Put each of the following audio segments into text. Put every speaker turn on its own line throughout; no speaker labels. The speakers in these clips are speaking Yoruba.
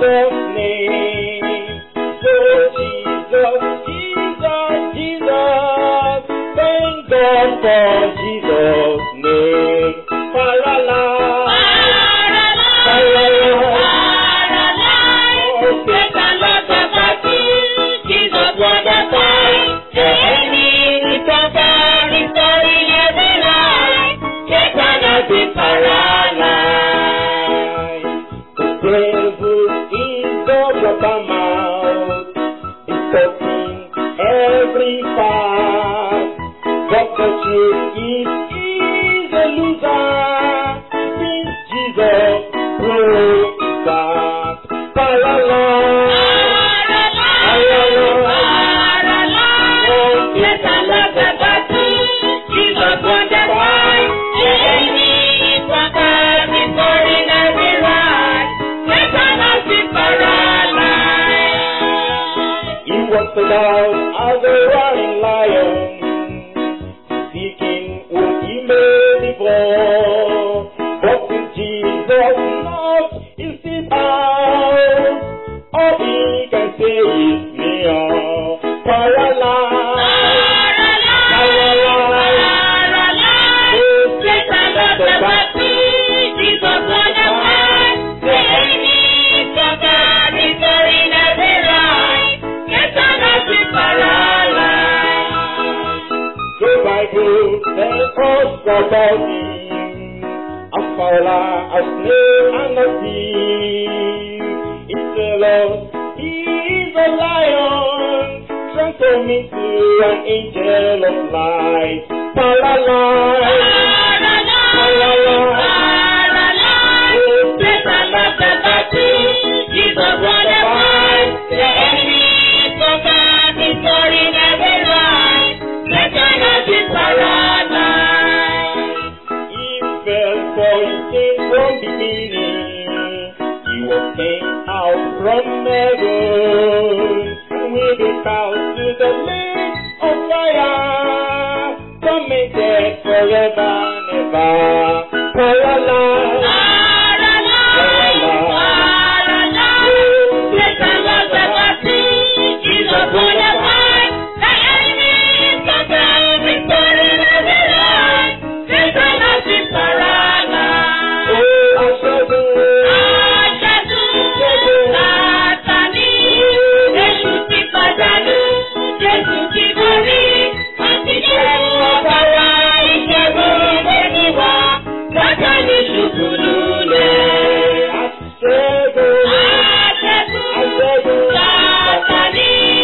Jesus' name. So Jesus, Jesus, Jesus. Thank God for Jesus' name. Parala. The devil is the rubber mouth, discussing every part. But the truth is, he's a loser. Since Jesus broke that. Parala. He walks about as a roaring lion, seeking whom he may devour. But with Jesus not in his house, all he can say is meow. Paralyzed. Go by good, tell us about him. A fowler, a snail, and a thief. He tell us he is a lion, transform into an angel of light. Paralyzed. He fell for his sin from beginning. He was taken out from heaven, and with his bow to the lake of fire, tormented forever and ever. Paralyzed. Oh, Aṣẹ́gun. Aṣẹ́gun. Aṣẹ́gun.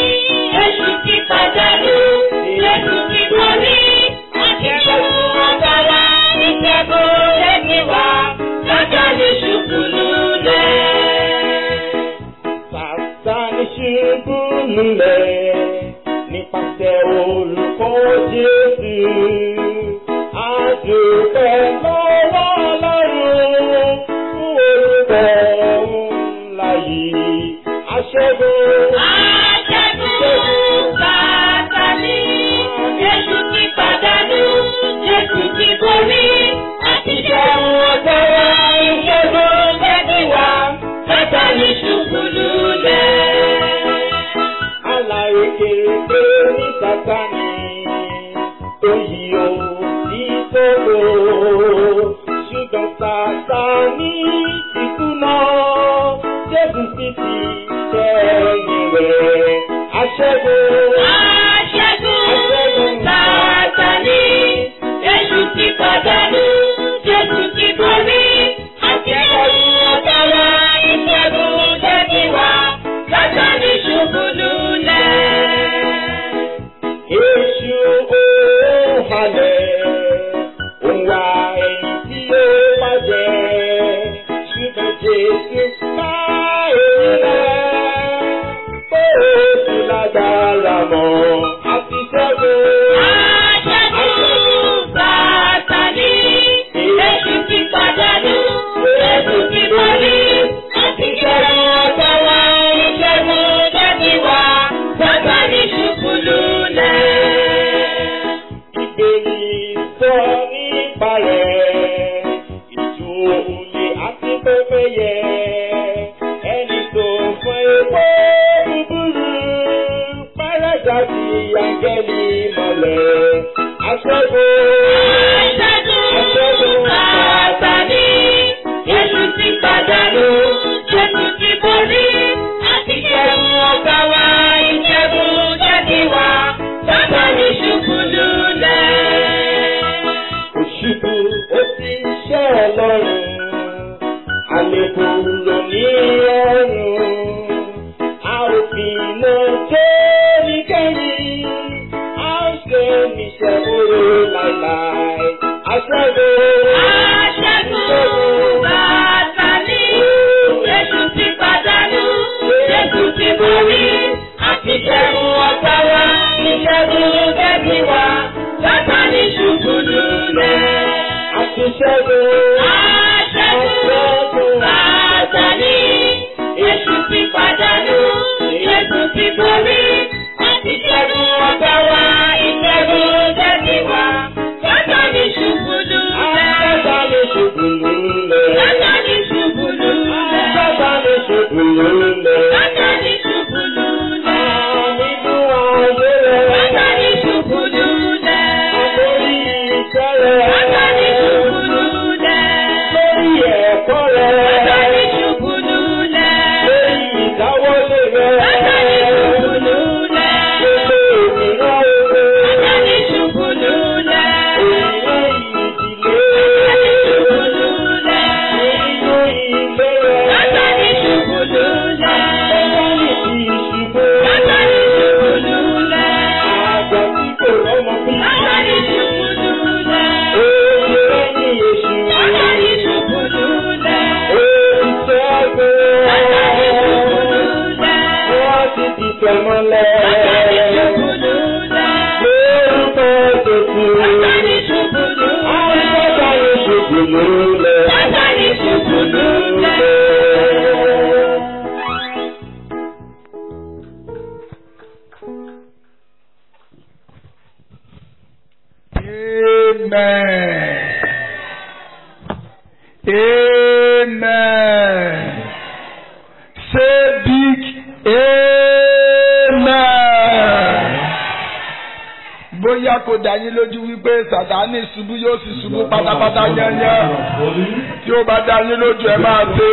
Sàtánì ṣubú lulẹ̀ nípasẹ̀ olùkọ́ Jésù. Àdùpẹ́ lọ́wọ́ Ọlọ́run fún orúkọ ńlá yìí. Aṣẹ́gun. Alárèkérekè ní Sàtánì tó yí o sí sóko. Ṣùgbọ́n Sàtánì ti kùnà, Jésù sì ti ṣẹ́yìn rẹ̀. Aṣẹ́gun. Èṣù ó halẹ̀, ó wá ẹni tí ó bàjẹ́. Ṣùgbọ́n Jésù ká èyí rẹ̀, pé ó ti lágbára mọ́, àti ṣẹ́gun. áńgẹ́lì mọ̀lẹ́. Aṣẹ́gun.
Aṣẹ́gun Sátánì, Jésù ti pàdánù, Jésù ti borí, àti ṣẹ́gun ọ̀gá wa, ìṣẹ́gun jẹ́ tiwa, Sátánì ṣubú lulẹ̀.
Òṣìbù ó ti ṣẹ́ ọlọ́run. Àlejò ló ní ọrùn. A ò fi iná tó ní kẹ́yìn. A ó ṣe níṣẹ́ oró láìláì. Aṣẹ́gun.
Aṣẹ́gun Sátánì, Jésù ti pàdánù, Jésù ti borí, àti ṣẹ́gun ọ̀gá wa, ìṣẹ́gun jẹ́ tiwa, Sátánì ṣubú lulẹ̀.
Àtúnṣẹ́gun.
Aṣẹ́gun Sátánì, Jésù ti pàdánù, Jésù ti borí, àti ṣẹ́gun ọ̀gá wa, ìṣẹ́gun jẹ́ tiwa, Sátánì ṣubú lulẹ̀.
Sátánì ṣubú lulẹ̀.
Sátánì ṣubú lulẹ̀.
Sátánì ṣubú lulẹ̀.
Sátánì ṣubú lulẹ̀.
Nínú ayé rẹ̀.
Sátánì ṣubú lulẹ̀.
Lórí iṣẹ́ rẹ̀.
Sátánì ṣubú lulẹ̀.
Lórí ẹ̀kọ́ rẹ̀.
Sátánì ṣubú lulẹ̀.
Lórí ìdáwọ́lé rẹ̀.
Sátánì ṣubú lulẹ̀.
Gbogbo òmìnira owó.
Sátánì ṣubú lulẹ̀.
Òmìnira ìdílé.
Sátánì ṣubú lulẹ̀.
Nínú ilé rẹ̀.
Sátánì ṣubú lulẹ̀.
Sátánì ti ṣubú.
Sátánì ṣubú lulẹ̀.
Àgbà tí kò rọ́mọ bí.
Sátánì ṣubú lulẹ̀.
Oye lẹ́yìn èṣù.
Sátánì ṣubú lulẹ̀.
Oye ṣẹ́gun.
Sátánì ṣubú lulẹ̀.
Wọ́n ti ti tẹ̀mọ́lẹ̀.
Sátánì ṣubú lulẹ̀.
Lórúkọ Jésù.
Sátánì ṣubú lulẹ̀.
Sátánì ṣubú lulẹ̀.
Sátánì ṣubú lulẹ̀.
Amen. Amen. Say big Amen. Bóyá kò dá yín lójú wípé Sàtánì ṣubú yóò sì ṣubú pátápátá yányán. Tí ó bá dá yín lójú ẹ máa ṣe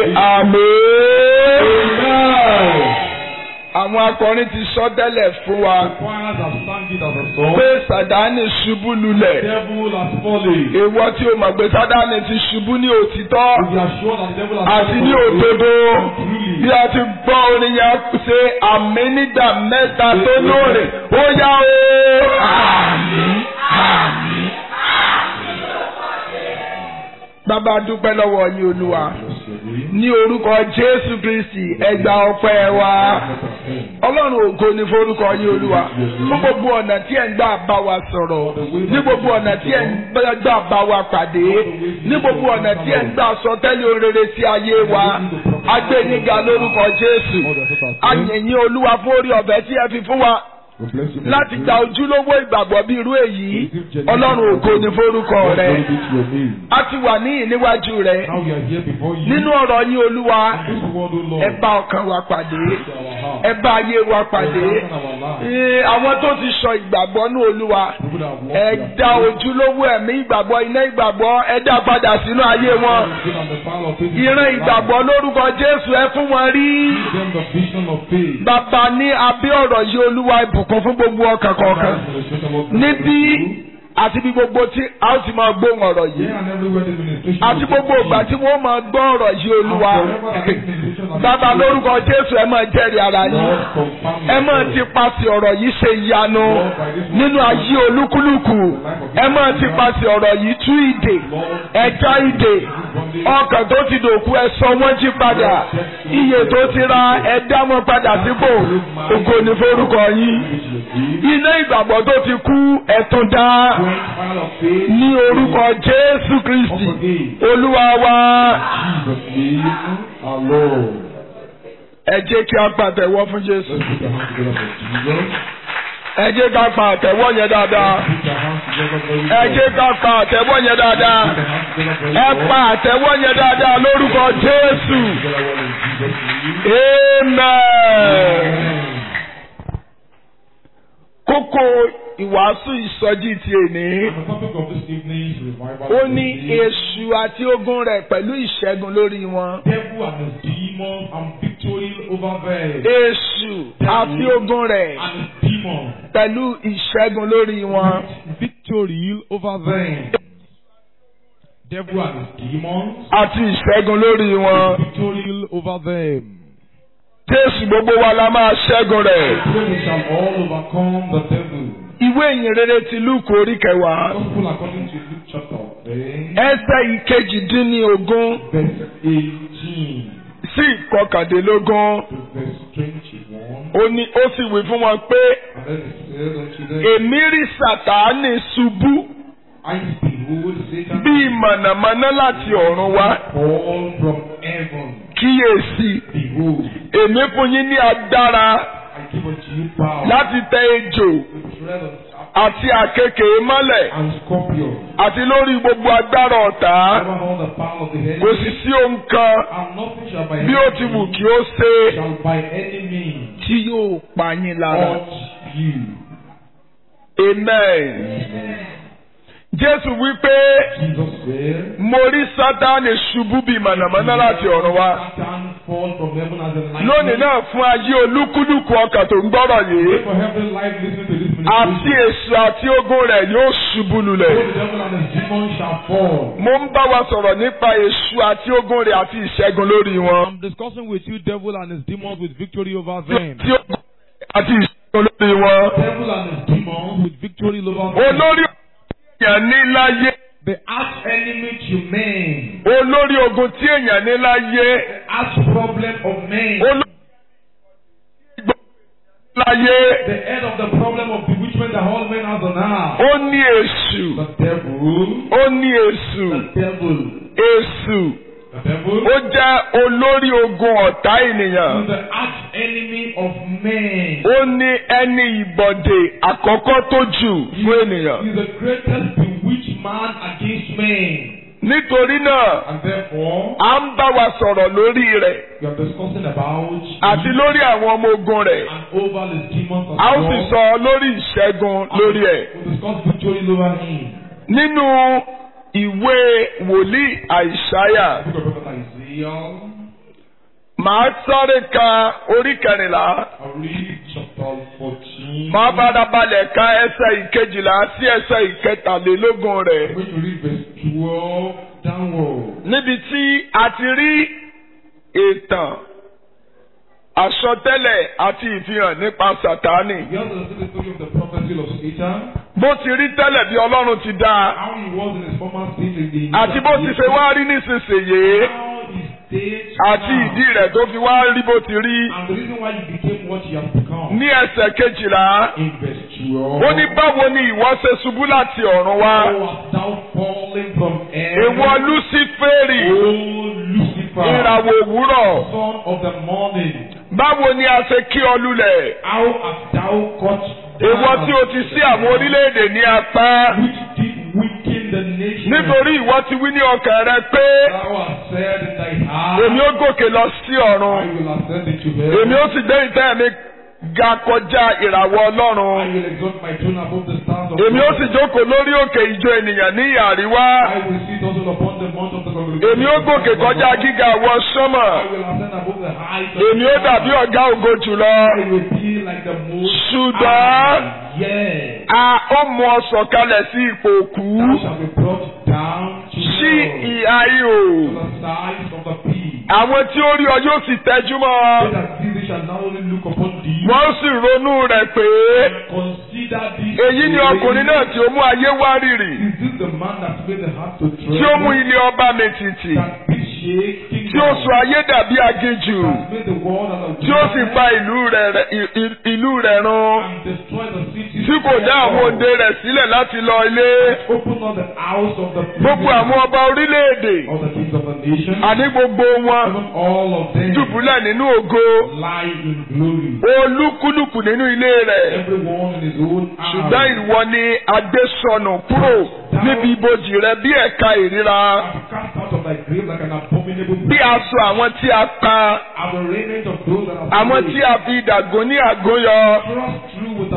àmín. Àwọn akọrin ti sọ tẹ́lẹ̀ fún wa
Choirs have sung it as a song.
pé Sàtánì ṣubú lulẹ̀.
Devil has fallen.
Èwọ tí o mọ̀ pé Sátánì ti ṣubú ní òtítọ́
We are sure that the devil has
àti ní
fallen.
òdodo
Truly.
bí a ti gbọ́ orin yẹn ṣe àmì nígbà mẹ́ta tó lóore ó yá o. Àmín àmín. Bàbá dúpẹ́ lọ́wọ́ yín Olúwa ní orúkọ Jésù Kristi ẹ gba ọpẹ́ wa. Ọlọ́run ògo ni forúkọ yín Olúwa fún gbogbo ọ̀nà tí ẹ̀ ń gbà bá wa sọ̀rọ̀ ní gbogbo ọ̀nà tí ẹ̀ ń gbà bá wa pàdé ní gbogbo ọ̀nà tí ẹ̀ ń gbà sọ tẹ́lẹ̀ orere sí ayé wa agbẹ́niga lórúkọ Jésù ayẹ̀yìn Olúwa fún orí ọ̀fẹ́ tí ẹ fi fún wa
We bless you.
láti gba ojúlówó ìgbàgbọ́ bí irú èyí Ọlọ́run ògo ni forúkọ rẹ
Glory be to your name.
a ti wà ní ìníwájú rẹ
Now we are here before you.
nínú ọ̀rọ̀ yín Olúwa
This word, O Lord,
ẹ bá ọkàn wa pàdé
to our heart.
ẹ bá ayé wa pàdé
Strengthen our lives.
Ee, àwọn tó ti sọ ìgbàgbọ́ ní Olúwa
People that have walked
ẹ
their
dá ojúlówó ẹ̀mí ìgbàgbọ́ iná ìgbàgbọ́ ẹ dá padà sínú ayé wọn
Been on the power of faith.
ìran ìgbàgbọ́ lórúkọ Jésù ẹ fún wọn rí
Give them the vision of faith.
bàbá ní abẹ́ ọ̀rọ̀ yìí Olúwa ìbùkún fún gbogbo ọkàn kọ̀ọ̀kan níbí àti bí gbogbo tí a ó ti máa gbóhùn ọ̀rọ̀ yìí
Here and everywhere the ministration
àti
will
gbogbo
take
ìgbà tí wọ́n máa gbọ́ ọ̀rọ̀ yìí
And
Olúwa
forever that this ministration has
bàbá
been
lórúkọ Jésù ẹ máa jẹ́rìí ara yín
Lord, confirm
ẹ máa
your
ti
word.
paṣẹ ọ̀rọ̀ yìí ṣe ìyanu nínú ayé olúkúlùkù ẹ máa ti paṣẹ ọ̀rọ̀ yìí tú ìdè ẹja ìdè ọkàn tó ti dòkú ẹ sọ wọ́n jí padà iye tó ti ra ẹ dá wọn padà sípò ògo ní forúkọ yín iná ìgbàgbọ́ tó ti kú ẹ tún dá
Great fire of faith.
ní orúkọ Jésù Kristi Olúwa wa
Jesus' name, our Lord.
ẹ jẹ́ kí a pàtẹ́wọ́ fún Jésù
Let's put our hands together for Jesus.
ẹ jẹ́ ká pa àtẹ́wọ́ yẹn dáadáa.
Put our hands together for you.
ẹ jẹ́ ká pa àtẹ́wọ́ yẹn dáadáa
Put our hands together for you.
ẹ pa àtẹ́wọ́ yẹn dáadáa lórúkọ Jésù
Together well in Jesus' name.
amen.
Amen.
kókó ìwàásù ìsọjí ti èní.
And the topic of this evening's revival
Ó ní
is
èṣù àti ogun rẹ̀ pẹ̀lú ìṣẹ́gun lórí wọn.
devil and his demons and victory over them.
Èṣù àti ogun rẹ̀
And his demons.
pẹ̀lú ìṣẹ́gun lórí wọn.
Victory over them. Devil and his demons.
Àti ìṣẹ́gun lórí wọn.
Victory over them.
Jésù gbogbo wa la máa ṣẹ́gun rẹ̀.
Pray we shall all overcome the devil.
Ìwé ìyìn rere ti Lúùkù orí kẹwàá.
Gospel according to Luke chapter 10,
Ẹsẹ̀ ìkejìdínlógún
verse 18
sí ìkọkàndínlógún.
to verse 21.
Ó ní ó sì wí fún wọn pé
And then it says unto them,
èmi rí Sàtánì ṣubú
I behold Satan
bíi mọ̀nàmọ́ná láti ọ̀run wá.
fall from heaven.
Kíyèsí,
Behold,
èmi fún yín ní agbára
I give unto you power
láti tẹ ejò
to tread on serpents
àti àkekèé mọ́lẹ̀
and scorpions,
àti lórí gbogbo agbára ọ̀tá.
over all the power of the
Kò
enemy,
sì sí ohun kan
and nothing shall by
bí ó ti wù kí ó ṣe
shall by any means
tí yóò pa yín lára.
hurt you.
Amen. Jésù wí pé
Jesus said,
mo rí Sátánì ṣubú bíi mọ̀nàmọ́ná láti ọ̀run wá.
Satan fall from heaven as a lightning.
Lónìí náà fún ayé olúkúlùkù ọkàn tó ń gbọ́rọ̀ yìí.
For every life listening to this
Àti
ministration,
èso àti ogun rẹ̀ yóò ṣubú lulẹ̀.
both the devil and his demons shall fall.
Mo ń bá wa sọ̀rọ̀ nípa èso àti ogun rẹ̀ àti ìṣẹ́gun lórí wọn.
I'm discussing with you devil and his demons with victory over them.
Tí ogun àti ìṣẹ́gun lórí wọn.
Devil and his demons
With victory over them.
Olórí èèyàn ní láyé.
The arch enemy to men,
Olórí ogun tí èèyàn ní láyé.
the arch problem of men,
Olórí láyé.
the head of the problem of bewitchment that all men have on earth.
Ó ní èṣù.
The devil,
Ó ní èṣù.
the devil,
Èṣù.
the devil
Ó jẹ́ olórí ogun ọ̀tá
is
ènìyàn.
the arch enemy of men.
Ó ní ẹni ìbọ̀dè àkọ́kọ́ tó jù fún ènìyàn.
He is the greatest bewitched man against men.
Nítorí náà,
And therefore,
à ń bá wa sọ̀rọ̀ lórí rẹ̀
we are discussing about
àti lórí àwọn ọmọ ogun rẹ̀.
and over his demons as
A ó sì
well.
sọ lórí ìṣẹ́gun lórí ẹ̀.
We discuss victory over him.
Nínú ìwé wòlíì Àìsáyà,
Book of Prophet Isaiah.
màá sáré ka orí kẹrìnlá.
I'll read chapter 14.
Màá farabalẹ̀ ka ẹsẹ̀ ìkejìlá sí ẹsẹ̀ ìkẹtàlélógún rẹ̀.
I'm going to read verse 12 downward.
Níbi tí a ti rí ìtàn, àsọtẹ́lẹ̀ àti ìfihàn nípa Sàtánì.
We also see the story of the prophecy of Satan,
Bó ti rí tẹ́lẹ̀ bí Ọlọ́run ti dá a.
how he was in his former state in the
Àti bó ti ṣe wá rí nísinsìnyí.
how he stayed
Àti
now.
ìdí rẹ̀ tó fi wá rí bó ti rí.
and the reason why you became what you have become.
Ní ẹsẹ̀ kejìlá,
In verse 12.
ó ní báwo ni ìwọ ṣe ṣubú láti ọ̀run wá?
How art thou fallen from heaven?
Ìwọ Lúsíférì,
O Lucifer,
ìràwọ̀ òwúrọ̀.
son of the morning,
Báwo ni a ṣe kí ọ lulẹ̀?
how art thou cut down?
Ìwọ tí o ti sí àwọn orílẹ̀-èdè ní apá.
which did weaken the nation.
Nítorí ìwọ ti wí ní ọkàn rẹ pé
thou hast said in thy heart,
èmi ó gòkè lọ sí
I
ọ̀run.
will ascend into heaven.
Èmi ó sì gbé ìtẹ́ mi ga kọjá ìràwọ̀
I
Ọlọ́run.
will exalt my throne above the stars of
Èmi ó
God.
sì jókòó lórí òkè ìjọ ènìyàn ní àríwá.
I will sit also upon the mount of the congregation.
Èmi ó gòkè kọjá gíga àwọn sọ́mọ̀.
I will ascend above the height of
Èmi ó
the
dàbí
clouds.
ọ̀gá ògo jùlọ.
I will be like the most
Ṣùgbọ́n
high. Yes.
a ó mú ọ sọ̀kalẹ̀ sí ipò òkú.
Thou shalt be brought down to
Sí
hell,
ìhà ihò.
to the sides of the pit.
Àwọn tí ó rí ọ yóò sì tẹ́jú mọ́ ọ.
They that see thee shall not only look upon thee,
Wọ́n sì ronú rẹ̀ pé
consider thee.
èyí ni ọkùnrin náà tí ó mú ayé wá rìrì.
Is this the man that made the heart to
Tí ó mú
tremble?
ilé ọba mi tìtì.
That did shake
Tí ó sọ ayé dàbí aginjù.
That made the world as a
Tí ó sì pa ìlú rẹ̀ rẹ̀- i- i- ìlú rẹ̀ run.
and destroy the city.
Tí kò dá àwọn òde rẹ̀ sílẹ̀ láti lọ ilé.
Open not the house of the
Gbogbo àwọn ọba orílẹ̀-èdè.
of the kings of the nation.
Àní gbogbo wọn.
Even all of them
Dùbúlẹ̀ nínú ògo.
lie in glory.
Olúkúlùkù nínú ilé rẹ̀.
Everyone in his own house.
Ṣùgbọ́n ìwọ ni agbésọnù kúrò níbi ibojì rẹ bí ẹ̀ka ìríra.
I'm cast out of thy grave like an abominable
Bí aṣọ àwọn tí a pa.
I'm the raiment of those that are
Àwọn tí a fi ìdàgún ní àgóyọ.
thrust through with a sword.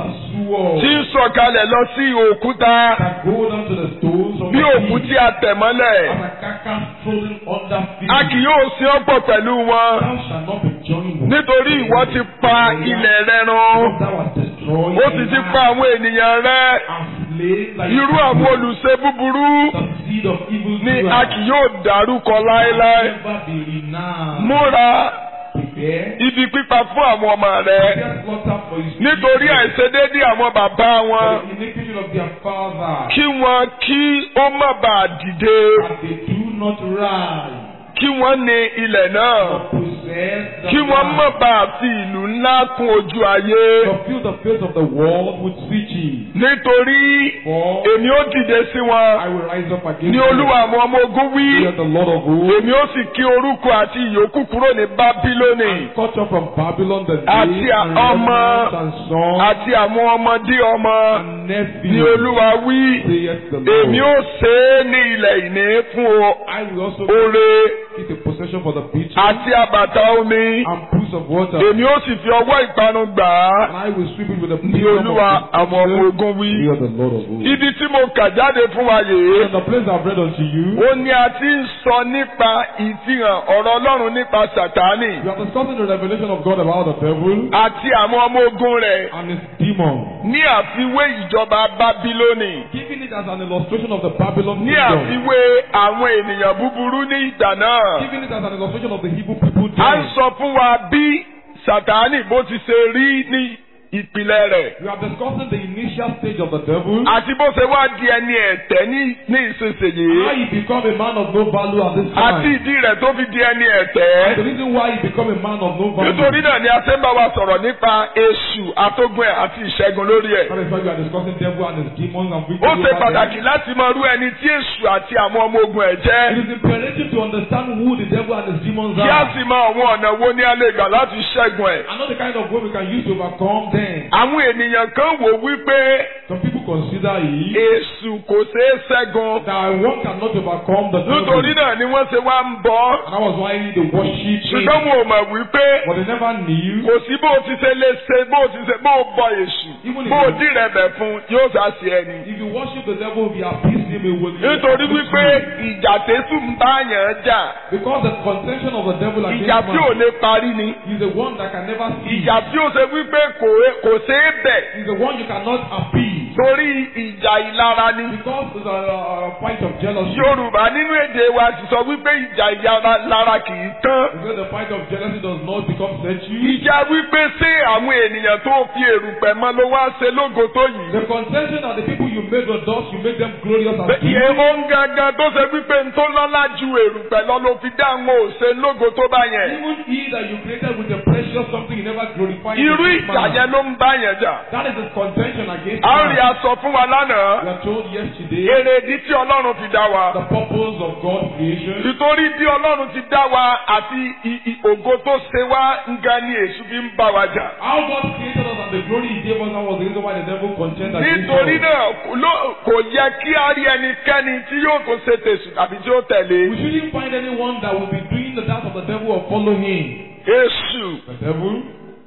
wall
tí ń sọ̀kalẹ̀ lọ sí òkúta
that go down to the stones of
bí
the
òkú
sea,
tí a tẹ̀ mọ́lẹ̀.
as a carcass trodden under feet.
A kì yóò sin ọ́ pọ̀ pẹ̀lú wọn
Thou shalt not be joined with
nítorí ìwọ ti pa ilẹ̀ rẹ run.
Because thou hast destroyed
Ó sì ti pa àwọn ènìyàn rẹ.
and slain thy
Irú àwọn olùṣe búburú
the seed of evil
ni
doers
a kì yóò dárúkọ láéláé.
never be renowned.
Múra
Prepare
ibi pípa fún àwọn ọmọ rẹ.
prepare slaughter for his
Nítorí
children,
àìṣedéédé àwọn bàbá
for
wọn.
the iniquity of their father,
Kí wọn kí ó má bàa dìde.
and they do not rise,
Kí wọ́n ní ilẹ̀ náà.
or possess the
Kí wọ́n má
land,
bàa fi ìlú ńlá kún ojú ayé.
to fill the face of the world with riches.
Nítorí
For
èmi ó dìde sí wọn.
I will rise up against
Ní Olúwa àwọn ọmọ ogun wí.
Saith the Lord of hosts,
Èmi ó sì kí orúkọ àti ìyókù kúrò ní Bábílónì.
and cut off from Babylon the
Àti
name and
ọmọ-
remnants and sons
Àti àwọn ọmọdé ọmọ.
and
Ní
nephews.
Olúwa wí.
saith the
Èmi ó
Lord.
ṣe é ní ilẹ̀ ìní fún o-
I will also
oore
keep a possession for the beaches
àti àbàtà omi.
and pools of water.
Èmi ó sì fi ọwọ́ ìpanu gbà á.
And I will sweep it with the
Ní
wisdom
Olúwa
of
àwọn ọmọ
destruction.
ogun wí.
Hear the Lord of hosts.
Ibi tí mo kà jáde fún wa yìí.
And the place I've read unto you,
Ó ní a ti ń sọ nípa ìfihàn ọ̀rọ̀ Ọlọ́run nípa Sàtánì
we are discussing the revelation of God about the devil
àti àwọn ọmọ ogun rẹ̀
and his demon,
ní àfiwé ìjọba Bábílónì
giving it as an illustration of the Babylon
ní
kingdom,
àfiwé àwọn ènìyàn búburú ní ìgbà náà.
giving it as an illustration of the Hebrew people
A ń
then.
sọ fún wa bí Sàtánì bó ti ṣe rí ní ìpìlẹ̀ rẹ̀
We are discussing the initial stage of the devil,
àti bó ṣe wá di ẹni ẹ̀tẹ́ ní ní ìsinsìnyí
how he become a man of no value at this
àti
time,
ìdí rẹ̀ tó fi di ẹni
and the
ẹ̀tẹ́.
reason why he become a man of no value.
Nítorí náà ni a ṣe ń bá wa sọ̀rọ̀ nípa èṣù atógun ẹ̀ àti ìṣẹ́gun lórí ẹ̀.
That is why we are discussing devil and his demons and victory
Ó ṣe
over them.
pàtàkì láti mọ irú ẹni tí èṣù àti àwọn ọmọ ogun ẹ̀ jẹ́.
It is imperative to understand who the devil and his demons
Kí a
are.
sì mọ àwọn ọ̀nà wo ni a lè gbà láti ṣẹ́gun ẹ̀.
I know the kind of way we can use to overcome them.
Àwọn ènìyàn kan wò wípé
Some people consider it
èṣù kò ṣeé ṣẹ́gun.
that one cannot overcome the devil.
Nítorí náà ni wọ́n ṣe wá ń bọ́.
And that was why they worship him.
Ṣùgbọ́n wọn ò mọ̀ wípé
But they never knew.
kò sí bó o ti ṣe lè ṣe bó o ti ṣe bó o bọ èṣù.
Even if
Bó o
you-
dìrẹ̀ bẹ̀ fún yóò ṣá sí ẹni.
If you worship the devil, if you appease him, he will.
Nítorí wípé ìjà tẹ́sù ń bá yàn jà.
Because the contention of the devil against
Ìjà tí ò
man
lè parí ni.
is the one that can never see.
Ìjà tí ó ṣe wípé kò kò ṣeé bẹ̀.
Is the one you cannot appease.
Torí ìjà ìlara ni.
Because it's a, a fight of jealousy.
Yorùbá nínú èdè wa ti sọ wípé ìjà ìlara kì í tán.
Because the fight of jealousy does not become virtue.
Ìjà wípé ṣé àwọn ènìyàn tó fi èrùpẹ̀ mọ́ ló wá ṣe lógo tó yìí.
The contention are the people you made the dust, you make them glorious and
Bẹ́ẹ̀
beautiful.
ìyẹn ó ń gangan tó ṣe wípé ń tó lọ́lá ju èrùpẹ̀ lọ ló fi dá àwọn òṣè lógo tó bá yẹn.
Even he that you created with a precious something you never glorified.
Irú
in
ìjà
man.
yẹn ló ń bá yẹn jà.
That is his contention against
A ó rí
man.
aṣọ fún wa
We
lánàá.
are told yesterday
Èrèdí tí Ọlọ́run fi dá wa.
the purpose of God's creation.
Nítorí bí Ọlọ́run ti dá wa àti i- i- ògo tó ṣe wá nga ni èṣù fi ń bá wa jà.
How God created us and the glory he gave us that was the reason why the devil contend against
Nítorí
us.
náà kò ló- kò yẹ kí a rí ẹnikẹ́ni tí yóò tó ṣe tèṣù tàbí tí ó
We
tẹ̀lé.
shouldn't find anyone that will be doing the dance of the devil or follow him.
Èṣù
The devil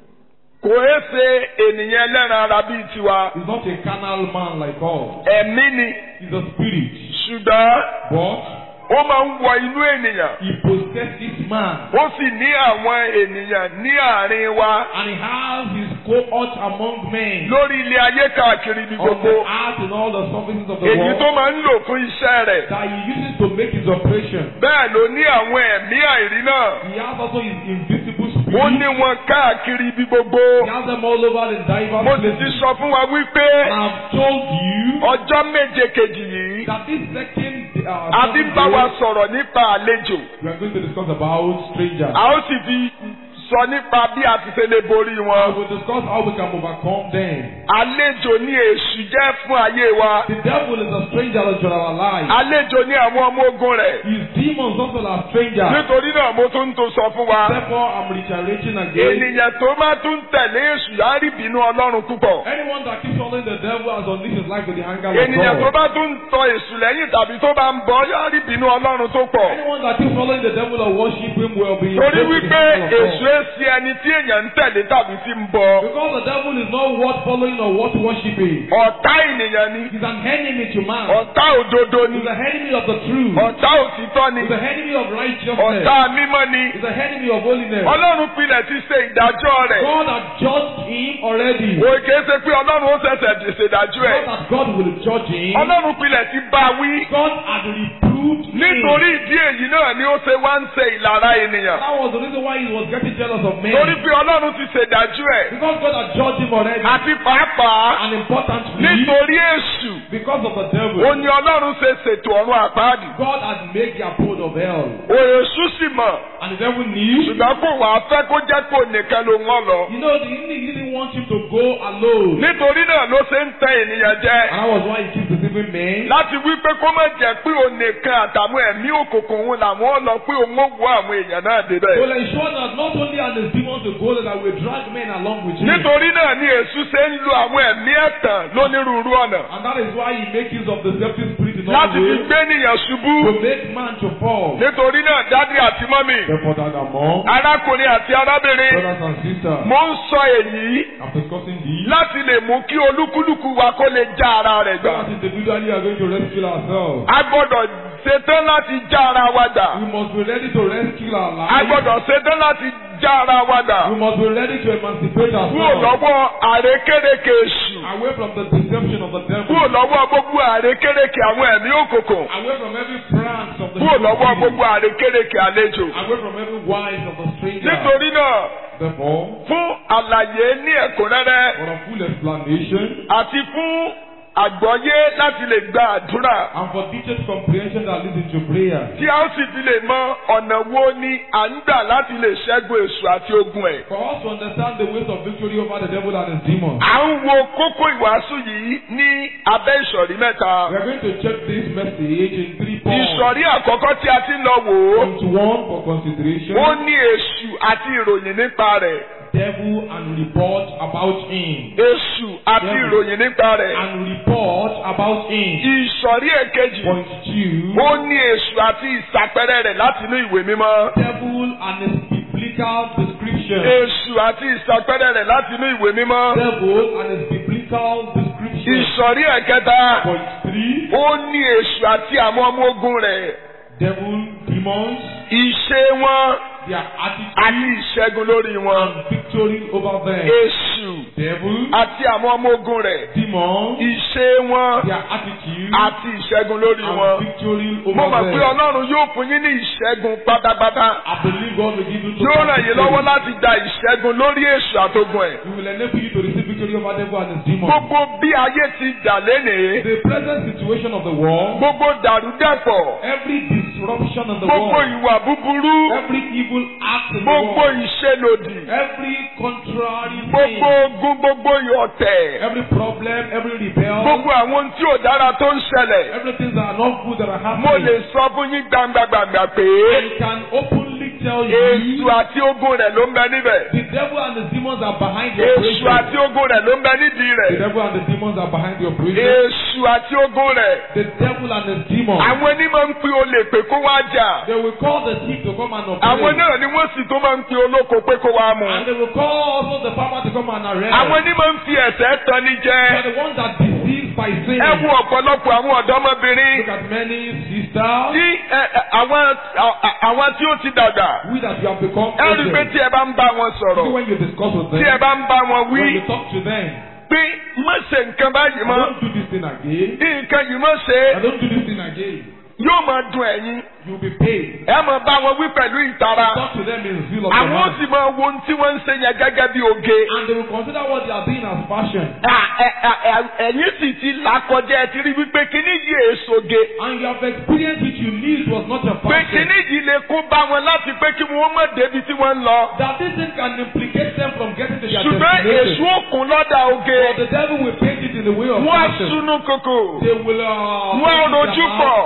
kò é ṣe ènìyàn ẹlẹ́ran ara bíi tiwa.
is not a carnal man like us.
Ẹ̀mí ni
He's a spirit.
ṣùgbọ́n
But
ó máa ń wọ inú ènìyàn.
he possesses man.
Ó sì ní àwọn ènìyàn ní àárín wa
And he has his cohort among men.
lórí ilé ayé káàkiri ibi
On the
gbogbo.
earth and all the surfaces of the
Èyí
world.
tó máa ń lò fún iṣẹ́ rẹ̀.
That he uses to make his operation.
Bẹ́ẹ̀ ló ní àwọn ẹ̀mí àìrí náà.
He has also his invisible
Ó ní
spirit.
wọn káàkiri ibi gbogbo.
He has them all over in diverse
Mo sì ti
places.
sọ fún wa wípé
And I've told you
ọjọ́ méje kejì yìí
that this second uh,
a ti ń bá wa
seven
sọ̀rọ̀ nípa àlejò.
days, we are going to discuss about strangers.
A ó sì fi sọ nípa bí a ti ṣe lè borí
I
wọn.
will discuss how we can overcome them.
Àlejò ni èṣù jẹ́ fún ayé wa.
The devil is a stranger to our lives.
Àlejò ni àwọn ọmọ ogun rẹ̀.
His demons also are strangers.
Nítorí náà mo tún tó sọ fún wa.
Therefore, I'm reiterating again.
Ènìyàn tó máa tún tẹ̀lé èṣù á rí ìbínú Ọlọ́run púpọ̀.
Anyone that keeps following the devil has unleashed his life with the anger of
Ènìyàn tó
God.
bá tún tọ èṣù lẹ́yìn tàbí tó bá ń bọ̀ yóò rí ìbínú Ọlọ́run tó pọ̀.
Anyone that keeps following the devil or worship him will be
Torí
invoked with the
wípé
anger of
èṣù
God.
é ṣe ẹni tí èèyàn ń tẹ̀lé tàbí tí ń bọ.
Because the devil is not worth following or worth worshiping.
ọ̀tá ènìyàn ni
He's an enemy to man.
ọ̀tá òdodo ni
He's an enemy of the truth.
ọ̀tá òtítọ́ ni
He's an enemy of righteousness.
ọ̀tá mímọ́ ni
He's an enemy of holiness.
ọlọ́run pilẹ̀ ti ṣe ìdájọ́ rẹ̀
God had judged him already.
òye kìí ṣe pé ọlọ́run ó ṣẹ̀ṣẹ̀ ṣèdájọ́ ẹ̀
Not that God will judge him.
ọlọ́run pilẹ̀ ti bá a wí
God had reproved him.
nítorí ìdí èyí náà ni ó ṣe wá ń ṣe ìlara ènìyàn
That was the reason why he was getting jealous of men.
torí pé ọlọ́run ti ṣèdájọ́ ẹ̀
Because God had judged him already.
àti pàápàá
And importantly,
nítorí èṣù
because of the devil,
ó ní ọlọ́run ṣe ṣètò ọ̀run àpáàdì
God had made the abode of hell.
òyìnbó sì mọ̀
And the devil knew.
ṣùgbọ́n kò wá fẹ́ kó jẹ́ kó nìkan ló ń wọ́n lọ
You know, the enemy didn't want him to go alone.
nítorí náà ló ṣe ń tẹ ènìyàn jẹ
And that was why he keeps deceiving men.
láti wí pé kó má jẹ́ pé òun nìkan àtàwọn ẹ̀mí òkùnkùn òun làwọn lọ pé òun ó wọ àwọn èèyàn náà débẹ̀.
Will ensure that not only are the demons will go, that will drag men along with him.
nítorí náà ni èṣù ṣe ń lo àwọn ẹ̀mí ẹ̀tàn lónírúurú ọ̀nà
And that is why he makes use of the deceptive spirit in all
láti fi
ways
gbé ènìyàn ṣubú.
to make man to fall.
nítorí náà dádì àti mọ́mì
Therefore, that among
arákùnrin àti arábìnrin
brothers and sisters,
mo ń sọ èyí
after discussing these,
láti lè mú kí olúkúlùkù wa kó lè já ara rẹ̀ gbà.
that individually are going to rescue ourselves.
a gbọ́dọ̀ ṣetán láti já ara wa gbà.
We must be ready to rescue our
a
lives.
gbọ́dọ̀ ṣetán láti já ara wa gbà.
We must be ready to emancipate
kúrò
ourselves
lọ́wọ́ àrékérekè èṣù.
away from the deception of the devil,
kúrò lọ́wọ́ gbogbo àrékérekè àwọn ẹ̀mí òkùnkùn.
away from every prank of the
kúrò lọ́wọ́
hypocrite,
gbogbo àrékérekè àlejò.
away from every wise of the stranger.
nítorí náà
Therefore,
fún àlàyé ní ẹ̀kúnrẹ́rẹ́
for a full explanation
àti fún àgbọ́yé láti lè gba àdúrà
and for detailed comprehension that leads into prayer,
tí a ó sì fi lè mọ ọ̀nà wo ni à ń gbà láti lè ṣẹ́gun èṣù àti ogun ẹ̀.
for us to understand the ways of victory over the devil and his demons.
à ń wo kókó ìwàásù yìí ní abẹ́ ìsọ̀rí mẹ́ta.
We are going to check this message in three points.
ìsọ̀rí àkọ́kọ́ tí a ti ń lọ wò ó
Point one for consideration.
ó ní èṣù àti ìròyìn nípa rẹ̀.
Devil and report about him.
èṣù àti
Yeah.
ìròyìn nípa rẹ̀.
And report about him.
ìsọ̀rí èkejì
Point two.
ó ní èṣù àti ìsàpẹrẹ rẹ̀ láti inú ìwé mímọ́.
Devil and his biblical description.
èṣù àti ìsàpẹrẹ rẹ̀ láti inú ìwé mímọ́.
Devil and his biblical description.
ìsọ̀rí ẹ̀kẹta
Point three.
ó ní èṣù àti àwọn ọmọ ogun rẹ̀.
Devil, demons,
ìṣe wọn
their
àti
attitude
ìṣẹ́gun lórí wọn.
and victory over them.
èṣù
Devil,
àti àwọn ọmọ ogun rẹ̀.
demons,
ìṣe wọn
their attitude
àti ìṣẹ́gun lórí
and
wọn.
victory
mo
over
mọ̀ pé
them.
ọlọ́run yóò fún yín ní ìṣẹ́gun pátápátá.
I believe God will give you to
yóò ràn yín lọ́wọ́ láti gba ìṣẹ́gun lórí èṣù àtogun ẹ̀.
He will enable you to receive victory over devil and his demons.
gbogbo bí ayé ti dà lénìí.
The present situation of the world,
gbogbo dàrúdàpọ̀.
every disruption in the
gbogbo
world,
ìwà búburú.
every evil act in the
gbogbo
world,
ìṣelòdì.
every contrary
gbogbo
thing,
ogun gbogbo ọ̀tẹ̀.
every problem, every rebel,
gbogbo àwọn ohun tí ò dára tó ń ṣẹlẹ̀.
everything that are not good that are
mo lè
happening.
sọ fún yín gbangba-gbangba pé
I can openly tell
èṣù
you
àti ogun rẹ̀ ló ń bẹ níbẹ̀.
the devil and the demons are behind the
èṣù
operation.
àti ogun rẹ̀ ló ń bẹ nídìí
The
rẹ̀.
devil and the demons are behind the operation.
èṣù àti ogun rẹ̀.
The devil and his demons.
àwọn onímọ̀ ń pe olè pé kó wá jà.
They will call the thief to come and
àwọn
operate.
náà ni wọ́n sì tó máa ń pe olóko pé kó wá mú.
And they will call also the farmer to come and arrest.
àwọn onímọ̀ ń fi ẹ̀sẹ̀ tán ní
They are
jẹ́.
the ones that deceive by sin.
ẹ wo ọ̀pọ̀lọpọ̀ àwọn ọ̀dọ́mọbìnrin
Look at many sisters.
tí ẹ, ẹ, àwọn à- àwọn tí ó ti dàgbà.
We that you have become
ẹ rí i pé
older.
tí ẹ bá ń bá wọn
See
sọ̀rọ̀
when you discuss with
tí ẹ
them,
bá ń bá wọn
when
wí
you talk to them,
pé má ṣe nǹkan báyìí mọ́
don't do this thing again.
nǹkan yìí má ṣe
I don't do this thing again.
yóò máa dùn ẹ̀yin
You'll be paid.
ẹ máa bá wọn wí pẹ̀lú ìtara
Talk to them in zeal of the
àwọn ó
Lord.
sì máa wo ohun tí wọ́n ń ṣe yẹn gẹ́gẹ́ bí oge.
And they will consider what they are doing as fashion.
À, ẹ- ẹ- ẹ- ẹ̀yin sì ti là kọjá ẹ ti rí wípé kíní yìí èso ge
And you have experienced which you knew it was not a
pé
fashion.
kíní yìí lè kó bá wọn láti pé kí wọ́n má débi tí wọ́n ń lọ.
That this thing can implicate them from getting to their
ṣùgbọ́n èso
destination.
òkun lọ́dà oge
But the devil will paint it in the way of
wọ́n á
fashion.
súnú kòkò
They will uh,
Wọ́n
paint it
rojú
their
pọ̀.
mouth. They will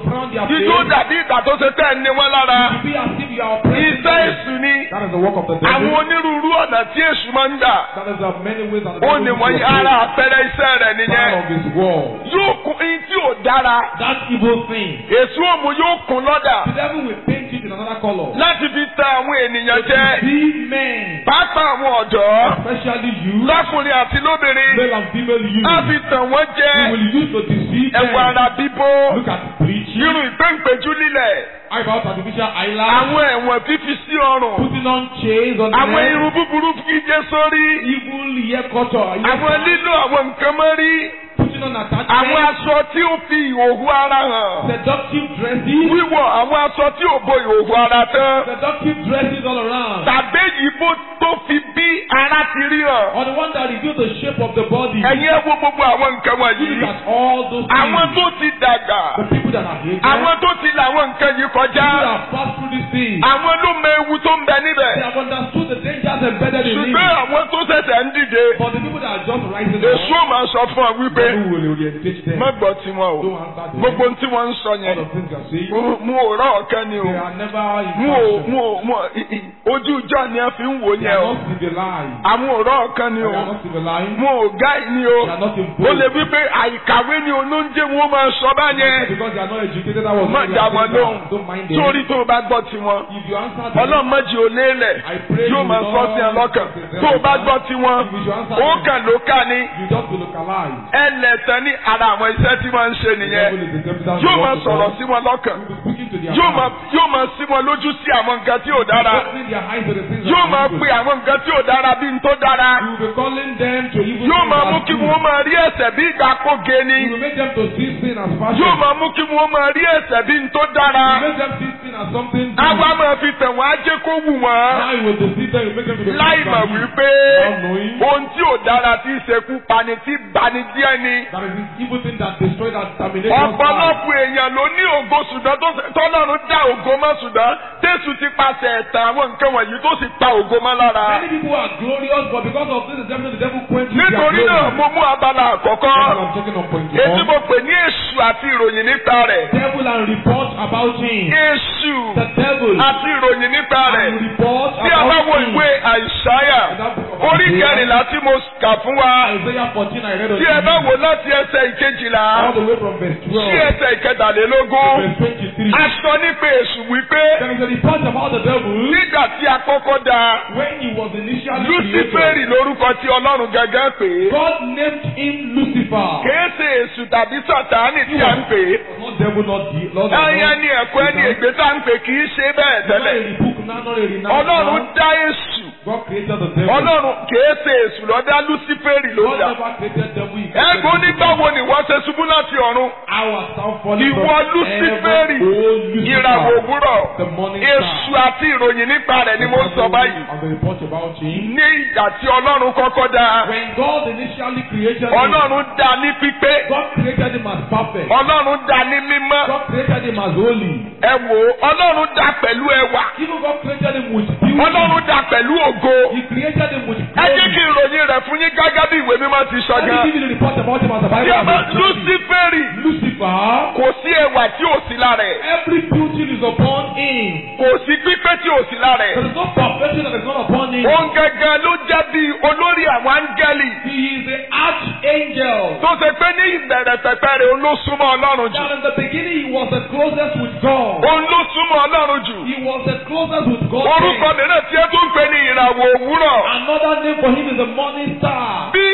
frown their
Ijó
face.
dàbí ìgbà tó ṣe tẹ́ ẹ ní wọn lára.
To be as if you are oppressing
Iṣẹ́
them.
èṣù ni.
That is the work of the
Àwọn
devil.
onírúurú ọ̀nà tí èṣù máa ń gbà.
That is the many ways that the
Ó
devil
ní
uses
wọ́n
to
yí ara
operate.
àpẹẹrẹ iṣẹ́ rẹ̀
Part
nìyẹn.
of his war.
Yóò kún ihun tí ò dára.
That evil thing.
Èṣù òmù yóò kún lọ́dà.
The devil will paint it in another color.
Láti fi tẹ àwọn ènìyàn jẹ.
Be men,
Pàápàá àwọn ọ̀dọ́.
especially you,
Lọ́kùnrin àti lóbìnrin.
male and female you,
Á fi tàn wọ́n
you
jẹ.
will use to deceive them.
Ẹ̀wà ara bíbó.
Look at preaching.
Irun ìpéǹpéjú lílẹ̀.
How about artificial eyelash?
Àwọn ẹ̀wọ̀n fífi sí ọrùn.
Putting on chains on the
Àwọn
neck.
irun búburú gígé sórí.
Evil hair culture.
Àwọn lílo àwọn nǹkan mọ́rí.
Putting on attachments.
Àwọn aṣọ tí ó fi ìhòòhò ara hàn.
Seductive dresses.
Wíwọ̀ àwọn aṣọ tí ò bo ìhòòhò ara tán.
Seductive dresses all around.
Tàbí ìbò tó fi bí ara ti rí hàn.
Or the one that reveals the shape of the body.
Ẹ̀yin ẹ wo gbogbo àwọn nǹkan
You
wọ̀nyí.
look at all those things.
Àwọn tó ti dàgbà.
The people that are hated.
Àwọn tó ti là àwọn nǹkan yìí
People that
kọjá.
have passed through these things.
Àwọn ló mọ ewu tó ń bẹ
They
níbẹ̀.
have understood the dangers embedded in it.
Ṣùgbọ́n àwọn tó ṣẹ̀ṣẹ̀ ń dìde.
But the people that are just rising
Èṣù ò máa sọ fún ọ wípé
devil will orientate them.
má gbọ́ tiwọn o.
Don't answer them.
Gbogbo ohun tí wọ́n ń sọ
All
yẹn.
the things they are saying.
Mo- Mo ò rọ̀ ọ̀kan ni o.
They are never in
Mo ò
fashion.
mo ò mo ò i- i- ojú ìjọ ni a fi ń wò
They
yẹn
are
o.
not civilized.
Àwọn ò rọ̀ ọ̀kan ni
They
o.
are not civilized.
Mo ò gáì ni o.
They are not in
Ó lè wí pé àìkàwé ni olóúnjẹ wọn máa sọ báyẹn.
Because they are not educated. That was
Má
why they
dá
are
wọn
saying
lóhùn.
that. Don't mind them.
Sórí tó o bá gbọ́ tiwọn.
If you answer them,
Ọlọ́run méjì ò lélẹ̀.
I pray
Yóò
you
máa
will
sọ
not
sí ẹ lọ́kàn.
say them
Tó o bá
like
gbọ́
that.
tiwọn.
If you should answer
Ó
them,
kàn ló ká ní.
you just be localized.
Ẹlẹ́tàn ní ara àwọn iṣẹ́ tí wọ́n ń ṣe
The
nìyẹn.
devil is the devil that
Yóò
wants
máa
to
sọ̀rọ̀
come.
sí wọn lọ́kàn.
He will be speaking to their
Yóò máa
heart.
yóò máa sí wọn lójú sí àwọn nǹkan tí ò dára.
Opening their eyes to the things that
Yóò
are
máa
evil.
pe àwọn nǹkan tí ò dára bí n tó dára.
You will be calling them to evil
Yóò
things
máa
as
mú kí
good.
wọ́n máa rí ẹ̀ṣẹ̀ bí ìgbà kóge ni.
You will make them to see sin as fashion.
Yóò máa mú kí wọ́n máa rí ẹ̀ṣẹ̀ bí n tó
You
dára.
make them see sin as something good.
Àwa máa fi tẹ̀ wọ́n á jẹ́ kó wù wọ́n.
Now you will deceive them, you make them to be
Láì mọ̀ wípé
Without knowing.
ohun tí ò dára tí í ṣekú pani tí bani díẹ̀ ni.
That is this evil thing that destroys that terminates life.
Ọ̀pọ̀lọpọ̀ èèyàn ló ní ògo ṣùgbọ́n tó ṣe- tọ́lọ́run dá ògo mọ́ ṣùgbọ́n Jésù ti pàṣẹ ẹ̀tàn àwọn nǹkan wọ̀nyí tó sì pa ògo mọ́ lára.
Many people are glorious, but because of this, the devil, the devil quenches their
Nítorí náà
glory.
mo mú abala àkọ́kọ́.
That's what I'm taking on point
Èyí
one.
mo pè ní èṣù àti ìròyìn nípa rẹ̀.
Devil and report about him.
Èṣù
The devil
àti ìròyìn nípa rẹ̀.
and report
Bí a bá wo
about him.
ìwé àìsáyà orí kẹrìnlá tí mo kà fún wa.
Isaiah 14, I read on
Tí ẹ bá
TV.
wò láti ẹsẹ̀ ìkejìlá
all the way from verse
sí
12
ẹsẹ̀ ìkẹtàlélógún.
verse 23.
A sọ nípa èṣù wípé
There is a report about the devil
nígbà tí a kọ́kọ́ dá
when he was initially
Lúsífẹ́rì
created.
lórúkọ tí Ọlọ́run gẹ́gẹ́ pè é.
God named him Lucifer.
Kìí ṣe èṣù tàbí Sàtánì tí a ń pè é.
Not devil, not the Lord.
Ẹyẹ ni ẹ̀kọ́ ẹni ègbé tá ń pè kìí ṣe bẹ́ẹ̀
Not a
tẹ́lẹ̀.
rebuke, not a renounce.
Ọlọ́run dá èṣù.
God created the devil.
Ọlọ́run kìí ṣe èṣù ló dá Lúsífẹ́rì ló
God
dá.
never created devil. he created
Ẹ̀gbọ́n nígbà wo ni wọ́n ṣe ṣubú láti ọ̀run?
I was down falling
Ìwọ
from
Lúsífẹ́rì,
heaven, oh Lucifer,
Ìràwọ̀ òwúrọ̀.
the morning
Èṣù
star.
àti ìròyìn nípa rẹ̀ ni mo ń sọ báyìí.
And the report about him.
Ní ìgbà tí Ọlọ́run kọ́kọ́ dá,
When God initially created him,
Ọlọ́run dá ní pípé.
God created him as perfect.
Ọlọ́run dá ní mímọ́.
God created him as holy.
Ẹ wò ó, Ọlọ́run dá pẹ̀lú ẹwà.
Even God created him with beauty.
Ọlọ́run dá pẹ̀lú ògo.
He created him with
Ẹ jẹ́
glory.
kí ìròyìn rẹ̀ fún yín gẹ́gẹ́ bí ìwé mímọ́ ti sọ
Let me
gan.
give you the report about him as the
Tí
Bible
a bá
has written.
Lúsífẹ́rì
Lucifer,
kò sí ẹwà tí ò sí lára ẹ̀.
every beauty is upon him.
Kò sí pípé tí ò sí lára
There
ẹ̀.
is no perfection that is not upon him.
Òun gẹ́gẹ́ ló jẹ́ bí olórí àwọn áńgẹ́lì.
He is the archangel.
Tó ṣe pé ní ìbẹ̀rẹ̀ pẹ̀pẹ̀ rẹ̀ òun ló súnmọ́ Ọlọ́run jù.
That in the beginning he was the closest with God.
Òun ló súnmọ́ Ọlọ́run jù.
He was the closest with God.
Orúkọ mìíràn tí ẹ tún pè ní ìràwọ̀ òwúrọ̀.
Another name for him is the morning star.
Bí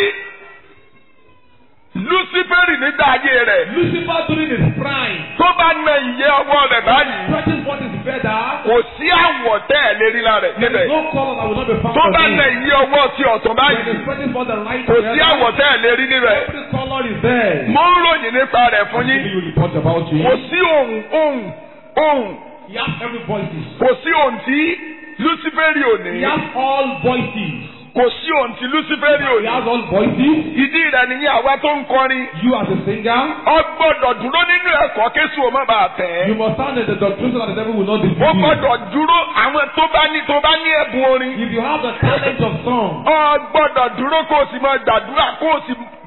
Lúsífẹ́rì nígbà ayé rẹ̀
Lucifer during his prime,
tó bá na ìyẹ́ ọwọ́ rẹ̀ báyìí.
stretching forth his feather,
Kò sí àwọ̀ tẹ́ ẹ̀ lérí lára rẹ̀
there
níbẹ̀.
is no color that will not be found
Tó
on
bá
him.
na ìyẹ́ ọwọ́ ti ọ̀tún
When
báyìí.
he's stretching forth the right
Kò sí àwọ̀
feather,
tẹ́ ẹ̀ lérí níbẹ̀.
every color is there.
Mo ń ròyìn nípa rẹ̀ fún
Give
yín.
you report about him.
Kò sí ohun ohun ohun
He has every voices.
kò sí ohun tí Lúsífẹ́rì ò ní.
He has all voices.
Kò sí ohun tí Lúsífẹ́rì ò
He
ní.
has all voices.
Ìdí rẹ̀ nìyẹn àwa tó ń kọrin.
You as a singer,
Ọ gbọ́dọ̀ dúró nínú ẹ̀kọ́ kéṣù ò má bàa tẹ̀
you
ẹ́.
must stand in the doctrine so that the devil will not
Ó
deceive you.
gbọ́dọ̀ dúró àwọn tó bá ní tó bá ní ẹ̀bùn orin.
If you have the talent of song,
Ọ gbọ́dọ̀ dúró kó o sì máa gbàdúrà kó o sì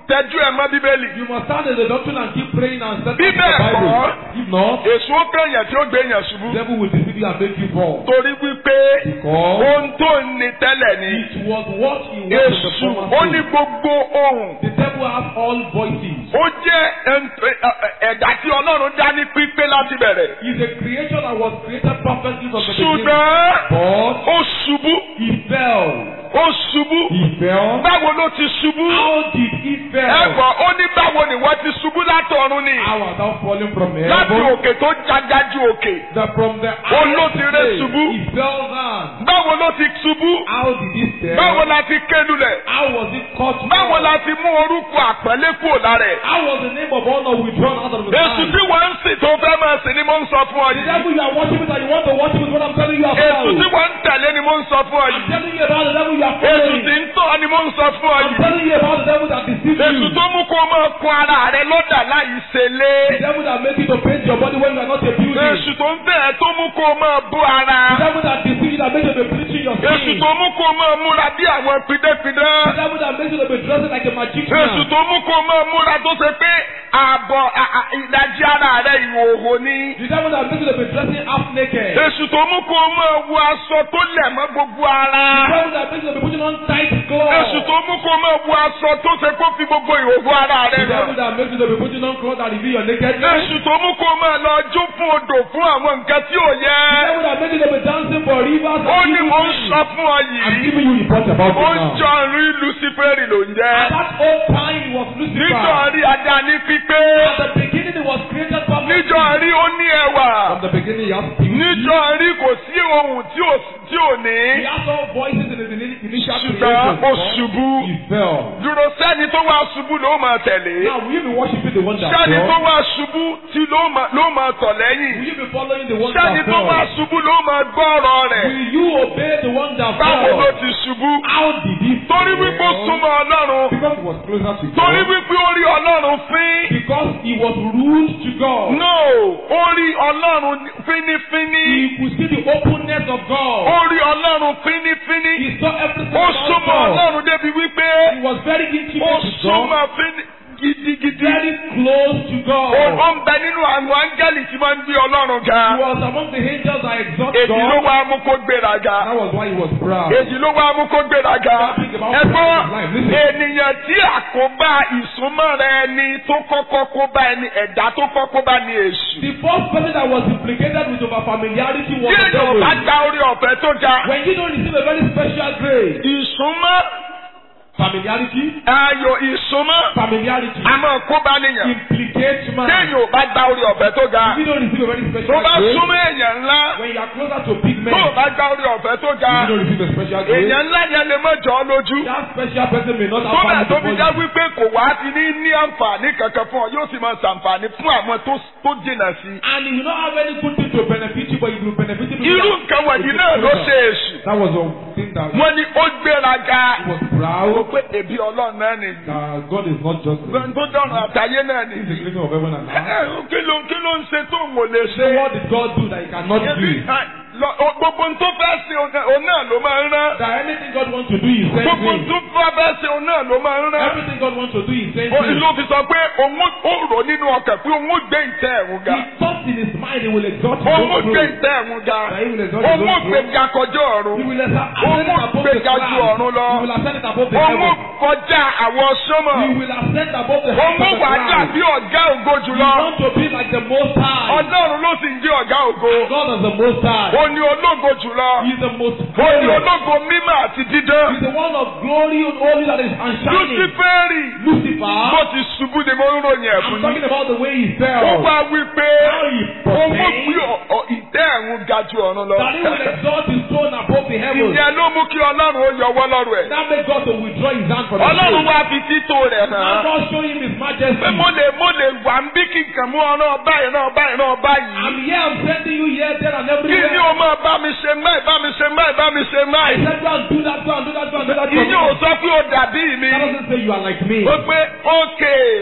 tẹjú ẹ mọ́ bíbélì.
You must stand in the doctrine and keep praying and set
Bí
up the
bẹ́ẹ̀
Bible.
kọ́,
If not,
èso ó kẹ̀yàn tí ó gbé yàn ṣubú.
the devil will deceive you and make you fall.
torí wípé
Because
ohun tó ń ní tẹ́lẹ̀ ni
it was what he was in the
èṣù
former
ó ní
state.
gbogbo ohun
The devil has all voices.
ó jẹ́ ẹn- ẹ- ẹ- ẹ̀dá tí ọlọ́run dá ní pípé láti bẹ̀rẹ̀
He's a creature that was created perfectly from the beginning.
ṣùgbọ́n
But
ó ṣubú
he fell.
ó ṣubú
He fell.
báwo ló ti ṣubú
How did he fail?
ẹ̀gbọ́n ó ní báwo ni wọ́n ti ṣubú látọ̀run ni
How was thou falling from
láti
heaven?
òkè tó jágájú òkè
That from the
Ó ló ti ré
highest
ṣubú.
place, he fell down.
báwo ló ti ṣubú
How did he fail?
báwo la ti kélulẹ̀
How was it caught?
báwo la ti mú orúkọ àpẹẹlẹ kúrò lára ẹ̀.
How was the name of honor withdrawn out of the
Èsù
mind?
tí wọ́n ń sìn tó fẹ́ máa sìn ni mo ń sọ fún ọ
The
yìí.
devil you are worshiping and you want to worship is what I'm telling you about.
Èsù tí wọ́n ń tẹ̀lé ni mo ń sọ fún ọ
I'm
yìí.
telling you about the devil you are
Èsù
following.
tí ń tọ́ ni mo ń sọ fún ọ
I'm
yìí.
telling you about the devil that deceives
Èsù
you.
tó mú kó máa kun ara rẹ lọ́dà láì ṣe lé.
The devil that makes you to paint your body when you are not a building.
Èsù tó ń tẹ̀ ẹ́ tó mú kó máa bú
The
ara.
devil that deceives you that makes you to be bleaching your
Èsù
skin.
tó mú kó máa múra bí àwọn pidẹ́pidẹ́.
The devil that makes you to be dressing like a magician.
Èsù tó mú kó máa múra tó ṣe pé ààbọ̀ à- à- ìdajì ara rẹ ìhòòhò ni.
The devil that makes you to be dressing half naked.
Èsù tó mú kó máa wọ aṣọ tó lẹ̀ mọ́ gbogbo
The
ara.
devil that makes you to be putting on tight clothes.
Èsù tó mú kó máa wọ aṣọ tó ṣe kó fi gbogbo ìhòòhò ara
The
rẹ
devil
hàn.
that makes you to be putting on clothes that reveal your nakedness.
Èsù tó mú kó máa lọ jó fún odò fún àwọn nǹkan tí ò
The
yẹ.
devil that makes you to be dancing for rivers.
Ó
and
ní
evil
mò ń
things.
sọ fún ọ
I'm
yìí.
giving you reports about
Ó
it
ń
now.
jọ rí Luciferi ló ń
At
jẹ́.
that old time it was Lucifer.
Nítorí ajá ní pípé.
At the beginning it was created perfectly.
Nítorí ó ní ẹwà.
From the beginning he has beauty.
Nítorí kò sí ohun tí ò tí ò
He
ní.
has all voices in his ini- initial
Ṣùgbọ́n
creation.
ó ṣubú.
He fell.
Dúró sẹ́ni tó wá ṣubú ló máa tẹ̀lé.
Now will you be worshiping the one that
Sẹ́ni tó
fell?
wá ṣubú tí ló máa ló máa tọ̀
Will
lẹ́yìn.
you be following the one
Sẹ́ni
that
tó wá
fell?
ṣubú ló máa gbọ́ ọ̀rọ̀ rẹ̀.
Will you obey the one that
Báwo ló
fell?
ti ṣubú?
How did he fall?
Torí wípé ó súnmọ́ Ọlọ́run.
Because he was closer to
Torí
God.
wípé ó rí Ọlọ́run fín.
Because he was ruled to God.
No, ó rí Ọlọ́run fínífíní.
He could see the openness of God.
Ó rí Ọlọ́run fínífíní.
He saw everything
Ó
about
súnmọ́
God.
Ọlọ́run débi wípé
He was very
ó
intimate with God.
súnmọ́ fíní gidigidi.
Very close to God.
Ó ó ń bẹ nínú àwọn áńgẹ́lì tí máa ń gbé Ọlọ́run ga.
He was among the angels that exalt
Èyí ló
God.
wá mú kó gbéraga.
That was why he was proud.
Èyí ló wá mú kó gbéraga. Ẹ̀gbọ́n ènìyàn tí àkóbá ìsúnmọ́ rẹ ni tó kọ́kọ́ kó bá ẹni ẹ̀dá tó kọ́kọ́ bá ní èṣù.
The first person that was implicated with over familiarity was
Tí
the
èèyàn bá
devil.
gba orí ọ̀fẹ́ tó ga.
When you don't receive a very special grace,
Ìsúnmọ́
familiarity,
ayò ìsúnmọ́
familiarity
a máa kó bá níyàn.
implicates man.
Tí èèyàn bá gba orí ọ̀fẹ́ tó ga.
If you don't receive a very
Tó
special
bá
grace,
súnmọ́ èèyàn ńlá.
when you are closer to big men,
Tó o bá gba orí ọ̀fẹ́ tó ga.
if you don't receive a special grace,
Èèyàn ńlá yẹn lè má jọ ọ́ lójú.
that special person may not have
Kódà
value
tó
to
fi
you.
já wípé kò wá ti ní ní àǹfààní kankan fún ọ, yóò sì máa ṣàǹfààní fún àwọn tó tó jìnnà sí. i.
And he will not have any good thing to benefit you, but he will benefit you.
Irú nǹkan wọ̀nyí náà ló ṣe èṣù.
That was the thing that
Wọ́n ní ó gbéraga.
he was
Ó
proud
pé èbí ọlọ́run náà nìyí.
that God is not just
Gbọ́n tó dọ̀rùn àtàyé náà
He's the
nìyí.
creator of heaven and
Ẹ,
earth.
ẹ, Kí ló kí ló ń ṣe tó ń wò lè
So
ṣe?
what did God do that he cannot
Ebi,
do?
ẹ, lọ- o- Gbogbo ohun tó fẹ́ ṣe òun náà ló máa ń rán.
That anything God wants to do, he sends
Gbogbo ohun
him.
tó fẹ́ ṣe òun náà ló máa ń rán.
Everything God wants to do, he sends
Ó
him.
ló fi sọ pé òun ó- ó rò nínú ọkàn pé òun ó gbé ìtẹ́ ẹ̀rùn ga.
He thought in his mind he will exalt his
Òun ó
own
gbé
throne.
ìtẹ́ ẹ̀rùn ga.
That he will exalt his
Òun ó
own
gbé
throne.
ga kọjá ọ̀run.
He will ascend
Òun
it
ó
above
gbé
the
ga ju
clouds.
ọ̀run lọ.
He will ascend it above the
Òun ó
heavens.
kọjá àwọn sọ́mọ̀.
He will ascend above the
Òun
heights
ó
of the
wà
clouds.
dàbí ọ̀gá ògo
He
jùlọ.
wants to be like the Most High.
Ọlọ́run ló sì ń jẹ́ ọ̀gá ògo.
God is the Most High.
Ó ní ológo jùlọ.
He is the most
Ó ní
glorious.
ológo mímọ́ àti dídán.
He is the one of glory and holy that is unshining.
Lúsífẹ́rì bó
Lucifer.
ti ṣubú ni mo ń ròyìn ẹ̀ fún
I'm
yín.
talking about the way he
Ó
fell.
wá wí pé
How he
òun ó
proclaimed
gbé ọ̀- ọ̀- ìtẹ́ ẹ̀rùn ga ju ọ̀run lọ.
that he will exalt his throne above the heavens.
Ìyẹn ló mú kí Ọlọ́run ó yọwọ́ lọ́rùn ẹ̀.
That made God to withdraw his hand from the
Ọlọ́run
throne.
wá fi títò rẹ̀
Now
hàn.
God show him his majesty.
Pé mo lè mo lè wà ń bí kí nǹkan mú ọ̀rọ̀ báyìí náà báyìí náà báyìí.
I'm here, I'm sending you here, there, and
Kí ni
everywhere.
o máa bá mi ṣe máì bá mi ṣe máì bá mi ṣe
I
máì?
said, go and do that, go and do that, go and do that. for me.
Ìyẹn ò sọ pé o dàbí mi.
That doesn't say you are like me.
Ó pé ókè.
That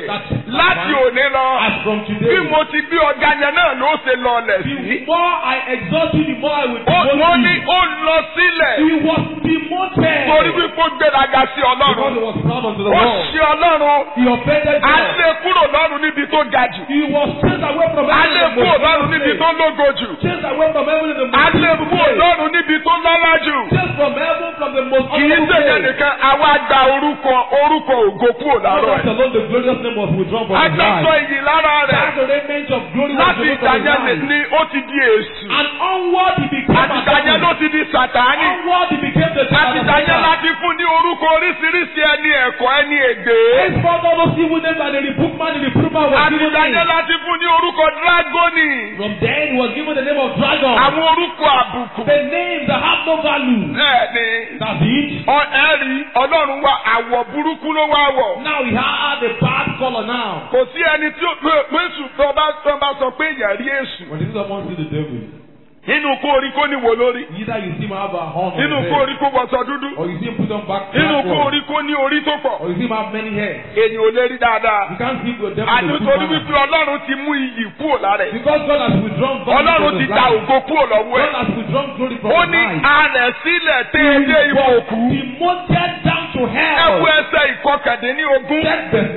láti òní lọ
As from
bí
today,
mo ti gbé ọ̀gá yẹn náà ló ṣe lọlẹ̀
the
sí.
more I exalt you, the more I will
Ó-
devote
wọ́n ní
you.
ó lọ sílẹ̀
He was demoted
torí wípé ó gbéraga sí
because he
ọlọ́run.
was proud unto the
ó
world.
ṣe ọlọ́run
He offended
á
God.
lé kúrò lọ́run níbi tó ga jù.
He was chased away from
á
heaven
lé
in the
kúrò
most
lọ́run níbi
place.
tó lógo jù.
Chased away from heaven in the
á
most
lé
beautiful
kúrò
place.
lọ́run níbi tó lọ́lá jù.
Chased from heaven from the most
kì í
honorable
ṣèyẹ
place.
nìkan àwa gba orúkọ orúkọ ògo kúrò
Not
lára
that
ẹ̀.
alone the glorious name was withdrawn from his
agbẹ́sọ
life.
iyì lára rẹ̀
That's the remnant of glory was
láti
removed
ìgbà
from his
yẹn
life.
ni ó ti di èṣù.
And onward he became
àti
a
ìgbà yẹn ló
devil.
ti di sàtáánì.
Onward he became the
àti ìgbà yẹn
Satan.
láti fún ní orúkọ oríṣiríṣi ẹni ẹ̀kọ́ ẹni ègbé.
Henceforth all those evil names and the reproof man, the reproof man was
àti
given
ìgbà yẹn
name.
láti fún ní orúkọ dragoni.
From then he was given the name of dragon.
àwọn orúkọ àbùkù.
The names that have no value.
bẹ́ẹ̀ni
That's it.
ọ ẹ̀rí ọlọ́run wa àwọ̀ burúkú ló wá wọ̀.
Now he had a bad color now.
kò sí ẹni tí ó pé èṣù tó bá tó bá sọ pé èèyàn rí èṣù.
When someone see the devil,
nínú kó orí kó ní wo lórí.
either you see him have a horn on
nínú
his
kó
head,
orí kó wọṣọ dúdú.
or you see him put on back
nínú kó
backward,
orí kó ní orí tó pọ̀.
or you see him have many hairs.
ènìyàn ò lè rí dáadáa.
You can't see the devil in a
àti
good
torí
manner.
wípé ọlọ́run ti mú iyì kúrò lára ẹ̀.
Because God has withdrawn value
ọlọ́run
from
ti
his
ta
life.
ògo kúrò lọ́wọ́
God
ẹ̀.
has withdrawn glory from
ó
his
ní
life.
arẹ̀ sílẹ̀ tẹ́
He
ilé
was
ìwò òkú.
demoted down to
ẹ
hell.
wo ẹsẹ̀ ìkọkàndínlógún.
Check verse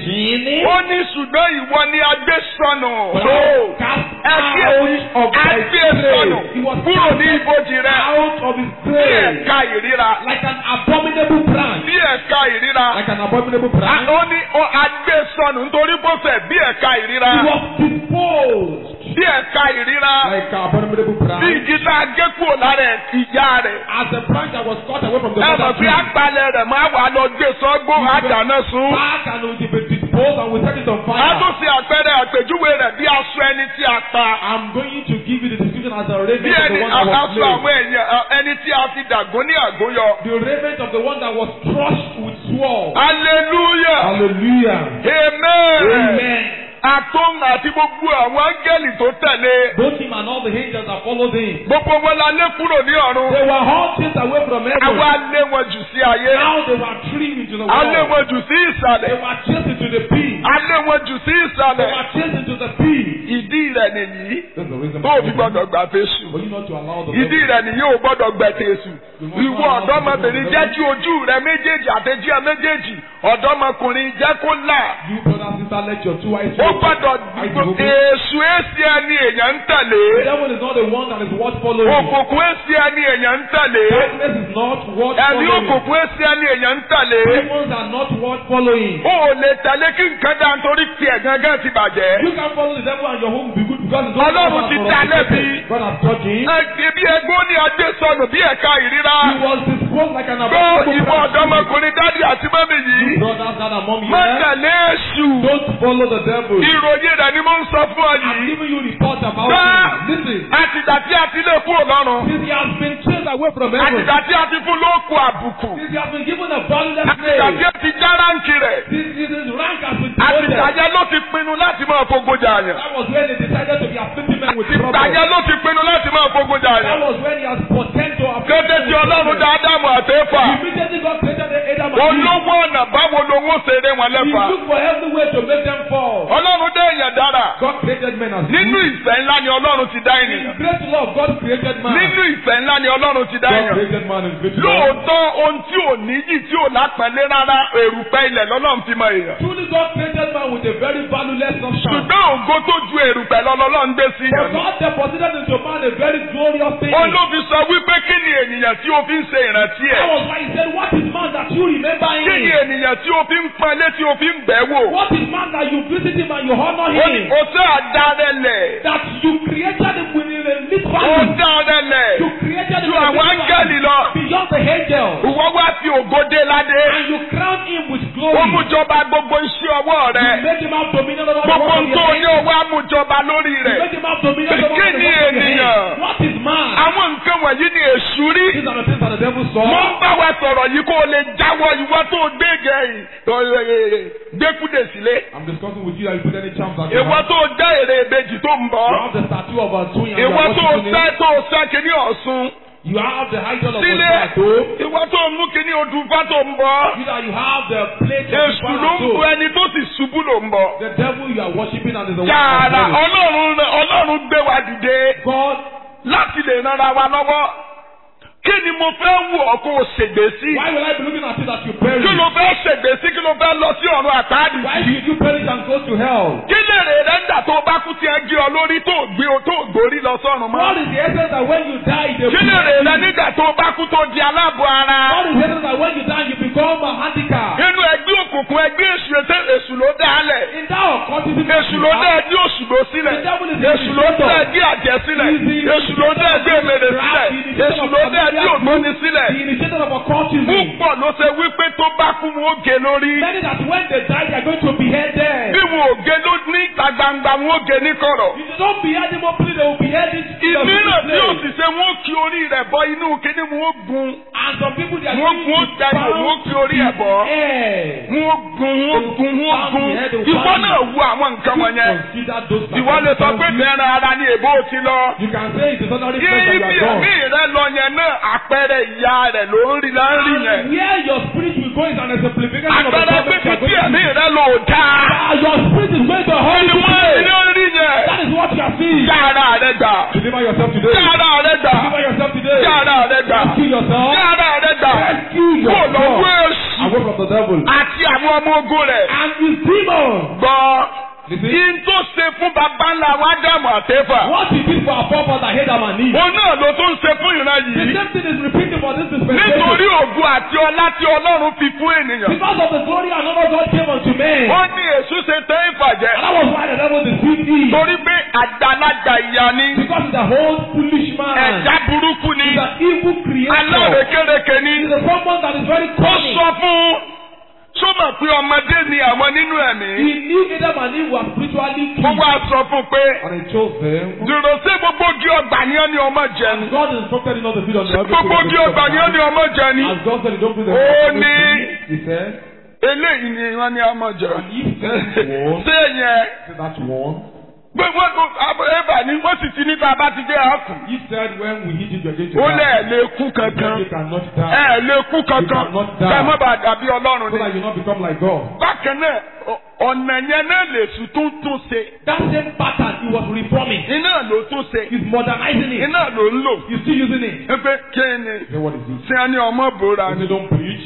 19.
ó ní ṣùgbọ́n ìwọ ni agbé sọnù.
But I was cast
ẹ kí
out of thy
agbé sọnù
grave. He was
kúrò ní
cast
ibojì rẹ.
out of his
bí
grave
ẹ̀ka ìríra.
like an abominable branch.
bí ẹ̀ka ìríra.
Like an abominable
A-
branch.
ó ní ó agbé sọnù nítorí bó fẹ́ bí ẹ̀ka ìríra.
He was disposed
bí ẹ̀ka ìríra.
like an abominable
bí
branch.
igi tá a gé kúrò lára ẹ̀ ìyá rẹ̀.
As a branch that was cut away from the
ẹ mọ̀
mother
pé
tree.
àgbàlẹ̀ rẹ̀ máa wà lọ gbé sọ́gbó àdáná sun.
Back and it will be disposed and we set it on
a
fire.
tún ṣe àpẹẹrẹ àpèjúwe rẹ̀ bí aṣọ ẹni tí a pa.
I'm going to give you the description as a raiment
bí
of
ẹni
the one that was
aṣọ
slain.
àwọn èèyàn ẹ, ẹni tí a fi dàgún ní àgóyọ.
The raiment of the one that was crushed with sword.
hallelujah
Hallelujah.
amen.
Amen.
àtún àti gbogbo àwọn áńgẹ́lì tó tẹ̀lé.
Both him and all the angels that followed him.
gbogbo wọn la lé kúrò ní ọ̀run.
They were all chased away from heaven.
àwa lé wọn jù sí ayé.
Now they were thrown into the
a lé
world.
wọn jù sí
They
ìsàlẹ̀.
were chased into the pit.
a lé wọn jù sí
They
ìsàlẹ̀.
were chased into the pit.
ìdí rẹ̀ nìyí.
That's the reason
tó o fi gbọdọ̀ gbà fésù.
For you not to allow the
ìdí rẹ̀ nìyí ò gbọdọ̀ gbẹ̀tẹ̀ èṣù. ìwọ ọ̀dọ́mọbìnrin jẹ́ kí ojú rẹ méjèèjì àtẹ̀jí ẹ méjèèjì ọ̀dọ́mọkùnrin jẹ́ kó là.
You brother and sister let your two eyes
ó
open.
gbọdọ̀
Eyes open.
èṣù èsì ẹni èèyàn ń
The
tẹ̀lé.
devil is not the one that is worth following.
òkùnkùn èsì ẹni èèyàn ń tẹ̀lé.
Darkness is not worth
ẹ̀mí
following.
òkùnkùn èsì ẹni èèyàn ń tẹ̀lé.
Demons are not worth following.
o ò lè tẹ̀lé kí nǹkan dá nítorí tiẹ̀ gángan ti bàjẹ́.
You can follow the devil and your home will be good because it's
Ọlọ́run ti dá lẹ́bi.
God has taught him.
ẹ bí ẹgbẹ́ ó ní adé sọnù bí ẹ̀ka ìríra.
He was disposed like an
gbọ́
abominable
ìwọ
branch.
ọ̀dọ́mọkùnrin dádì àti mọ́mì yìí.
Brothers that are mom
má
here.
tẹ̀lé èṣù.
Don't follow the devil.
ìròyìn rẹ̀ ni mo ń sọ fún ọ
I'm
yìí.
giving you report about
Ah!
him. Listen.
àtìgbà tí a ti lè kúrò lọ́rùn.
Since he has been chased away from heaven.
àtìgbà tí a ti fún lóòkù àbùkù.
Since he has been given a valueless
àtìgbà tí
name.
a ti já ráǹkì rẹ̀.
Since his rank has been
àtìgbà
demoted.
yẹn ló ti pinnu láti máa fogun jà yàn.
That was when they decided to be afflicting men with
àtìgbà
trouble.
yẹn ló ti pinnu láti máa fogun jà
That
yàn.
was when he has pretend to afflict
kété
men
tí
with
ọlọ́run
trouble.
dá ádámù àtẹ́fà.
Immediately God created Adam and Eve.
olówó ọ̀nà báwo lowó ṣeré wọn
He
lẹ́fà.
looked for every way to make them fall.
ọlọ́run dá èèyàn dára.
God created men as
nínú
good.
ìfẹ́ ńlá ni ọlọ́run ti dá
In
ènìyàn.
great love, God created man.
nínú ìfẹ́ ńlá ni ọlọ́run ti dá
God
èèyàn.
created man in great love.
lóòótọ́ ohun tí ò níyì tí ò lápẹ̀lẹ́ rárá èrùpẹ̀ ilẹ̀ lọ́lọ́run fi mọ èèyàn.
Truly, God created man with a very valueless substance.
ṣùgbọ́n ògo tó ju èrùpẹ̀ lọ́lọ́run gbé sí
But
yàn.
God deposited into man a very glorious thing.
ó ló fi sọ wípé kí ni ènìyàn tí o fi ń ṣe ìrántí
That
ẹ̀.
was why he said, What is man that you remember
kí ni
him?
ènìyàn tí o fi ń pọnlé tí o fi ń bẹ̀ wò.
What is man that you visit him and you honor
ó ní
him?
o tẹ́ àdárẹ́lẹ̀.
That you created him with a lit
ó
value.
dárẹ́lẹ̀.
You created him
ju
with a
àwọn
lit
áńgẹ́lì
value.
lọ.
Beyond the angels.
ìwọ wá fi ògo dé ládé.
And you crown him with glory.
ó mú jọba gbogbo iṣẹ́ ọwọ́
You
rẹ̀.
make him have dominion over the
gbogbo
work
ohun
of
tó
your
ní
hands.
owó amújọba lórí
You
rẹ̀.
make him have dominion over the
Kí
work of
ni
your
ènìyàn?
hands. What is man?
àwọn nǹkan wọ̀nyí ni èṣù rí.
These are the things that the devil saw.
mo ń bá wa sọ̀rọ̀ yìí kó o lè jáwọ́ ìwọ tó gbége gbẹ́kúdè sílé.
I'm discussing with you that you put any charms that you
ìwọ
have.
tó dá èrè ìbejì tó ń
You
bọ̀.
have the statue of a twin and you
ìwọ
are
tó
worshiping
sẹ́
it.
tó sẹ́ kìíní ọ̀sùn.
You have the idol of
sílé
God at home.
ìwọ tó ń mú kíní odùnfá tó ń bọ̀
You that you have the plate of
èṣù
God
ló
at
ń bọ
home.
ẹni tó sì ṣubú ló ń bọ̀.
The devil you are worshiping and is the one
yàrá
that is
ọlọ́run ọlọ́run gbé wa dìde
God,
láti lè ran ara wa lọ́wọ́ kí ni mo fẹ́ wù ọ́ kó o ṣègbè sí
why will I be looking at it that you perish?
kí ló fẹ́ ṣègbè sí kí ló fẹ́ lọ sí ọ̀run àtàdì
Why should you perish and go to hell?
kí lèrè rẹ ń dà tó o bá kú tí ẹ gé ọ lórí tó o gbé o tó o gbórí lọ sọ́run
What
mọ́
is the essence that when you die, they
kí lèrè rẹ nígbà tó o bá kú tó di aláàbọ̀ ara
What is the essence that when you die, you become a handicap?
nínú ẹgbẹ́ òkùnkùn ẹgbẹ́ èṣù ètè èṣù ló dá a lẹ̀
In that occultism, that
èṣù
you
ló dá
have,
ẹgbẹ́ òṣùgbò sílẹ̀
The devil is the
èṣù ló dá
initiator.
ẹgbẹ́ àjẹ́ sílẹ̀
He is the
èṣù ló dá ẹgbẹ́ èmèrè sílẹ̀
initiator
èṣù
of
ló dá ẹgbẹ́
familiar
ògbóni
group,
sílẹ̀
the initiator of occultism.
púpọ̀ ló ṣe wípé tó bá kú wọn ó gé lórí
Many that when they die, they are going to behead them.
bí wọn ò gé ló ní ìta gbangba wọn ó gé ní kọ̀rọ̀
If they don't behead them openly, they will behead it in the
ìmíràn tí ò
place.
sì ṣe wọn ó kí orí rẹ̀ bọ inú kíní wọn ó gun
And some people, they are
wọn ó
going
gun ó
to
dẹnu wọn ó kí orí ẹ̀ bọ̀
air.
wọn ó gun wọn ó gun wọn ó gun ìwọ náà wo àwọn nǹkan wọ̀nyẹn
Consider those
ìwọ lè sọ pé
circumstances.
bẹ́ẹ̀rẹ̀ ara ni èbó ti lọ.
You can say it is ordinary
Yé
place that
ibi
you are
ẹ̀mí
gone.
rẹ lọ yẹn náà àpẹẹrẹ ìyá rẹ̀ ló ń rí là ń rí yẹn.
And where your spirit will go is an exemplification of the
àpẹẹrẹ
problem
pípi
you are
tí
going
ẹ̀mí
through.
rẹ lò dáa.
Ah, Your spirit is going to
kí
hold
ni
you
wọ́n rí
today.
ló ń rí yẹn.
That is what you are seeing.
Yá ara rẹ gbà.
Deliver yourself today.
Yá ara rẹ gbà.
Deliver yourself today.
Yá ara rẹ gbà.
Rescue yourself.
Yá ara rẹ gbà.
Rescue
Kó lọ
yourself.
wé èṣù
Away from the devil.
àti àwọn ọmọ ogun rẹ̀.
And his demons.
Gbọ́.
Listen.
Yín tó ṣe fún bàbá ńlá wa dààmú àtẹ́fà.
What he did for our forefather Adam and Eve.
Òun náà ló tún ṣe fún ìran
The
yìí.
same thing is repeated for this dispensation.
Nítorí ògùn àti ọlá tí Ọlọ́run fi fún ènìyàn.
Because of the glory and honor God gave unto men.
Ó ní èṣù ṣe tẹ́ ìfàjẹ́.
And that was why the devil deceived Eve.
Torí pé àgbàlagbà ìyá ni.
Because he's a whole foolish man.
Ẹ̀dá burúkú ni.
He's an evil creator.
Alárekérekè ni.
He's a someone that is very
Ó
cunning.
sọ fún sọ́mọ̀ pé ọmọdé ni àwọn nínú ẹ̀mí.
He knew Adam and Eve were spiritually
Mo
killed.
wá sọ fún pé
And he chose them.
dùrò sí gbogbo ogi ọgbà ni ó ní ọmọ jẹ ni.
God instructed him not to feed on the every
Gbogbo ogi ọgbà ni ó ní ọmọ jẹ ni.
As God said, don't feed them.
Ó ní-
He said,
Eléyìí ni wọ́n ní ọmọ jẹ.
if that one,
Ṣé yẹn?
that one,
Gbogbo ẹ̀bà ni wọ́n sì ti ní tá a bá ti dé àkùn.
he said, when we hit it, you're going to
Ó
die.
lẹ̀ lè kú
He said,
kankan.
you cannot die.
Ẹ lè kú kankan.
cannot die.
Ká má bàa dàbí Ọlọ́run
So
ni.
that you not become like God.
Bákan náà, ọ- ọ̀nà yẹn náà lè sùn tún tún ṣe.
That same pattern he was reforming.
Iná ló tún ṣe.
He's modernizing it.
Iná ló ń lò.
He's still using it.
Ẹ pé kí ni?
Then what is it?
Ṣé a ní ọmọ bòrà
He
ni?
said, don't preach.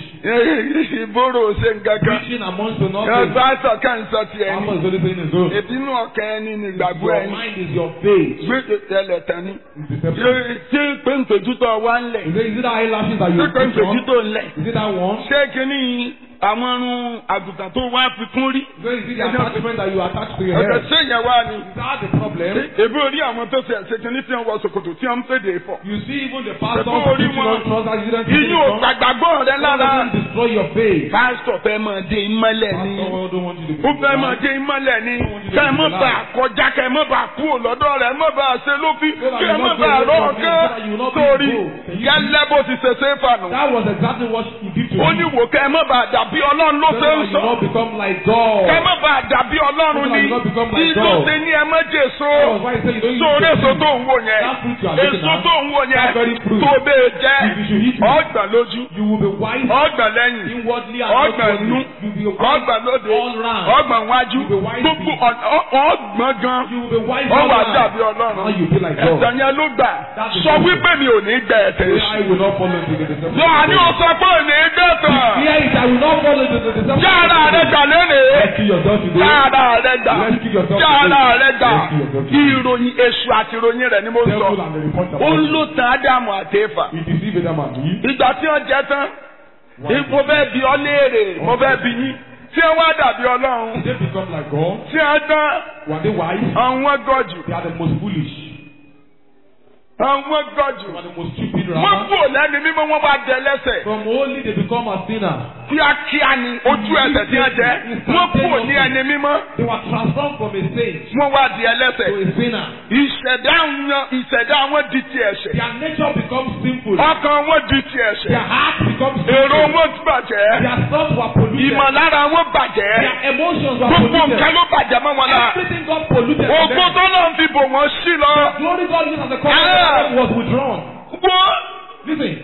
Ìbòrò ṣe ń kankan.
Preaching amongst the nothing.
Ẹgbẹ́ sọ ká ń sọ ti ẹni.
Papa is only saying his own.
Ìbínú ọ̀kẹ́ ẹni ni ìgbàgbọ́
Your
ẹni.
mind is your faith.
Gbé tẹ̀lẹ̀ tán ni.
It's deception.
Ṣé péńpéjútọ̀ wá ń lẹ̀?
Is it, is it that eyelashes that you
Ṣé
put on?
péńpéjútọ̀ ń lẹ̀?
Is it that one?
Ṣé kíní àwọn irun àgùntàn tó wá fi kún rí?
So is it the attachment that you attach to your
Ọ̀dọ̀
head?
ṣé ìyẹn wá ni?
Is that the problem?
Èbí orí àwọn tó ṣe ẹ̀ṣẹ̀ kíní tí wọ́n wọ ṣòkòtò tí wọ́n ń fèdè fọ̀.
You see even the pastor
Ṣé kó orí
putting
wọn?
on trousers, you didn't see
Iyún ò
it.
gbàgbọ́ rẹ
That
lára.
doesn't destroy your faith.
Pásítọ̀ fẹ́ máa dé ìmọ́lẹ̀ ni.
Pastor don't want you to
Ó fẹ́ máa dé ìmọ́lẹ̀ ni. Kẹ́ ẹ mọ́ bá a kọjá kẹ́ ẹ mọ́ bá a kú lọ́dọ̀ rẹ̀ ẹ mọ́ bá a ṣe lófin. Kẹ́ ẹ mọ́ bá a rọ̀ ọ̀gán. Torí gẹ́lẹ́ bó ti ṣe ṣe é fànù.
That was exactly what he did to
Ó
you.
ní wò kẹ́ ẹ mọ́ bá a dàbí Ọlọ́run ló
So
ṣe
that
ń
you
sọ.
not become like God.
Kẹ́ ẹ mọ́ bá a dàbí Ọlọ́run ni. Ìlú ṣe ní ẹ mọ́ jèso.
That was why he said you don't use
Sórí
the
èso
fruit.
tó ń wò yẹn.
That fruit you are looking
Èso
at,
tó ń wò yẹn.
that very fruit.
Tó bẹ́ẹ̀ jẹ́.
If you should eat it,
Ọgbọ̀n lójú.
you will be wise
Ọgbọ̀n lẹ́yìn.
inwardly and
Ọgbọ̀n
outwardly.
nú.
You will be wise
Ọgbọ̀n lóde.
all round.
Ọgbọ̀n wájú.
You will be wise
Gbogbo
being.
ọ̀nà- ọ- ọgbọ̀n gan.
You will be wise
Ó
all
wà
round.
dàbí
Now
Ọlọ́run.
you be like God.
Ẹ̀sán yẹn ló gbà.
That is
Sọ
the
wípé mi ò ní gbẹ ẹ̀tẹ̀
Say,
èṣù.
I will not fall into the deception.
Lọ àní o sọ pé ò ní gbẹ tán.
Here is I will not fall into the deception.
Yára rẹ gbà lónìí.
Rescue yourself today.
Yára rẹ gbà.
Rescue yourself
Yára
today.
rẹ gbà.
Rescue yourself today.
Ìròyìn èṣù àti ìròyìn rẹ̀ ni mo
Devil
sọ.
and the report
Ó ń
about
lò tán Ádámù àti Éfà.
He deceived Adam and Eve.
Ìgbà tí wọ́n jẹ tán.
Why?
Mo fẹ́ bi ọ́ léèrè. Mo fẹ́ bi yín. Tí wọ́n wá dàbí Ọlọ́run.
Did they become like God?
Tí wọ́n tán.
Were they wise?
Àwọn gọ̀jù.
They are the most foolish.
Àwọn gọ̀jù.
They were the most stupid
Wọ́n
rather.
kúrò lẹ́ni mímọ́ wọ́n bá dẹ lẹ́sẹ̀.
From holy they become a sinner.
Kíákíá ni ojú ẹsẹ̀ tí wọ́n jẹ́. Wọ́n kúrò ní ẹni mímọ́.
They were transformed from a saint
Wọ́n wá di
to
ẹlẹ́sẹ̀.
a sinner.
Ìṣẹ̀dá wọn ìṣẹ̀dá wọn di ti ẹ̀ṣẹ̀.
Their nature becomes sinful.
Ọkàn wọn di ti
Their
ẹ̀ṣẹ̀.
heart becomes
Èrò
sinful.
wọn bàjẹ́.
Their thoughts were polluted.
Ìmọ̀lára wọn bàjẹ́.
Their emotions were
Gbogbo
polluted.
nǹkan ló bàjẹ́ mọ́ wọn lára.
Everything got polluted. for
Ògbó
them.
tó náà ń fi bò wọ́n sí lọ.
Glory God used as a covenant
Ah.
was withdrawn.
Wọ́n
Listen,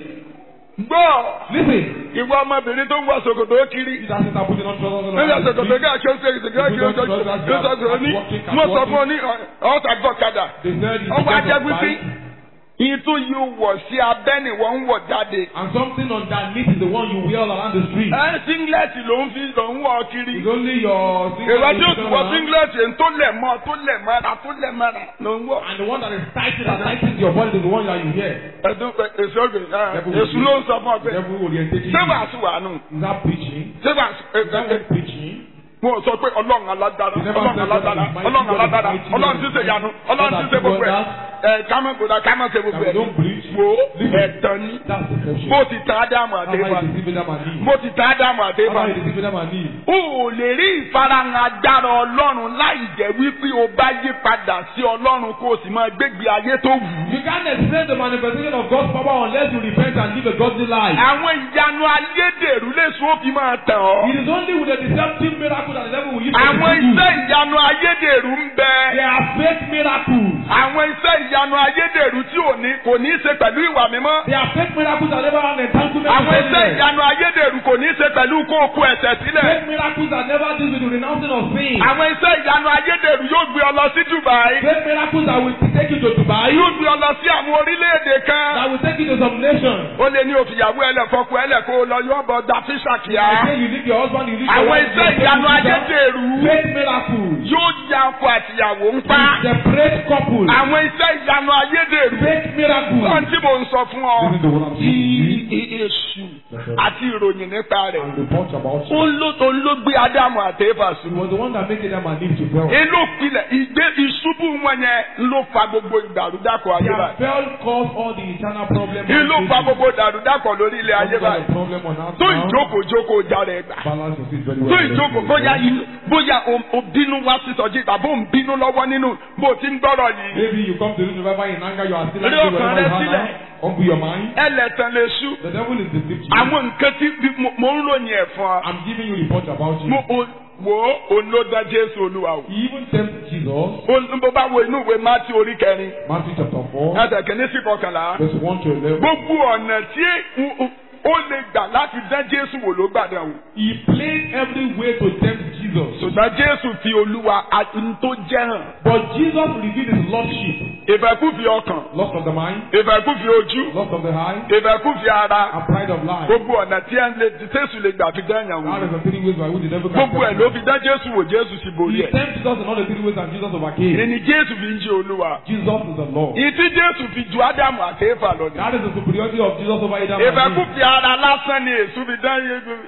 gbọ́
listen.
ìwọ ọmọbìnrin tó ń wọ ṣòkòtò kiri
These are are putting on trousers and
nígbà ṣòkòtò ká kí ó ṣe ìṣègùn kí ó ṣe ìṣègùn ní wọ́n sọ fún ọ ní ọ̀tà gbọ́kadà
They said it's
ọwọ́
because
ajá
of
wípé
bike,
ìyí tó yí wọ̀ sí abẹ́ ni wọ́n ń wọ̀ jáde.
and something underneath is the one you wear all around the street.
ẹ singlet ló ń fi ló ń wọ̀ kiri.
It's only your single
èrò tí o
you
ti
turn
wọ
around,
singlet yẹn tó lẹ̀ mọ́ tó lẹ̀ mọ́ra tó lẹ̀ mọ́ra ló ń wọ̀.
and the one that is tightened that tightens your body is the one that you wear.
ẹ̀dùn èso ògbìn èso ló ń sọ fún ọ pé
Devil orientation.
ṣé wàásù wà nù
Is that preaching?
ṣé wàásù
Is that what preaching?
wọn ò sọ pé ọlọ́run alágbára
You never
ọlọ́run
said
alágbára
God is mighty,
ọlọ́run
God is
alágbára
mighty,
ọlọ́run
God
tí
is
ń ṣe yanu ọlọ́run tí ń ṣe
God
gbogbo ẹ̀
has
ẹ̀ kámẹ́ gbòdà kámẹ́ ṣe gbogbo
That we
ẹ̀
don't preach.
wo
Listen.
ẹ̀tàn ni
That's deception.
bó ti tán ádámù
That's why
àdébà
you deceiving them and Eve.
bó ti tán ádámù
That's
àdébà
why you deceiving them and Eve.
o ò lè rí ìfarahàn agbára ọlọ́run láì jẹ́ wípé o bá yí padà sí ọlọ́run kó o sì máa gbégbé ayé tó wù ú.
You can't explain the manifestation of God's power unless you repent and live a godly life.
àwọn ìyanu ayédèrú lè sún ó fi máa tàn ọ́.
It is only with a deceptive miracle that the devil will use to
àwọn
deceive you.
iṣẹ́ ìyanu ayédèrú ń bẹ.
They are fake miracles.
àwọn iṣẹ́ ìyanu ayédèrú tí ò ní kò ní í ṣe pẹ̀lú ìwà mímọ́.
They are fake miracles that never have entanglement with
àwọn iṣẹ́
holiness.
ìyanu ayédèrú kò ní í ṣe pẹ̀lú kó o kó ẹ̀ṣẹ̀ sílẹ̀.
Fake miracles that never deal with the renouncing of sin.
àwọn iṣẹ́ ìyanu ayédèrú yóò gbé ọ lọ sí Dubai.
Fake miracles that will take you to Dubai.
yóò gbé ọ lọ sí àwọn orílẹ̀-èdè kan.
That will take you to some nation.
ó lè ní òfìyàwó ẹlẹ́fọ́kù ẹlẹ́ kó o lọ yọ ọ̀bọ̀ da fíṣà
I
kíá.
say you leave your husband, you leave your
àwọn
wife.
iṣẹ́
you
ìyanu
take you to
ayédèrú
Fake miracles.
yóò ya ọkọ àtìyàwó ń pa.
Separate couples.
àwọn iṣẹ́ ìyanu ayédèrú.
Fake miracles.
Sọ́n tí mò ń sọ fún ọ.
This is the one I'm saying to you.
Èṣù àti ìròyìn nípa rẹ̀.
And report about
Ó
you.
ló tó ló gbé Ádámù àti Éfà
It
ṣubú.
was the one that made them and Eve to fail.
Inú pilẹ̀ ìgbé ìṣubú wọn yẹn ló fa gbogbo ìdàrúdàpọ̀ ayé
Their
báyìí.
fail caused all the eternal problems.
Ìlú fa gbogbo ìdàrúdàpọ̀ lórí ilẹ̀ ayé
What
báyìí.
the problem on earth
Tó
now?
ìjókòó-jókòó jáde gbà.
Balance your seat very
Tó
well.
ìjókòó bóyá inú bóyá o- o bínú wá sísọjí tàbí ò ń bínú lọ́wọ́ nínú bó o ti ń gbọ́rọ̀ yìí.
Maybe you come to this revival in anger, you are still
Rí
angry
ọkàn
wherever
rẹ
you are
sílẹ̀.
now. Humble your mind.
Ẹlẹ́tàn lè ṣú.
The devil is deceived you.
Àwọn nǹkan tí bí- mo- mo ń ròyìn ẹ̀ fún ọ.
I'm giving you report about you.
Mo o- wò ó òun ló dá Jésù Olúwa o.
He even tempted Jesus.
Ó- Bó bá wo inú ìwé Mátí orí kẹrin.
Matthew chapter 4,
Ẹsẹ̀ kìíní sí kọkànlá.
verse 1 to 11.
Gbogbo ọ̀nà tí ó- ó- ó lè gbà láti dán Jésù wò ló gbà dán wò.
He played every way to tempt Jesus.
Ṣùgbọ́n Jésù fi Olúwa àti n tó jẹ́ hàn.
But Jesus revealed his lordship.
Ìfẹ́kúfì ọkàn.
Lust of the mind,
Ìfẹ́kúfì ojú.
lust of the eye,
Ìfẹ́kúfì ara.
and pride of life.
Gbogbo ọ̀nà tí ẹ̀ ń lè tí Jésù lè gbà fi dán yàn
That
wò.
is the three ways by which the devil can
Gbogbo ẹ̀
tempt
ló
us.
fi dán Jésù wò Jésù sì borí
He
ẹ̀.
tempted Jesus in all the three ways and Jesus overcame.
Ìní Jésù fi ń jẹ́ Olúwa.
Jesus is the Lord.
Ìtí Jésù fi ju Ádámù àti Éfà lọ ni.
That is the superiority of Jesus over Adam and Eve.
ìfẹ́kùfì ara lásán ni èṣù fi dán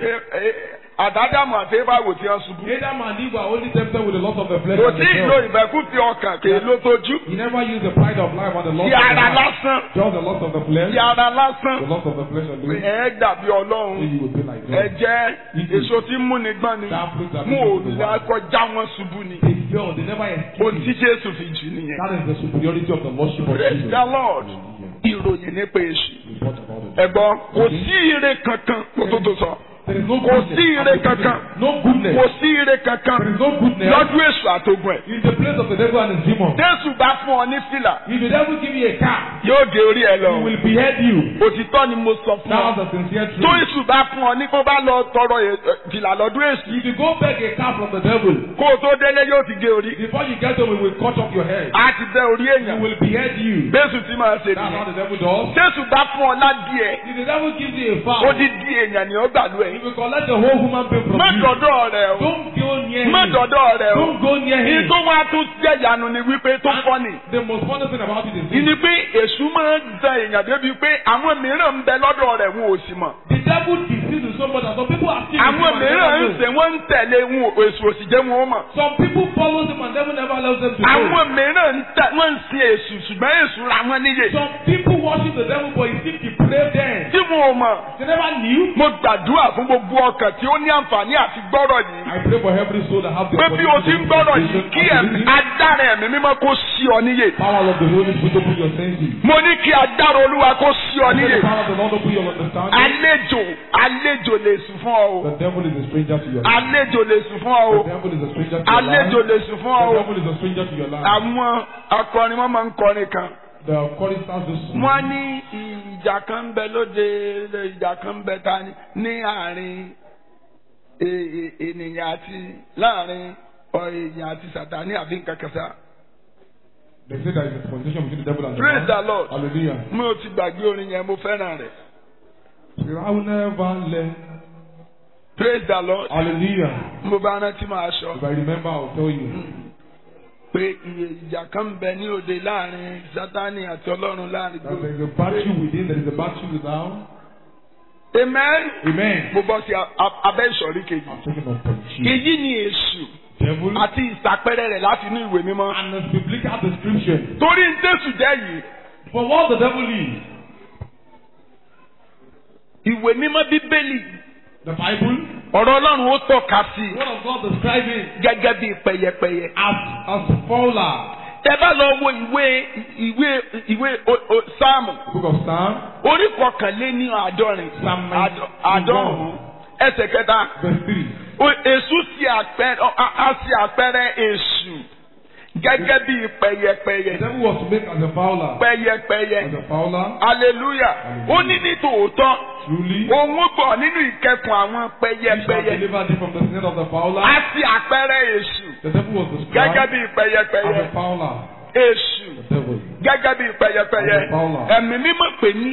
àdádámù àti Éfà wò tí wọ́n ṣubú.
Adam and Eve were only tempted with the lust of the flesh
kò
and
sí
the
ìlò
self.
ìfẹ́kùfì ọkàn kì í ló tójú.
He never used the pride of life and the lust
ti
of the
ara
heart.
lásán
Just the lust of the flesh,
ti ara lásán
the lust of the flesh and the
ẹ dàbí
then
ọlọ́run
you will be like
ẹ
God.
jẹ́ èso tí ń múni gbọ́n ni
That fruit that
mú
leads to the
òòlà
world.
kọjá wọn ṣubú ni.
They fell, they never escaped.
ohun tí Jésù fi jù nìyẹn.
That is the superiority of the lordship of
praise
Jesus.
the Lord ìròyìn nípa èṣù.
Report about it.
ẹ̀gbọ́n kò sí ire kankan kó tó tó sọ.
There is no
Kò
goodness.
sí ire kankan.
No goodness.
kò sí ire
There
kankan
is no goodness
lọ́dún èṣù àtògùn ẹ̀.
in the place of the devil and his demons.
Jésù bá fún ọ ní fìlà
If the devil give you a car,
yóò gé orí ẹ
he
lọ.
will behead you.
Òtítọ́ ni mo sọ fún
That's
ọ.
the sincere
Tó
truth.
èṣù bá fún ọ ní kó bá lọ tọrọ ẹ- ẹ, fìlà lọ́dún èṣù.
If you go beg a car from the devil,
Kó o tó délé yóò ti gé orí.
before you get home, he will cut off your head.
A ti bẹ́ orí
He
èèyàn.
will behead you.
Bẹ́sù ti máa ṣe
That's how
nìyẹn.
the devil does.
Jésù bá fún ọ ládìẹ.
If the devil gives you a
Ó
fowl,
di di èèyàn ni ó gbàlú
he
ẹ̀.
will collect the whole human being from
Má
you.
dọ̀dọ̀ rẹ̀ o.
Don't go near
Má
him.
dọ̀dọ̀ rẹ̀ o.
Don't go near
Ní
him.
tó wá tún jẹ́ ìyanu ni wípé tó fọ́ ni.
The most funny thing about it is this.
Ìní pé èṣù máa ń da èèyàn débi pé àwọn mìíràn ń bẹ lọ́dọ̀ rẹ̀ wọn ò sì mọ̀.
The devil deceives you so much that some people are still
Àwọn
with him and
mìíràn ń
never know.
sè wọ́n ń tẹ̀lé wọn ò- èṣù òsì jẹ́ wọn ó mọ̀.
Some people follow him and devil never allows them to know.
Àwọn mìíràn ń tẹ wọ́n ń sin èṣù ṣùgbọ́n èṣù ra wọn níyè.
Some people worship the devil but he still depraved them.
Tí wọn ò mọ̀,
They never knew.
mo gbàdúrà fún gbogbo ọkàn tí ó ní àǹfààní àti gbọ́rọ̀ yìí.
I pray for every soul that have the
Pé bí o ti ń gbọ́rọ̀ yìí kí ẹ̀mí adára ẹ̀mí mímọ́ kó sí ọ níyè.
power of the Holy Spirit open your senses.
Mo ní kí adára olúwa kó sí ọ
Let
níyè.
the power of the Lord open your understanding.
Àlejò àlejò lè sùn fún ọ o.
The devil is a stranger to your life.
Àlejò lè sùn fún ọ
The
o.
devil is a stranger to your life.
Àlejò lè sùn fún ọ
The
o.
devil is a stranger to your life.
Àwọn akọrin wọn máa ń kọrin kan.
the choristers do sing.
wọ́n ní ìjà kan ń bẹ lóde ìjà kan ń bẹ ta ni ní àárín e- e- ènìyàn àti láàrin ọ, èèyàn àti sàtáni àbí nǹkan kan sá.
They say there is a conversation between the devil and the
Praise
man.
the Lord.
Hallelujah.
mi ò ti gbàgbé orin yẹn mo fẹ́ràn rẹ̀.
I will never learn.
praise the lord.
Hallelujah.
mo bá rántí máa sọ
If I remember, I'll tell you.
pé iye ìjà kan ń bẹ ní òde láàrin sátani àti ọlọ́run láàrin
That there
gbogbo.
is a battle within, there is a battle without.
amen.
Amen.
mo bọ́ sí a- a- abẹ́ ìsọ̀rí kejì.
I'm talking of punching.
èyí ni èṣù
Devil
àti ìsàpẹrẹ rẹ̀ láti inú ìwé mímọ́.
and the biblical description.
torí ń tẹ̀sù jẹ́ yìí
For what the devil is,
ìwé mímọ́ bíbélì
the Bible,
ọ̀rọ̀ ọlọ́run ó tọ́ka sí
the word of God describing
gẹ́gẹ́ bí pẹ̀yẹpẹ̀yẹ.
as as fowler.
tẹ bá lọ wo ìwé ìwé ìwé o- o- sáàmù
Book of Psalm,
orí kọkànléní àádọ́rin
Psalm
àádọ́- àádọ́rùn-ún ẹsẹ̀ kẹta
verse three.
O- èṣù sí àpẹẹrẹ ọ- a a sí àpẹẹrẹ èṣù gẹ́gẹ́ bí
The
pẹ̀yẹpẹ̀yẹ
devil was to make as a fowler.
pẹ̀yẹpẹ̀yẹ
As a fowler,
hallelujah ó ní ní tòótọ́
truly,
òun ó gbọ́ nínú ìkẹkùn àwọn
he shall
pẹ̀yẹpẹ̀yẹ
deliver thee from the snare of the fowler.
a sí àpẹẹrẹ èṣù
The devil was
gẹ́gẹ́
described
bí
as
pẹ̀yẹpẹ̀yẹ
a fowler.
èṣù
The devil.
gẹ́gẹ́ bí pẹ̀yẹpẹ̀yẹ
As a fowler.
ẹ̀mí mímọ́ pè ní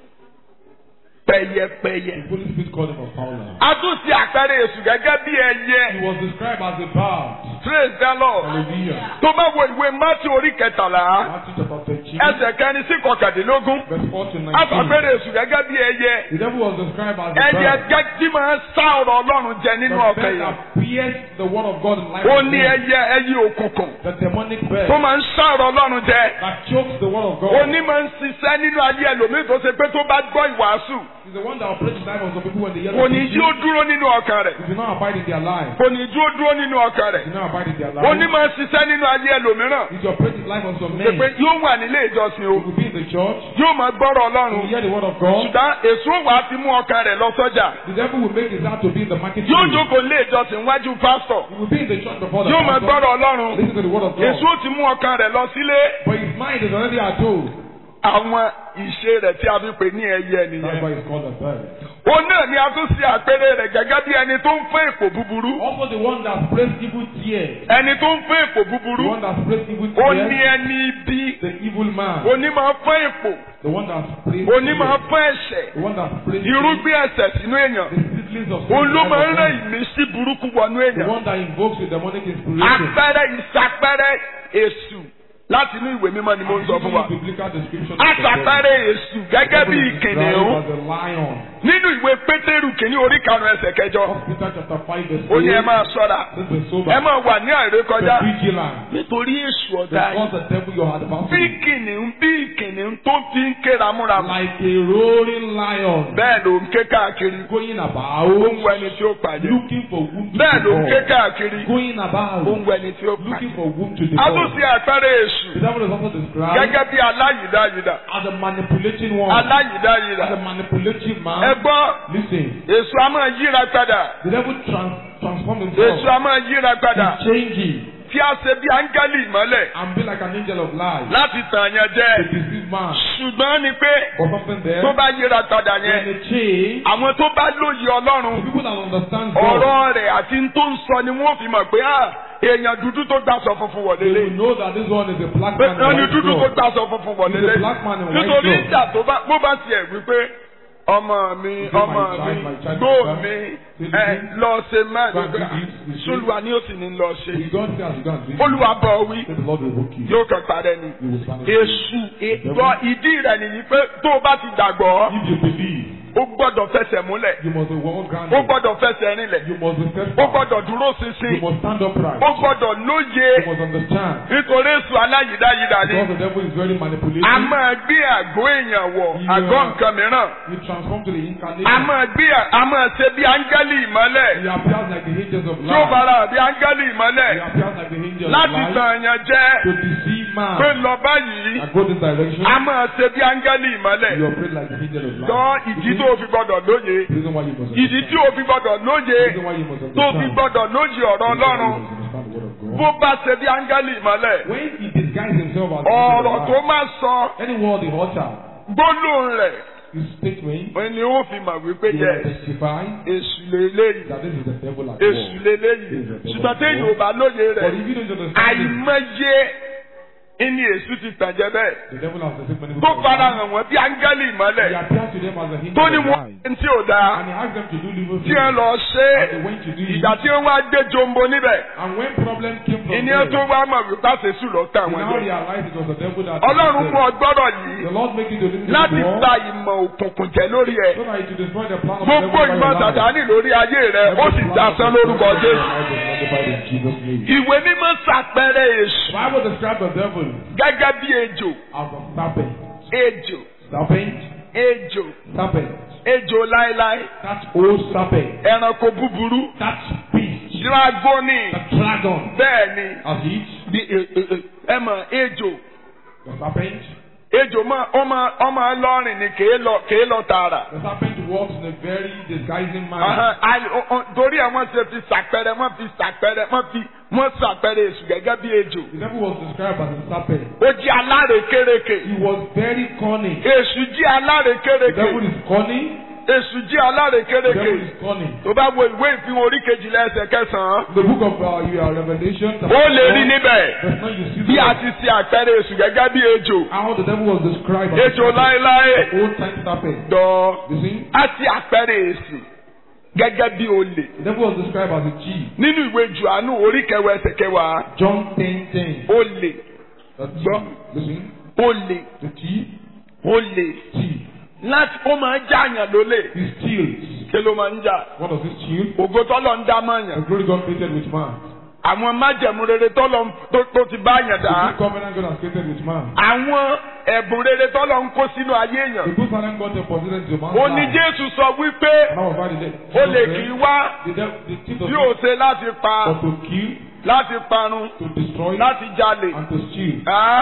pẹ̀yẹpẹ̀yẹ.
The Holy Spirit called him a fowler.
a tún sí àpẹẹrẹ èṣù gẹ́gẹ́ bí
He
ẹyẹ
was described as a bird.
praise the lord
Hallelujah.
tó bá wo ìwé mátí orí kẹtàlá
Matthew chapter thirteen,
ẹsẹ̀ kẹrin sí kọkàndínlógún
verse four to
a
nineteen.
fàpẹẹrẹ èṣù gẹ́gẹ́ bí ẹyẹ
The devil was described as a
ẹyẹ
bird.
gẹ́ tí máa ń sá ọ̀rọ̀ ọlọ́run jẹ
The
nínú
bird
ọkàn yẹn
that pierced the word of God in life.
ó
of
ní
men.
ẹyẹ ẹyẹ òkùnkùn
The demonic bird
tó máa ń sá ọ̀rọ̀ ọlọ́run jẹ
that chokes the word of God.
òní máa ń ṣiṣẹ́ nínú ayé ẹlòmíì tó ṣe pé tó bá gbọ́ ìwàásù
He's the one that operates the life of some people when they hear
kò
the
ní jí ó
preaching.
dúró nínú ọkàn rẹ̀
He do not abide in their life.
kò ní jí ó dúró nínú ọkàn rẹ̀
He do not abide in their
òní
life.
máa ń ṣiṣẹ́ nínú ayé ẹlòmíràn
He operates the life of some
ṣe
men.
pé
He
yóò wà nílé ìjọsìn o
will be in the church.
yóò máa gbọ́rọ̀
He will
ọlọ́run
hear the word of God.
ṣùgbọ́n èso wà á ti mú ọkàn rẹ̀ lọ sọ́jà
The devil will make his heart to be in the market.
yóò
place.
jókòó nílé ìjọsìn wájú pásítọ̀
He will be in the church before the
yóò máa
pastor.
gbọ́rọ̀ ọlọ́run
Listen to the word of God.
èso ti mú ọkàn rẹ̀ lọ sílé
But his mind is already at home.
àwọn ìṣe rẹ̀ tí a fi pè ní ẹyẹ
That's
nìyẹn
why it's called a bird.
òun náà ni a tún ṣe àpẹẹrẹ rẹ̀ gẹ́gẹ́ bí ẹni tó ń fẹ́ èpò búburú
Also the one that sprays evil tears.
ẹni tó ń fẹ́ èpò
The
búburú
one that sprays evil
ó ní
tears.
ẹni ibi
The evil man.
òní máa fẹ́ èpò
The one that sprays
òní máa
tears.
fẹ́ ẹ̀ṣẹ̀
The one that sprays
irúgbìn ẹ̀ṣẹ̀ sínú èèyàn
the seedlings of
òun ló
sin
máa ń
in the
rẹ́
life of man.
ìmísí burúkú wọnú
The
èèyàn
one that invokes the demonic inspiration.
àpẹẹrẹ ìsàpẹẹrẹ èṣù láti inú ìwé mímọ́ ni mo ń sọ fún wa
I'm giving you biblical description of the devil.
àṣàpẹẹrẹ èṣù gẹ́gẹ́ bí
The devil is described
kìnìún
as a lion.
nínú ìwé pétérù kìíní orí karùn-ún ẹsẹ̀ kẹjọ
First Peter chapter five verse
ó ní ẹ
eight.
máa ṣọ́ra
This is sober.
ẹ máa wà ní àìrékọjá
Be vigilant.
nítorí èṣù ọ̀dà yìí
Because the devil your
bí
adversary.
kìnìún bí kìnìún tó fi ń ké ramúramù
Like a roaring lion.
bẹ́ẹ̀ ló ń ké káàkiri
Going
ó ń
about.
wọ ẹni tí ó pàdé
Looking for whom to
bẹ́ẹ̀ ló ń ké
devour.
káàkiri
Going
ó
about.
ń wọ ẹni tí ó pàdé
Looking for whom to
a
devour.
tún ṣe àpẹẹrẹ èṣù
The devil is also described
gẹ́gẹ́ bí aláyìdáyìdá
as a manipulating one.
aláyìdáyìdá
As a manipulative
ẹ
man.
gbọ́
Listen.
èṣù a máa yíra padà
The devil trans transform
èṣù
himself.
a máa yíra padà
He's changing.
tí a ṣe bí áńgẹ́lì ìmọ́lẹ̀
And be like an angel of light.
láti tàn yẹn jẹ
To deceive man.
ṣùgbọ́n ni pé
Or something there.
tó bá yíra padà
When
yẹn
they change.
àwọn tó bá lóye
The
ọlọ́run
people that understand God.
ọ̀rọ̀ rẹ̀ àti n tó ń sọ ni wọ́n fi mọ̀ pé ah, èèyàn dúdú tó gbàsọ funfun wọ̀
They
lélẹ̀
will know that this one is a black
pé
man. in
wọ́n ní
white
dúdú tó
cloth.
gbàsọ funfun wọ̀
He's a
lélẹ̀
black man in white
nítorí
cloth.
ìjà tó bá bó bá tiẹ̀ wípé ọmọ mi
He say,
ọmọ
"My child,
mi
my child,
gbó
my child."
mi
Say,
ẹ
"Listen,
lọ ṣe máa
go and do this, this,
sólùwà ni ó sì ní lọ ṣe
If God says you go and do it,
olùwà bọ̀ wí
say the Lord will rebuke you.
yóò kàn parẹ́ ni
You will stand in
èṣù ètò ìdí rẹ̀ nìyí pé tó o bá ti gbàgbọ́
If you believe,
ó gbọ́dọ̀ fẹsẹ̀ múlẹ̀
you must be well grounded.
ó gbọ́dọ̀ fẹsẹ̀ rinlẹ̀
You must be
ó
steadfast.
gbọ́dọ̀ dúró
You
ṣinṣin
must stand upright.
ó gbọ́dọ̀ lóye
You must understand.
nítorí èṣù aláyìdáyìdá ni
Because the devil is very manipulative.
a máa gbé àgọ́ èèyàn wọ̀
Yeah.
àgọ́ nǹkan mìíràn
He transforms to the
a
incarnation.
máa gbé a máa ṣe bí áńgẹ́lì ìmọ́lẹ̀
He appears like the angels of
tí ó
light.
fara hàn bí áńgẹ́lì ìmọ́lẹ̀
He appears like the angels of
láti
light
tàn yàn jẹ́
to deceive man.
pé lọ báyìí
And go this direction.
a máa ṣe bí áńgẹ́lì ìmọ́lẹ̀
You operate like the angel of light.
gbọ́ ìdí tó o fi gbọ́dọ̀ lóye
The reason why you must
ìdí tí o fi gbọ́dọ̀ lóye
The reason why you must
tó o
understand.
fi gbọ́dọ̀ lóye ọ̀rọ̀
The reason why
ọlọ́run
you must understand the word of God.
bó bá ṣe bí áńgẹ́lì ìmọ́lẹ̀
When he disguised himself as
ọ̀rọ̀ tó máa sọ
any word he utter,
gbólóhùn rẹ̀
his statement,
ni ó fi mọ̀ wípé
he
yẹ
will testify
èṣù lélẹ́yìí
that this is the devil at
èṣù
work.
lélẹ́yìí ṣùgbọ́n téèyàn ò bá lóye
But
rẹ̀
if you don't understand it,
àìmọye ìní èṣù ti tàn jẹ́ bẹ́ẹ̀
the devil has deceived many
tó
people.
fara hàn wọ́n bí áńgẹ́lì
He
ìmọ́lẹ̀
appeared to them as a
tó ní
hindrance.
wọ́n tí ò dáa
And he asked them to do evil
tí wọ́n
things.
lọ ṣe é
And they went to do it.
ìgbà tí wọ́n wá gbé jombo níbẹ̀
And when problem came from
ìní
there,
tó wá mọ̀ wípé àṣẹṣù lọ tà
they
wọ́n
now
jẹ
realized it was the devil that
ọlọ́run
deceived
fún
them.
ọgbọ́rọ̀ yìí
The Lord make you to listen
láti
to the
gba
word
ìmọ̀ òkùnkùn jẹ lórí ẹ̀
so that it will destroy the plan of the devil
gbogbo
over
ìmọ̀
your life.
sàtáni lórí ayé rẹ̀ ó sì dasán lórúkọ jésù ìwé mímọ́ ṣàpẹẹrẹ èṣù
The Bible describes the devil
gẹ́gẹ́ bí ejò
as a serpent.
ejò
Serpent,
ejò
serpent.
ejò láéláé
That old serpent.
ẹranko búburú
That beast.
dragoni
The dragon.
bẹ́ẹ̀ ni
As it.
bí e- e- e- ẹ mọ̀ ejò
The serpent.
ejò mọ ọmọ ọmọ lọrin ni kèé lọ kèé lọ tààrà.
The serpent walks in a very disguising manner.
Ahan, àì- ọ- ọ- torí ẹ wọ́n ṣe fi ṣàpẹrẹ wọ́n fi ṣàpẹrẹ wọ́n fi wọ́n ṣàpẹrẹ èṣù gẹ́gẹ́ bí ejò.
The devil was described as a serpent.
ó jí alárekérekè.
He was very cunning.
èṣù jí
The devil
alárekérekè.
is cunning.
èṣù jí
The devil
alárekérekè.
is cunning.
tó bá wo ìwé ìfihàn orí kejìlá ẹsẹ̀ kẹsàn-án.
The book of uh, your Revelation.
ó lè rí níbẹ̀.
That's not you see
bí a
the-
ti ṣe àpẹẹrẹ èṣù gẹ́gẹ́ bí ejò.
how the devil was described as
ejò
a serpent.
láéláé.
old time serpent.
dọ̀
You see?
á ti àpẹẹrẹ èṣù gẹ́gẹ́ bí olè.
The devil was described as a chief.
nínú ìwé Jòhánù orí kẹwàá ẹsẹ̀ kẹwàá
John 10 10.
olè
The
Gbọ́.
thief. Listen.
olè
The thief.
olè
Thief.
láti ó máa ń jàyàn lólè
He steals.
kí ló máa ń jà
What does he steal?
ògo tọ́lọ̀ ń dá
The
mọ̀yàn
glory God created with man.
àwọn májẹ̀mú rere tọ́lọ̀ ń- tó tó ti bá yàn
The
dá
good covenant God has created with man.
àwọn ẹ̀bùn rere tọ́lọ̀ ń kó sínú ayé
The
èèyàn
good talent God deposited into man's
ó ní
life.
Jésù sọ wípé
And that was why the de-
olè
Jesus
kì í
said,
wá
The devil, the thief does
bí ó
not
ṣe láti pa
but to kill,
láti parun
to destroy,
láti jalè
and to steal.
Ẹ́,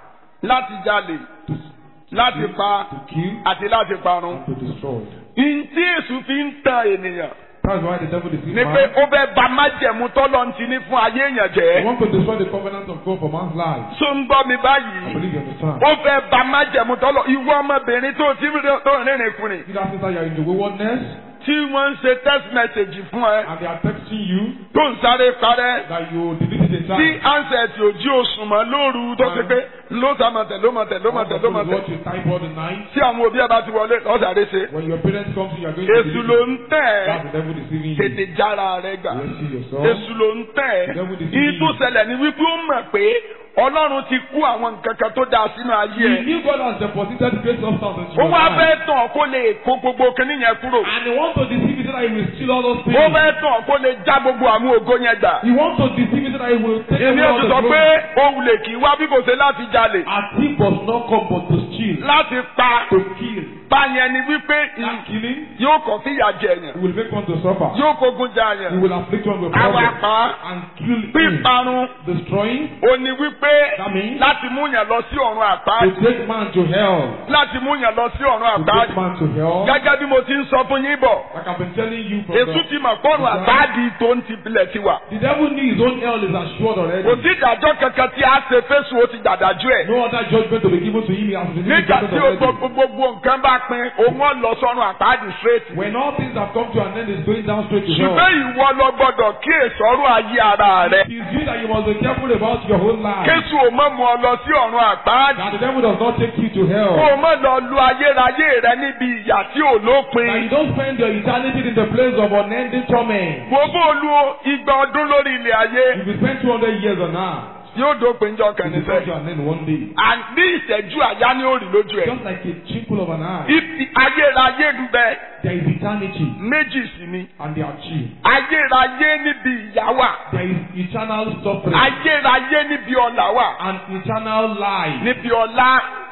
láti jalè
To,
láti pa
to kill
àti láti parun.
and to destroy.
Ntí èṣù fi ń tan ènìyàn
That's why the devil deceives
ni pé
man.
ó fẹ́ ba májẹ̀mú tọ́lọ̀ ń ti ní fún ayé èèyàn
He
jẹ́.
wants to destroy the covenant of God for man's life.
Tó ń gbọ́ mi
I
báyìí.
believe you understand.
Ó fẹ́ ba májẹ̀mú tọ́lọ̀ ìwọ ọmọbìnrin tó ti rí- tó ń rìnrìn kùnrin
See that sister, you are in the waywardness,
tí wọ́n ń ṣe text message fún ẹ
and they are texting you
tó ń sáré parẹ́
that you delete it in
tí
time.
ansẹ̀tì òjì òsùn mọ́ lóru tó ṣe pé ló sàmọ̀tẹ̀ ló mọ̀tẹ̀ ló mọ̀tẹ̀ ló
What
mọ̀tẹ̀
you type all the night.
tí àwọn òbí ẹ bá ti wọlé lọ́sàdé ṣe.
When your parents come to you, you are going to
Èṣù
delete
ló
it.
ń tẹ̀
That's
ẹ́
the devil deceiving you.
tètè jára rẹ gbà.
You see yourself.
Èṣù ló ń tẹ̀ ẹ́. Ìyí tó ṣẹlẹ̀ ni wípé ó mọ̀ pé Ọlọ́run ti kú àwọn nǹkan kan tó dáa sínú ayé
He
ẹ̀.
knew God has deposited great substance into
Ó
your
wá
life.
fẹ́ tàn kó lè kó gbogbo kinní yẹn kúrò.
And he wants to deceive you so that he will steal all those things.
Ó fẹ́ tàn kó lè já gbogbo àwọn ògo yẹn gbà.
He wants to deceive you so that he will take
Èmi
away
ò
all
sì
the
sọ
glory.
pé òun lè kì í wá bí kò ṣe láti jalè.
A thief does not come but to steal,
Láti pa
to kill.
báyẹn ni wípé
That killing,
yóò kọ́ fìyà jẹ
he
yẹn.
will make one to suffer.
Yóò kógun já
He
yẹn.
will afflict one with
Àwa
problem
pa
and kill him.
píparun.
Destroying,
Ó ní wípé
that means
láti mú yàn lọ sí ọ̀run
to
àpáàdì.
take man to hell.
Láti mú yàn lọ sí ọ̀run
To take
àpáàdì.
man to hell.
Gẹ́gẹ́ bí mo ti ń sọ fún yín bọ̀.
Like I've been telling you from
Èṣù
the,
ti mọ̀ pọ́nrún àpáàdì tó ń ti bilẹ̀ ti wà.
the devil knew his own hell is assured already.
Kò sí ìdájọ́ kankan tí a ṣe fésù ó ti dàdájú ẹ̀.
No other judgment to be given to him. He has been given
Nígbà tí o
already.
gbogbo gbogbo nǹkan bá pin, òun ọ̀ lọ sọ́run àpáàdì straight.
When all things have come to an end, it's going down straight to hell.
Ṣùgbọ́n ìwọ lọ gbọ́dọ̀ kí èso ọ̀run ayé ara rẹ̀.
It is you that you must be careful about your whole life.
Kéṣù ò mọ̀ mú ọ lọ sí ọ̀run àpáàdì.
That the devil does not take you to
Kó
hell.
o mọ̀ lọ lu ayérayé rẹ níbi ìyà tí ò
That you
lópin.
don't spend your eternity in the place of unending torment.
Mo bó lu igba ọdún lórí ilẹ̀ ayé.
If you spend 200 years on earth,
Yóò dópin jọ kàn
it will come to
níṣẹ́.
an end one day.
Àní ìṣẹ́jú àyá ni ó rí lójú ẹ̀.
Just like a twinkle of an eye,
Ibi ayérayé ń bẹ
there is eternity
méjì sí ni.
and they are chief.
Ayérayé níbi ìyà wà.
There is eternal suffering
Ayérayé níbi ọ̀là wà.
and eternal life
Níbi ọ̀la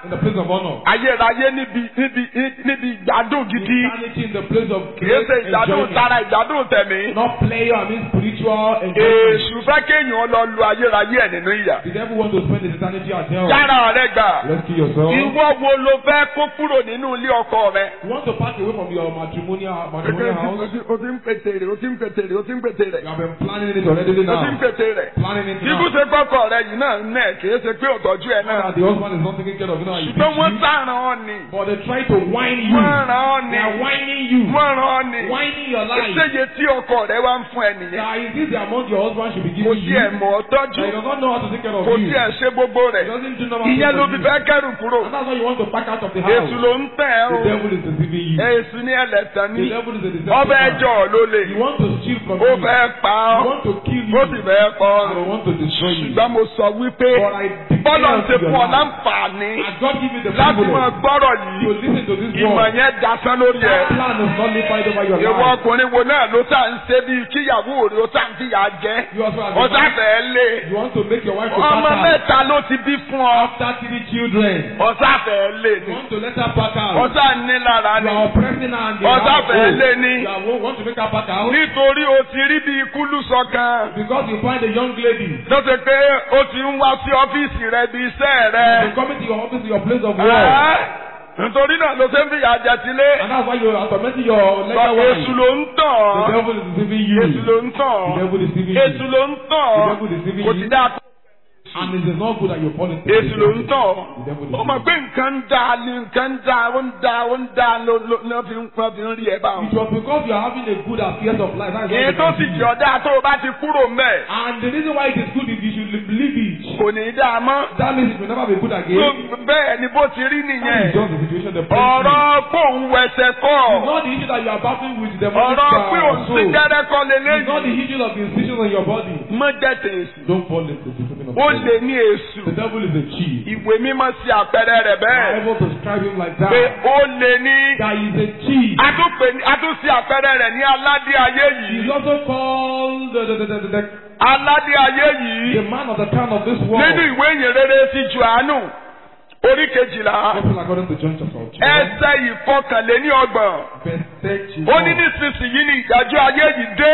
in the place of honor.
ayérayé níbi níbi níbi ìgbádùn gidi
Eternity in the place of
kìí
great
ṣe ìgbádùn
enjoyment.
tara ìgbádùn tẹ̀mí.
Not player, I mean spiritual enjoyment.
èṣù fẹ́ kéèyàn lọ lu ayérayé ẹ̀ nínú ìyà.
The devil want to spend his eternity at hell.
yára rẹ gbà.
Rescue yourself.
ìwọ wo ló fẹ́ kó kúrò nínú ilé ọkọ rẹ.
You want to pass away from your matrimonial matrimonial house.
o ti ń pètè rẹ̀ o ti ń pètè rẹ̀ o ti ń pètè rẹ̀
You have been planning it already
o ti ń
now.
pètè rẹ̀.
Planning it
Ibú
now.
ṣe kọ́kọ́ rẹ yìí náà ń nẹ̀ kìí ṣe pé òtọ́jú ẹ̀ náà.
That the husband is not taking care of you now. He
ṣùgbọ́n wọ́n
beats you.
sàràn ọ́ ni.
But they try to whine you.
wọ́n ràn ọ́
They
ni.
are whining you.
wọ́n ràn ọ́ ni.
Whining your life.
ṣéye tí ọkọ rẹ wá ń fún ẹ nìyẹn.
That is this the amount your husband should be
kò
giving
sí
you.
ẹ̀ mọ̀ ọ́
That
tọ́jú.
he does not know how to take care of
kò
you.
sí ẹ̀ ṣe gbogbo
He
rẹ̀.
doesn't do normal
ìyẹn ló
things
fi
for you.
fẹ́ kẹ́rù kúrò.
And that's why you want to back out of the house.
èṣù ló ń tẹ̀ ẹ́
The
o.
devil is deceiving you.
èṣù ní ẹlẹ́tàn
The
ní.
devil is a deceptive
ọbẹ̀
man.
ẹjọ́ ló lè.
He wants to steal from
ó
you.
fẹ́ pa
He
ọ́.
wants to kill you.
ó sì fẹ́ pa ọ́.
And he wants to destroy you.
ṣùgbọ́n mo sọ wípé
But I declare
bọ́lá ń ṣe
unto your
fún ọ
life,
láǹfààní
As God give you the
láti
privilege
máa gbọ́rọ̀
to
yìí
listen to this
ìmọ̀
word,
yẹn dasán lórí ẹ̀.
that plan is not live over your
ìwọ
life.
ọkùnrin wo náà ló sá ń ṣe bíi kíyàwó rẹ̀ ó sá ń fìyà jẹ́
You also have
ọ̀sá fẹ́ lé
you want to make your wife to
ọmọ
pack out.
mẹ́ta ló ti bí fún ọ
After three children,
ọ̀sá fẹ́ lé
you
ni
want to let her pack out.
ọ̀sá ní lára
You
ni
are oppressing her and you
ọ̀sá
have
fẹ́ lé
hope.
ni
You are- want to make her pack out
nítorí o ti rí bíi kúlù sọ̀kan
because you find a young lady
tó ṣe pé ó ti ń wá sí ọ́fíìsì rẹ bíi iṣẹ́ rẹ.
to come into your office, your place of work.
Ẹ́, nítorí náà ló ṣe ń fìyà jẹ sílé.
And that's why you are tormenting your legal
Sọ
wife.
èṣù ló ń
The
tàn.
devil is deceiving you.
Èṣù ló ń
The
tàn.
devil is deceiving
Èṣù
you.
ló ń tàn.
The devil is deceiving
Kò
you.
sí dáa tó.
And it is not good that you fall into
Èṣù ló ń
The
tàn.
devil is
Ó mọ̀ pé nǹkan ń da ni nǹkan ń da ó ń da ó ń da ló ló ló fi ń pọ́n fi ń rí ẹ bá
It
wọn.
was because you are having a good affairs of life. That is why
Èyí
they
tó
can
sì
see
jẹ́
you.
ọ̀dà tó o bá ti kúrò mẹ́.
And the reason why it is good is you should believe it.
Kò ní í dáa mọ́.
That means it will never be good
Tó
again.
bẹ́ẹ̀ ni bó ti rí
That is
nìyẹn.
just the situation the person is.
Ọ̀rọ̀ pò ń wẹsẹ̀ kọ́.
It's not the issue that you are battling with the demonic
Ọ̀rọ̀ pé
uh,
òun sí
soul.
gẹ́rẹ́ kọ́
It's not the
lélẹ́yìn.
issue of the incisions on your body.
Mọ́ jẹ́ tèèsì.
Don't fall into the deceiving of the
Ó
devil.
lè ní èṣù.
The devil is a chief.
Ìwé mímọ́ sí àpẹẹrẹ rẹ̀
The
bẹ́ẹ̀.
Bible describe him like
Pé
that.
ó lè ní.
That he is a chief.
A tún pè ní- a tún sí àpẹẹrẹ rẹ̀ ní aládé ayé
He is
yìí.
also called the, the, the, the, the,
Aládé ayé
the
yìí.
man of the town of this world.
Nínú ìwé ìyìn rere ti Jòhánù. Orí kejìlá.
Gospel according to John chapter 2.
Ẹsẹ̀ ìfọkànléní ọgbọ̀n.
Verse 31.
Ó ní nísinsìnyí ni ìdájọ́ ayé yìí dé.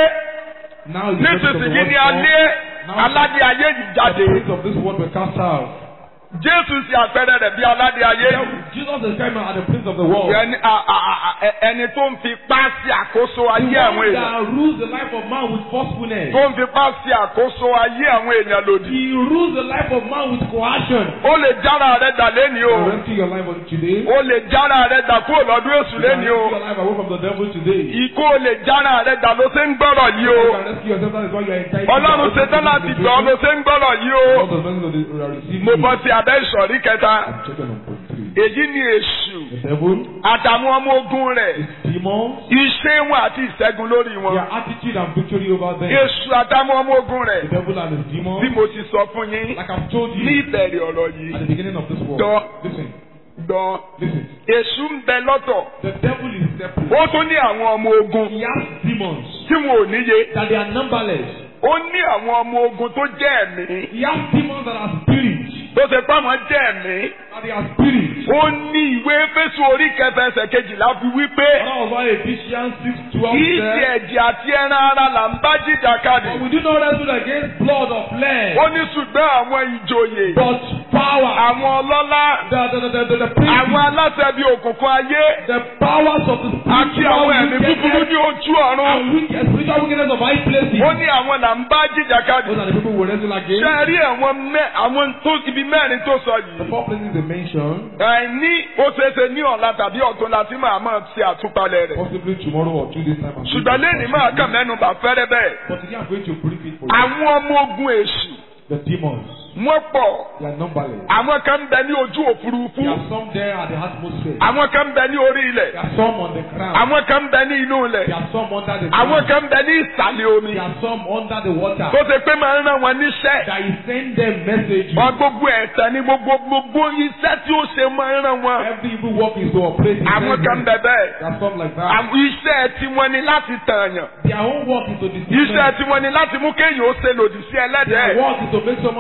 Now is the verse of the
Nísinsìnyí
word
ni
come.
alé aládé ayé yìí
The
jáde.
prince of this world will cast out.
Jésù sí àpẹẹrẹ rẹ̀ bí aládé ayé yìí.
Jesus is coming as the prince of the world.
Ẹni a- a- a- ẹ- ẹni tó ń fi ipá sí àkóso
The
ayé àwọn
one
èèyàn.
that rules the life of man with forcefulness.
Tó ń fi ipá sí àkóso ayé àwọn èèyàn lòdì.
He rules the life of man with coercion.
Ó lè jára rẹ̀ dà lẹ́ni o.
You rescue your life on today.
Ó lè jára rẹ̀ dà kúrò lọ́dún èṣù
You can
lẹ́ni
rescue
o.
your life away from the devil today. You
Ikú ó lè jára rẹ̀ dà ló ṣe ń gbọ́rọ̀ yìí o.
can rescue yourself. That is why you are entitled.
Ọlọ́run ṣetán láti gbọ́ ọ ló ṣe ń gbọ́rọ̀ yìí
All
o.
the blessings of the we are receiving.
Mo bọ́ sí abẹ́ ìsọ̀rí kẹta.
I'm checking on point three.
Èyí ni èṣù
The devil,
àtàwọn ọmọ ogun rẹ̀.
his demons,
Iṣẹ́ wọn àti ìṣẹ́gun lórí wọn.
their attitude and victory over them.
Èṣù àtàwọn ọmọ ogun
The
rẹ̀.
devil and his demons.
Bí mo ti sọ fún yín
Like I've told
ní
you
ìbẹ̀rẹ̀ ọ̀rọ̀
at the
yìí.
beginning of this world.
Dọ́.
Listen,
Gbọ́n.
listen.
Èṣù ń bẹ lọ́tọ̀.
The devil is separate.
Ó tún ní àwọn ọmọ ogun
He has demons
tí wọn ò níye.
that they are numberless.
Ó ní àwọn ọmọ ogun tó jẹ́ ẹ̀mí.
He has demons that are spirits.
Tó ṣe pé àwọn jẹ́ ẹ̀mí.
That they are spirits.
Ó ní ìwé Éfésù orí kẹfà ẹsẹ̀ kejìlá fi wí pé
That was why Ephesians 6 12
kì í ṣe
said,
ẹ̀jẹ̀ àti ẹran ara là ń bá jìjàkadì.
But we do not wrestle against blood or flesh,
Ó ní ṣùgbọ́n àwọn ìjòyè,
but power.
àwọn ọlọ́lá,
The, the, the, the, the, the
àwọn
principles,
aláṣẹ bíi òkùnkùn ayé
the powers of the
àti
spiritual
àwọn ẹ̀mí búburú
wickedness
ní ojú ọ̀run.
and wicked, spiritual wickedness of high places.
Ó ní àwọn là ń bá jìjàkadì.
Those are the people we wrestle
Ṣé
against.
ẹ rí àwọn mẹ́ àwọn tó ibi mẹ́rin tó sọ
The
yìí?
four places they mentioned,
Àìní ó ṣeéṣe ní ọ̀la tàbí ọ̀tún la ti máa máa ṣe àtúpalẹ̀ rẹ̀.
possibly tomorrow or two days time. I'm
Ṣùgbọ́n
going to
lẹ́ni máa kàn mẹ́nu bà fẹ́rẹ́ bẹ́ẹ̀.
But today I'm going to brief it for you.
Àwọn ọmọ ogun èṣù
The demons,
wọ́n pọ̀.
they are numberless.
Àwọn kan ń bẹ ní ojú òfurufú.
There are some there at the atmosphere.
Àwọn kan ń bẹ ní orí ilẹ̀.
There are some on the ground.
Àwọn kan ń bẹ ní inú ilẹ̀.
There are some under the
Àwọn
ground.
kan ń bẹ ní ìsàlẹ̀ omi.
There are some under the water.
Tó ṣe pé máa ń rán wọn níṣẹ́.
That you send them messages.
Wọ́n gbogbo ẹ̀tàn ní gbogbo gbogbo iṣẹ́ tí ó ṣe máa ń rán wọn.
Every evil work is to operate in
Àwọn kan ń
them.
bẹ bẹ́ẹ̀.
There are some like that.
Àwọn iṣẹ́ tiwọn ni láti tààyàn.
Their own work is to deceive
Iṣẹ́
them.
tiwọn ni láti mú kéèyàn ó ṣe lòdì sí
Their
ẹlẹ́dẹ̀ẹ́.
work is to make someone go against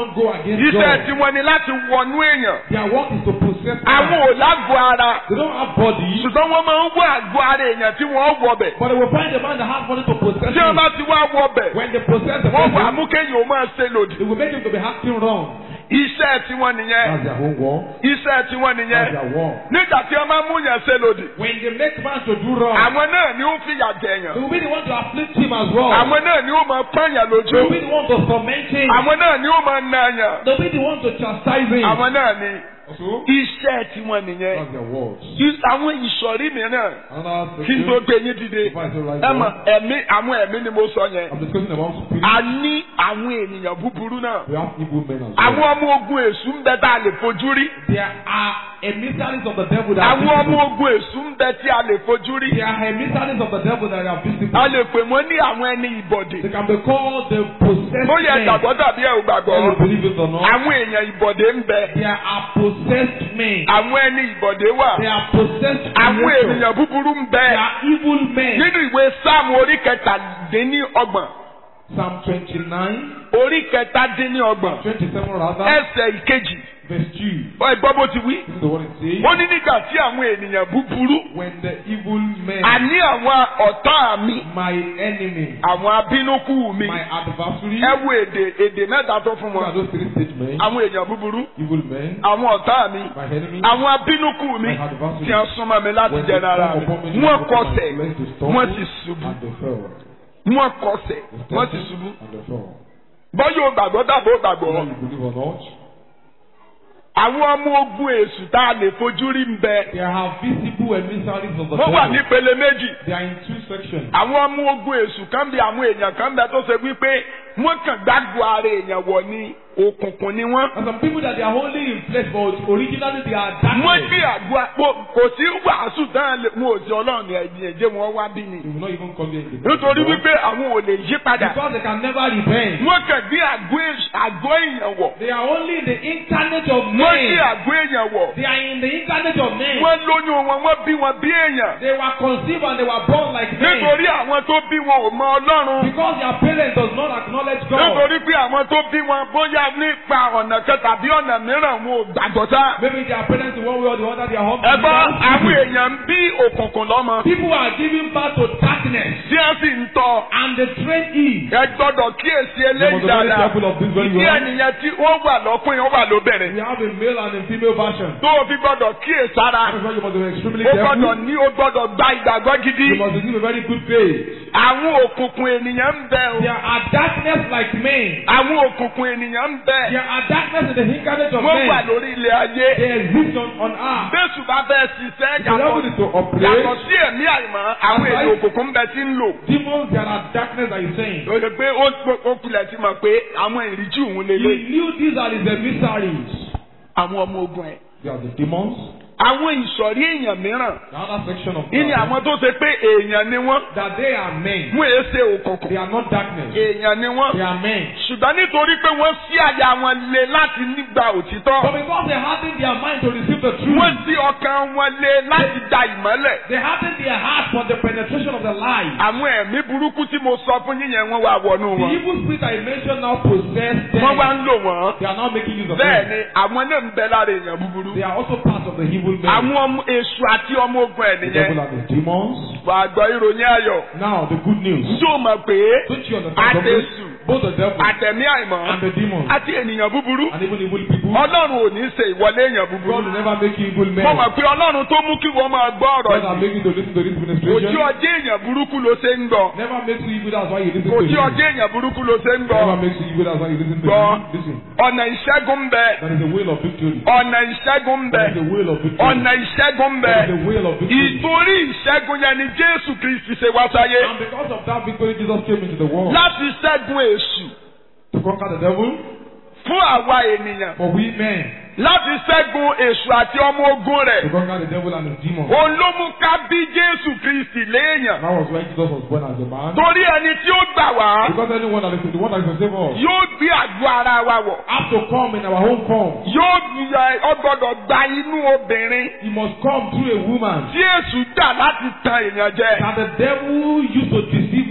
against
iṣẹ́
God.
tiwọn ni láti wọnú èèyàn
Their work is to possess
àwọn
man.
ò lágbo ara
They don't have body,
ṣùgbọ́n wọ́n máa ń wọ àgbo ara èèyàn tí wọ́n wọ bẹ̀
but they will find a man that has money to possess
tí wọ́n
him.
bá ti wá wọ bẹ̀
When they possess the
wọ́n wà
person,
mú kéèyàn ó máa ṣe lòdì
it will make him to be acting wrong.
iṣẹ́ tiwọn nìyẹn
That's their own war.
iṣẹ́ tiwọn
That's
nìyẹn
their war.
nígbà tí wọ́n máa mú yẹn ṣe lòdì
When they make man to do wrong,
àwọn náà ni ó ń fìyà jẹ
they
èèyàn
will be the one to afflict him as well.
àwọn náà ni ó máa pọ́nyàn
They
lójú
will be the one to torment him.
àwọn náà ni ó máa na yàn
They will be the one to chastise him.
àwọn náà ni
So,
iṣẹ́ tiwọn nìyẹn
that's their words.
Is- àwọn ìsọ̀rí mìíràn
Another
kí n tó
section.
gbé yín dìde
Before I say right
ẹ mọ̀
now,
ẹ̀mí àwọn ẹ̀mí ni mo sọ yẹn
I'm discussing about spirit.
a ní àwọn ènìyàn búburú náà
We have evil men as
àwọn
well.
ọmọ ogun èṣù ń bẹ tá a lè fojú rí
There are emissaries of the devil that are
àwọn ọmọ
visible.
ogun èṣù ń bẹ tí a lè fojú rí
There are emissaries of the devil that are visible.
a lè pè wọ́n ní àwọn ẹni ìbọ̀dè
They can be called the possessed
ó yẹ
men.
gbàgbọ́ tàbí ẹ̀ ò gbàgbọ́
Whether you believe it or not,
àwọn èèyàn ìbọ̀dè ń bẹ
there are possessed men.
àwọn ẹni ìbọ̀dè wà
They are possessed
àwọn
creatures.
ènìyàn búburú ń bẹ
They are evil men.
nínú ìwé sáàmù orí kẹtàdínníọgbọ̀n
Psalm 29,
orí kẹtàdínníọgbọ̀n
27 rather,
ẹsẹ̀ ìkejì
verse 2.
ọ ẹgbọ́ bó ti wí.
This is the one it says.
ó ní nígbà tí àwọn ènìyàn búburú
When the evil men,
àní àwọn ọ̀tá mi
my enemy,
àwọn abínúkú mi
my adversary,
ẹ wo èdè èdè mẹ́ta tó fún
what are
wọn
those three statements?
àwọn èèyàn búburú
Evil men,
àwọn ọ̀tá mi
my enemy,
àwọn abínúkú mi
my adversary.
tí wọ́n súnmọ́ mi láti
When
jẹ
they
nára
come
mi
upon me, they
wọ́n
look at my
kọsẹ̀
flesh to stumble,
wọ́n sì ṣubú
and they fell.
wọ́n kọsẹ̀
They
wọ́n sì
stumbled,
ṣubú
and they fell.
bọ́yọ̀ gbàgbọ́ dàbò gbàgbọ́
Whether you believe or not,
àwọn ọmọ ogun èṣù tá a lè fojú rí ń bẹ
there are visible emissaries of the
wọ́n wà
devil.
nípele méjì
They are in two sections.
àwọn ọmọ ogun èṣù kan bí àwọn èèyàn kan bẹ tó ṣe wípé wọ́n kàn gbàgbọ́ ara èèyàn wọ̀ ní òkùnkùn ni wọ́n.
And some people that they are only in flesh, but originally they are
wọ́n
darkness.
gbé àgbo àpò kò sí wàásù dáhùn lè mú òsì ọlọ́run ẹ̀yìn ẹ̀jẹ̀ wọn wá bí ni.
They will not even come here in the
nítorí wípé àwọn ò lè yí padà.
Because they can never repent.
wọ́n kàn gbé àgbo èṣù- àgọ́ èèyàn wọ̀.
They are only in the incarnate of
wọ́n gbé
men.
àgọ́ èèyàn wọ̀.
They are in the incarnate of men.
wọ́n lóyún wọn wọ́n bí wọn bí èèyàn.
They were conceived and they were born like men.
nítorí àwọn tó bí wọn ò mọ ọlọ́run.
Because their parents does not acknowledge God.
nítorí pé àwọn tó bí wọn bóyá nípa ọ̀nà kan tàbí ọ̀nà mìíràn wọn ò gbàgbọ́ sá.
Maybe their parents in one way or the other they are humble.
ẹ̀gbọ́n àwọn èèyàn ń bí òkùnkùn lọ́mọ.
People are giving birth to darkness
tí wọ́n sì ń tọ́.
and they train it.
ẹ gbọ́dọ̀ kíyèsí
You
eléyìí
must be very
dáadáa.
careful of this very
ìdí
well.
ènìyàn tí wọ́n wà lọ́kùnrin wọ́n wà lóbìnrin.
We have a male and a female version.
tó o fi gbọ́dọ̀ kíyèsára.
That is why you must be extremely
o gbọ́dọ̀
careful.
ní o gbọ́dọ̀ gba ìgbàgbọ́ gidi.
You must receive a very good faith.
àwọn òkùnkùn ènìyàn ń bẹ o.
There are darkness like men.
àwọn òkùnkùn ènìyàn ń bẹ.
There are darkness in the incarnate of
wọ́n wà
men.
lórí ilẹ̀ ayé.
They exist on, on earth.
bẹ́sù bá fẹ́ ṣiṣẹ́
The devil
yàtọ̀
is to
yàtọ̀
operate.
sí ẹ̀mí àìmọ́ àwọn èdè òkùnkùn ń bẹ tí ń lò.
Demons, there are darkness that he's saying.
o lè pé ó ó pilẹ̀ ti mọ̀ pé àwọn ìríjú òun lè
He
lé.
knew these are his emissaries.
àwọn ọmọ ogun ẹ̀.
They are the demons.
àwọn ìsọ̀rí èèyàn mìíràn.
The other section of
ìní àwọn tó ṣe pé èèyàn ni wọ́n.
that they are men.
wọ́n èé ṣe
They
òkùnkùn.
are not darkness.
èèyàn ni wọ́n.
They are men.
ṣùgbọ́n nítorí pé wọ́n sí àyà wọn lé láti nígbà òtítọ́.
But because they hardened their mind to receive the truth,
wọ́n sí ọkàn wọn lé láti da ìmọ́lẹ̀.
they hardened their heart for the penetration of the lie.
àwọn ẹ̀mí burúkú tí mo sọ fún yín yẹn wọ́n wá wọnú
The
wọn.
evil spirit I mentioned now possess them.
wọ́n wá ń lò wọ́n.
They are now making use of
bẹ́ẹ̀
them.
ni àwọn náà ń bẹ lára èèyàn búburú.
They are also part of the evil men.
àwọn ọmọ èṣù àti ọmọ ogun ẹ̀
The devil
nìyẹn.
and the demons.
wà á gbọ́ ìròyìn ayọ̀.
Now the good news.
njó mọ̀ pé
Don't you understand?
àtẹ̀sù
Both the devil
àtẹ̀mí
and
àìmọ́
the demons
àti ènìyàn búburú.
and even evil people.
ọlọ́run ò ní ṣe ìwọlé èèyàn
God
búburú.
will never make you evil men.
mo mọ̀ pé ọlọ́run tó mú kí wọ́n máa gbọ́ ọ̀rọ̀
God are
yìí.
making you to listen to this
ojú
ministration.
ọjọ́ èèyàn burúkú ló ṣe ń gbọ́.
Never makes you evil, that's why you listen to
ojú
him.
ọjọ́ èèyàn burúkú ló ṣe ń
Never
gbọ́.
makes you evil, that's why you listen to
Gbọ́.
him. Listen.
ọ̀nà ìṣẹ́gun ń bẹ.
That is the will of victory.
ọ̀nà ìṣẹ́gun ń bẹ.
That is the will of victory.
ọ̀nà ìṣẹ́gun ń bẹ.
That is the will of victory.
ìtorí ìṣẹ́gun yẹn ni jésù kristi ṣe wá sáyé.
And because of that victory, Jesus came into the world
láti ṣẹ́gun èṣù
to conquer the devil
fún àwa ènìyàn.
for we men.
láti ṣẹ́gun èṣù àti ọmọ ogun
To
rẹ̀.
conquer the devil and his demons.
òun ló mú ká bí jésù kristi léèyàn.
That was when Jesus was born as a man.
torí ẹni tí ó gbà wá
Because anyone that is the one that is to save us
yóò gbé àgọ́ ara wa wọ̀.
have to come in our own form.
yóò yẹ ọgbọ́dọ̀ gba inú obìnrin
He must come through a woman
tí èṣù dà láti tan èèyàn jẹ.
that the devil used to deceive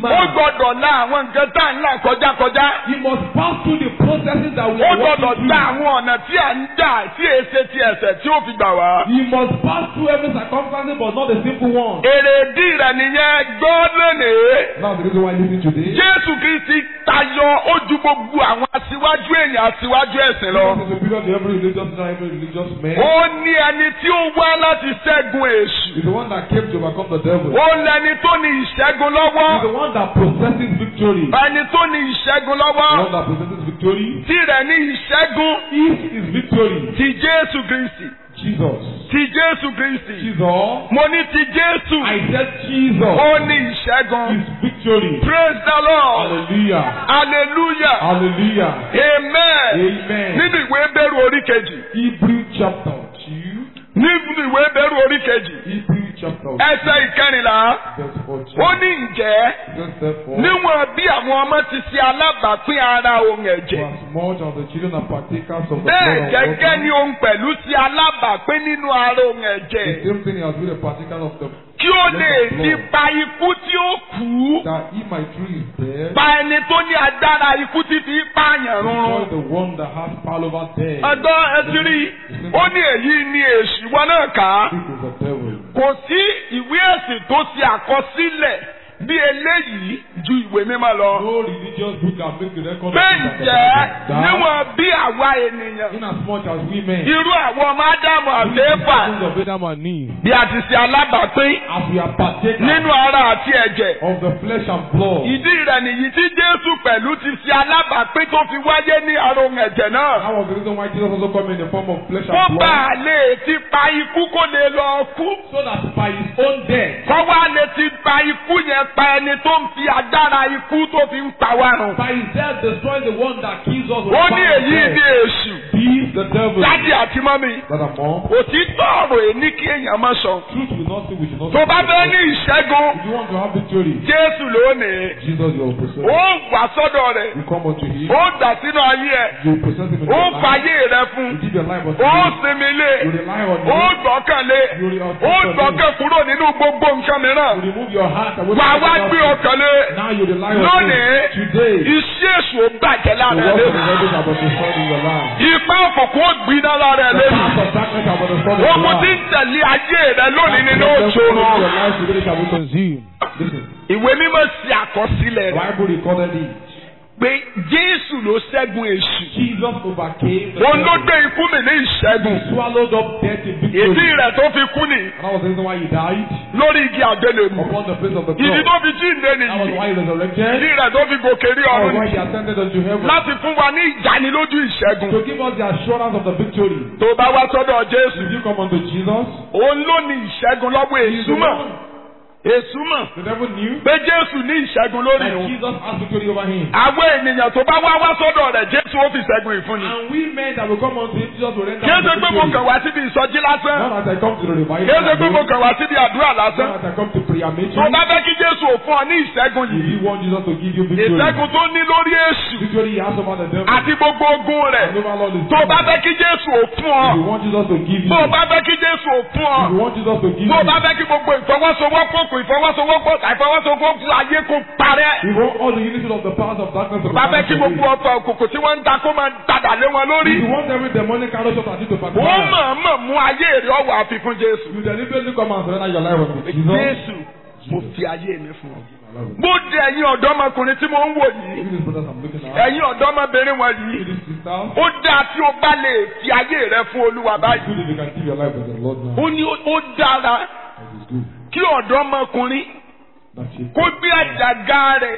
ó
man,
gbọ́dọ̀ la àwọn nǹkan tá à ń là kọjá kọjá.
he must pass through the processes that we
ó
are
gbọ́dọ̀
walking
la
through.
àwọn ọ̀nà tí à ń dà tí èsè ti ẹ̀sẹ̀ tí ó fi gbà wá.
He must pass through every circumstance, but not the simple one.
èrèdí rẹ̀ nìyẹn gbọ́ lónìí.
Now the reason why I listen today.
Jésù Kristi tayọ ó ju gbogbo àwọn aṣíwájú èèyàn aṣíwájú ẹ̀sìn lọ.
Jesus is superior to every religious leader, every religious man.
Ó ní ẹni tí ó wá láti ṣẹ́gun èṣù.
He's the one that came to overcome the devil.
Ó lẹni tó ní ìṣẹ́gun lọ́wọ́.
He's the one that possesses victory.
Ẹni tó ní ìṣẹ́gun
The
lọ́wọ́.
one that possesses victory
Tirẹ̀ ní ìṣẹ́gun
is his victory.
ti Jésù Kristi.
Jesus.
Ti Jésù Kristi.
Jesus.
Mo ní ti Jésù.
I said Jesus.
Ó ní ìṣẹ́gun.
His victory.
Praise the Lord.
Hallelujah.
Hallelujah.
Hallelujah.
Amen.
Amen.
Nínú ìwé bẹ̀rù orí kejì.
Hebrew chapter 2.
Nínú ìwé bẹ̀rù orí kejì.
Hebrew chapter 2.
Ẹsẹ̀ ìkẹrìnlá.
Verse 14.
Ó ní ǹjẹ́
Just therefore,
níwọ̀n bí àwọn ọmọ ti ṣe alábàápín ara ohun
for
ẹ̀jẹ̀.
as much as the children are partakers of the
Bẹ́ẹ̀
blood of
gẹ́gẹ́ ni
water,
òun pẹ̀lú ṣe alábàápín nínú ara ohun
the
ẹ̀jẹ̀.
same thing he has been a partaker of the
Kí ó lè fi pa ikú tí ó kú.
that he might through his death
Pa ẹni tó ní agbára ikú tí fi pààyàn
destroy
rúnrún.
the one that has power over death.
Ọ̀dọ́ ẹtìrí, ó ní èyí ni èṣù wọn náà kà á.
This is the devil.
Kò sí ìwé ẹ̀sìn tó ṣe àkọsílẹ̀ bí eléyìí ju ìwé mímọ́ lọ.
No religious book can make the record of
Bẹ́ẹ̀
things that
jẹ́
that
níwọ̀n bí àwa ènìyàn.
in as much as we men,
Irú àwọn ọmọ Ádámù àti Éfà
sons of Adam and Eve,
bí a ti ṣe alábàápín
as we are partakers
nínú ara àti ẹ̀jẹ̀.
of the flesh and blood,
Ìdí rẹ̀ nìyí tí Jésù pẹ̀lú ti ṣe alábàápín tó fi wáyé ní ara ohun ẹ̀jẹ̀ náà.
that was the reason why Jesus also came in the form of flesh
Kó
and
bá
blood,
a lè ti pa ikú kó lè lọ kú.
so that by his own death,
Kọ́ wá lè ti pa ikú yẹn pa ẹni tó ń fi agbára ikú tó fi ń pa wá rùn.
by his death destroy the one that kills us with
Ó ní
power of
èyí ní
death.
èṣù.
He, the devil,
Dádì àti mọ́mì.
that are more.
Òtítọ́ ọ̀rọ̀ èní kí èèyàn má sọ.
Truth will not say we should not
Tó bá
say
fẹ́
the
ní ìṣẹ́gun,
If you want to have victory,
Jésù lónìí.
Jesus your possessor.
Ó wà sọ́dọ̀ rẹ̀.
You come unto him,
Ó dà sínú ayé ẹ̀.
you possess him in
Ó
your life.
fàyè rẹ̀ fún.
You give your life unto
Ó
him.
sinmi lé.
You rely on
Ó
him.
gbọ́kànlé.
You rely
Ó
on him.
gbọ́kàn kúrò nínú gbogbo nǹkan mìíràn.
You remove your heart away
Wà
from
wá
everything
gbé
else.
ọkàn lé.
Now you rely on
Lónìí,
him. Today,
iṣẹ́ èṣù ó bàjẹ́
the
lára ẹ̀
works of the
lé.
devil are but destroyed in your life.
Ipá òkùnkùn ó gbiná lára ẹ̀
The
lé.
paths of darkness are but destroyed in your
Ogun tí
life.
ń tẹ̀lé ayé rẹ̀ lónìí nínú
The devil in
òṣòro.
your life today shall be consumed. Listen,
Ìwé mímọ́ ṣe àkọsílẹ̀
the
rẹ̀
Bible recorded it.
pé Jésù ló ṣẹ́gun èṣù.
Jesus overcame the
Òun ló
devil.
gbé ikú mi ní ìṣẹ́gun.
He swallowed up death in
Ìdí
victory.
rẹ̀ tó fi kú ni
And that was the reason why he died
lórí igi àgbélébù.
upon the place of the
Ìdí
cross.
tó fi jíǹde
That was
nìyí.
why he resurrected.
Ìdí rẹ̀ tó fi gòkè rí
That was
ọ̀run
why
ni.
he ascended unto heaven.
Láti fún wa ní ìdánilójú ìṣẹ́gun.
To give us the assurance of the victory.
Tó bá wá sọ́dọ̀ Jésù.
If you come unto Jesus,
Òun ló ní ìṣẹ́gun lọ́wọ́
he is
èṣù
the
mọ̀.
one.
Èṣù mọ̀
The devil knew
pé Jésù ní ìṣẹ́gun lórí
that
òun.
Jesus has victory over him.
Àwọn ènìyàn tó bá wá wá sọ́dọ̀ rẹ̀ Jésù ó fi ìṣẹ́gun ìfúnni.
And we men that will come unto him, Jesus will render
Kí
us
ṣe
the
pé mo
victory.
kàn wá síbi ìsọjí lásán.
Not as I come to the revival.
Kí ṣe pé mo
alone,
kàn wá síbi àdúrà lásán.
Not as I come to prayer meeting.
Tó bá fẹ́ kí Jésù ò fún ọ ní ìṣẹ́gun
If
yìí.
you want Jesus to give you victory,
Ìṣẹ́gun tó ní lórí èṣù
victory he has over the devil.
àti gbogbo ogun rẹ̀.
And over all his
Tó bá
demons.
fẹ́ kí Jésù ò fún ọ.
If you want Jesus to give you,
Tó
if
bá fẹ́ kí Jésù ò fún ọ.
you want Jesus to give
Tó
you,
bá fẹ́ kí gbogbo ìfọwọ́sowọ́pọ̀ kò ìfọwọ́sowọ́pọ̀ àìfọwọ́sowọ́pọ̀ ayé kò parẹ́.
if you want all the unity of the powers of darkness to
Bá fẹ́ kí
vanish
gbogbo
away,
ọ̀pọ̀ òkùnkùn tí wọ́n ń ta kó máa dàdà lé wọn lórí.
if you want every demonic arrow shot at you to
Ó
backfire,
mọ̀ọ́mọ̀ mú ayé rẹ̀ ọ̀wọ̀ àfikún Jésù.
you deliberately come and surrender your life unto Jesus.
Jésù mo fi ayé mi fún ọ. Mo di ẹ̀yin ọ̀dọ́mọkùnrin tí mo ń wò yìí.
Even these brothers I'm looking at,
Ẹ̀yin ọ̀dọ́mọbìnrin wọn
even
yìí.
these sisters,
Ó dáa tí o bá lè fi ayé rẹ fún Olúwa
it's
báyìí.
good if you can give your life to the Lord now.
Ó ní ó dára
It is good
kí ọ̀dọ́mọkùnrin
that you
kó gbé àjàgà rẹ̀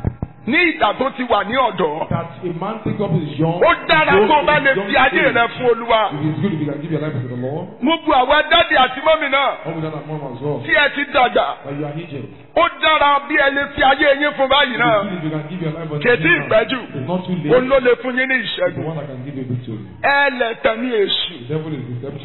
ní ìgbà tó ti wà ní ọ̀dọ́.
that a man take up his young.
Ó dára
his
tó o bá
young
lè
age.
fi ayé rẹ fún Olúwa.
It is good if you can give your life to the Lord.
Mo bu àwọn dádì àti mọ́mì náà
All with that and mom as well.
tí ẹ ti dàgbà.
But you are aged.
Ó dára bí ẹ lè fi ayé yín fún báyìí
It
náà.
is good if you can give your life unto
Kètí
Jesus.
ìpẹ́jù.
It's not too
Òun
late.
ló lè fún yín ní
It's the
ìṣẹ́gun.
one that can give you victory.
Ẹlẹ́tàn ní èṣù.
The devil is deceptive.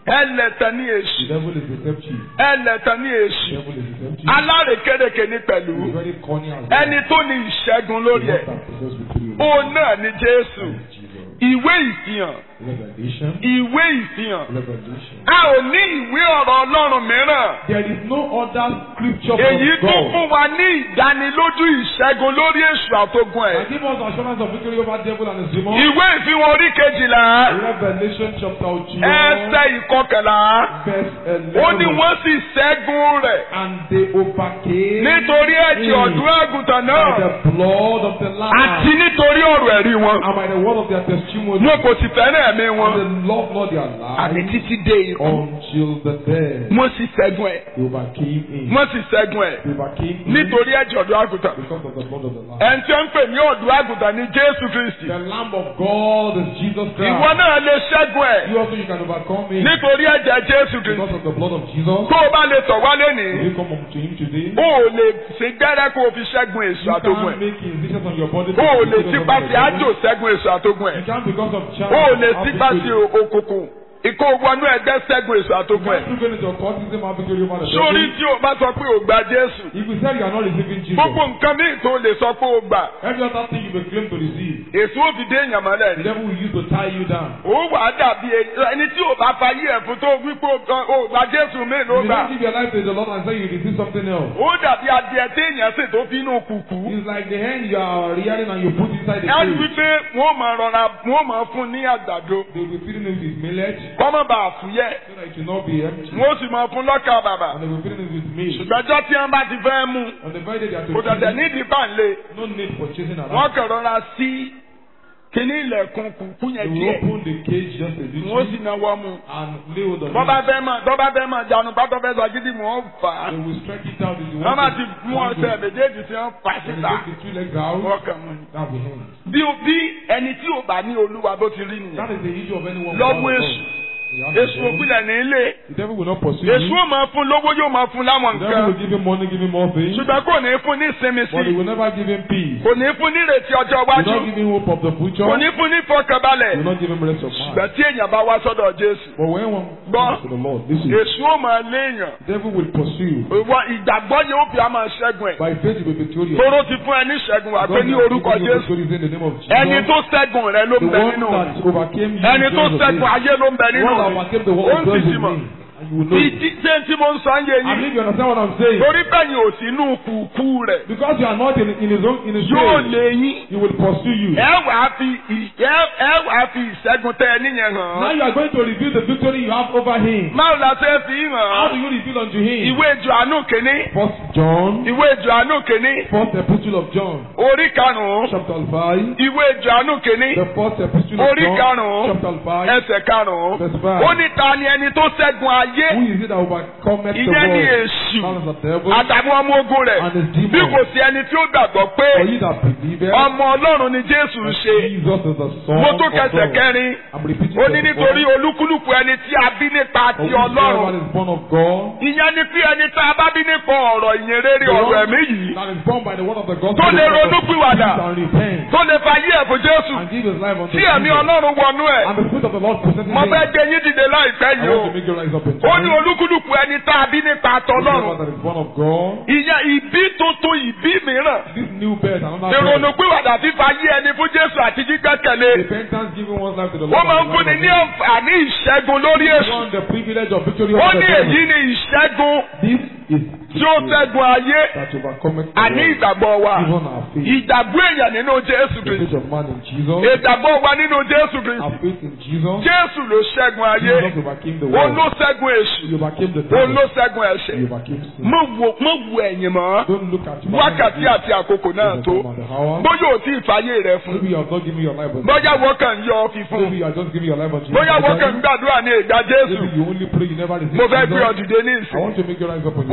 ẹlẹ́tàn ní
The
èṣù
devil is deceptive.
ẹlẹ́tàn ní
The
èṣù
devil is deceptive.
alárekérekè ní pẹ̀lú
He's very cunning as well.
ẹni tó ní ìṣẹ́gun lórí
The
ẹ̀
one that possesses victory over
òun náà ní Jésù
Jesus.
ìwé ìfihàn
Revelation.
ìwé ìfihàn
Revelation.
a ò ní ìwé ọ̀rọ̀ Ọlọ́run mìíràn
There is no other scripture
èyí
from
tó
God.
fún wa ní ìdánilójú ìṣẹ́gun lórí èṣù àtogun ẹ̀
And give us assurance of victory over devil and his demons.
ìwé ìfihàn orí kejìlá
Revelation chapter 12,
ẹsẹ̀ ìkọkànlá
verse
ó ní
11.
wọ́n sì ṣẹ́gun rẹ̀
And they overcame
nítorí ẹ̀jẹ̀ ọ̀dún àgùntàn
by
náà
the blood of the
àti
Lamb
nítorí ọ̀rọ̀ ẹ̀rí wọn
and by the word of their testimony.
wọn kò sì fẹ́ràn ẹ̀mí wọn
And they loved not their
àní
lives
títí dé ikú
until the death.
wọ́n sì ṣẹ́gun ẹ̀
They overcame him.
wọ́n sì ṣẹ́gun ẹ̀
They overcame him
nítorí ẹ̀jẹ̀ ọ̀dún àgùntàn
because of the blood of the Lamb.
ẹni tí ó ń pè ní ọ̀dún àgùntàn ní Jésù Kristi
The Lamb of God is Jesus
ìwọ
Christ.
náà lè ṣẹ́gun ẹ̀
You also you can overcome him
nítorí ẹ̀jẹ̀ Jésù Kristi
because of the blood of Jesus.
tó o bá lè tọ̀ wá
If
lénìí
you come unto him today,
o ò lè ṣe gbẹ́rẹ́ kó o fi ṣẹ́gun èṣù
you
àtogun
can't
ẹ̀
make incisions on your body.
o ò lè
because of
tipa
the
sí
devil.
àjò ṣẹ́gun èṣù àtogun ẹ̀
You can't because of child.
o ò lè
have
tipa sí
victory.
òkùnkùn ìkó wọnú ẹgbẹ́ ṣẹ́gun èṣù
You
àtogun ẹ̀
can't do into occultism have victory over the
sórí
devil.
tí o bá sọ pé o gba Jésù
If you say you are not receiving Jesus,
gbogbo nǹkan míì tó lè sọ pé o gbà
every other thing you may claim to receive,
èṣù ó fi dé èèyàn mọ́lẹ̀
the
ni
devil will use to tie you down.
ó wà á dàbí ẹni tí o bá fayé ẹ̀ fún tó wípé o gba Jésù míì ló
If you
gbà
don't give your life to the Lord and say you receive something else,
ó dàbí adìẹ téèyàn sì tó fi inú kùkù
it's like the hand you are rearing and you put inside the
ẹ rí
cage.
wípé wọ́n máa rọra wọ́n máa fún ní àgbàdo
They will be feeding it with millet
kọ́mọ́ bá a fúyẹ́
so that it will not be empty.
wọ́n sì máa fún lọ́kà bàbà
And they will be feeding it with meat.
ṣùgbọ́jọ́ tí wọ́n bá ti fẹ́ mú
On the very day they are to
kò dẹ̀dẹ̀
feed,
nídìí báńlé
no need for chasing
wọ́n
around.
kàn rọra sí kíní ilẹ̀kùn kùkú
They
yẹn
will
díẹ̀
open the cage just a
wọ́n sì
little
náwó mú
and lay hold of
bọ́bá
it.
fẹ́ máa bọ́bá fẹ́ máa jánu pátọ́ fẹ́ sọ gidi mọ́ ọ́n fà á
They will stretch it out if you
wọ́n
want
bá
to.
ti mú
want to.
ọ̀sẹ̀ méjèèjì tí wọ́n fà
When you
síta
take the two legs out,
wọ́n kàn mú ni.
that will be him.
bí bí ẹni tí ò bá ní olúwa bó ti rí nìyẹn
That is the issue of anyone.
lọ́wọ́
without
èṣù
God. You have the
èṣù
devil.
òpìlẹ̀ ní ilé
The devil will not pursue
èṣù
you.
ò máa fún lówó yóò máa fún láwọn
The devil
nǹkan
will give him money, give him more things,
ṣùgbọ́n kò ní fún ní ìsinmi
but he
sí
will never give him peace.
kò ní fún ní ìrètí ọjọ́
He will
iwájú
not give him hope of the future.
kò ní fún ní ìfọkànbalẹ̀
He will not give him rest of mind.
ṣùgbọ́n tí èèyàn bá wá sọ́dọ̀ Jésù
But when one
Gbọ́.
comes to the Lord, listen,
èṣù ò máa léèyàn
the devil will pursue you.
ìwọ ìgbàgbọ́ yẹn ó fi á máa ṣẹ́gun ẹ̀
By faith, you will be victorious.
tóró ti fún ẹ ní ìṣẹ́gun wà pé
God
ní
has
orúkọ
given you
Jésù
victory in the name of Jesus.
ẹni tó ṣẹ́gun rẹ ló ń
the
bẹ
one
nínú
that overcame you.
ẹni tó
because of
ṣẹ́gun
me.
ayé ló ń bẹ
The
nínú
one that overcame the
ó
world
ń
dwells
sì
in
mọ̀
me. And you will know. it.
ìdí ṣé tí mo ń sọ ń yé
I
yín
believe you understand what I'm saying.
torí bẹ́yìn ò sí inú kùkú rẹ̀
Because you are not in, in his own in his
yóò
way,
lé yín
he will pursue you.
ẹ wàá fi ì- ẹ ẹ wàá fi ìṣẹ́gun tẹ ẹ níyẹn
Now
hàn
you are going to reveal the victory you have over him.
báwo la ṣe fi
How do
hàn
you reveal unto him?
ìwé Jòhánù kìíní
First John,
ìwé Jòhánù kìíní
first epistle of John,
orí karùn-ún
chapter five.
ìwé Jòhánù kìíní
The first epistle of
Orí
John,
karùn-ún.
chapter five.
ẹsẹ̀ karùn-ún
Verse five.
ó ní ta ni ẹni tó ṣẹ́gun ayé
Who is it that overcometh the
ìyẹn ní
world?
èṣù
That is the devil
àtàwọn ọmọ ogun rẹ̀
and his
bí kò
demons.
sí ẹni tí ó gbàgbọ́ pé
For ye that believe
ọmọ Ọlọ́run ni Jésù ń ṣe
Jesus is the Son
mo
of
tún kẹsẹ̀
God.
kẹrin
I'm repeating
ó ní
verse
nítorí
four.
olúkúlùkù ẹni tí a bí nípa
For
ti
whosoever
Ọlọ́run
is born of God,
ìyẹn ni pé ẹni tá a bá bí nípa ọ̀rọ̀ ìyìn rere
the
ọ̀rọ̀
one
ẹ̀mí yìí
that is born by the word of the gospel,
Tó lè
is born of
ronúpìwàdà.
peace and repent,
tó lè fa yí ẹ̀fọ́ Jésù
and give his life unto
tí ẹ̀mí
Jesus.
Ọlọ́run wọnú ẹ̀
And the spirit of the Lord possesses
mo
him.
fẹ́ gbé yín dìde láìpẹ́
I
yìí
want
o
to make you rise up in
ó ní
time.
olúkúlùkù ẹni tá a bí nípa tọlọ́run
Whosoever that is born of God,
ìyẹn ìbí tuntun ìbí mìíràn
this new birth, another
ìrònú
birth,
pìwàdà fífa yí ẹni fún Jésù àti gbígbẹ́kẹ̀lé
repentance, giving one's life to the
ó
Lord.
máa ń
and the
fúnni
life
ní
of
àǹfààní ìṣẹ́gun lórí
Jesus.
èṣù
want the privilege of victory
ó
over
ní
the
èyí
devil.
ni ìṣẹ́gun
This is
tí ó ṣẹ́gun ayé
that overcometh the
àní
world.
ìgbàgbọ́ wa
Even our faith.
ìgbàgbọ́ èèyàn nínú Jésù
The
Kristi
faith of man in Jesus.
ìgbàgbọ́ wa nínú Jésù
Our
Kristi
faith in Jesus.
Jésù ló ṣẹ́gun ayé
Jesus overcame the
òun ló
world.
ṣẹ́gun èṣù
He overcame the
òun ló
devil.
ṣẹ́gun
He
ẹ̀ṣẹ̀
overcame sin.
mo wo mo wo ẹ̀yìn mọ́
Don't look at your
wákàtí àti àkókò náà tó bóyá ò tí ì fàyè rẹ fún
Maybe you have not given your life unto
bóyá
Jesus.
wọ́n kàn ń yọ ọ fífún
Maybe you are just giving your life unto
bóyá wọ́n kàn ń
Jesus.
gbàdúrà ní ìgbà Jésù
Maybe you only pray, you never receive
mo fẹ́ gbé ọ
Jesus.
dìde ní
I
ìsìn
want to make you rise up on
ó
your
gbàdúrà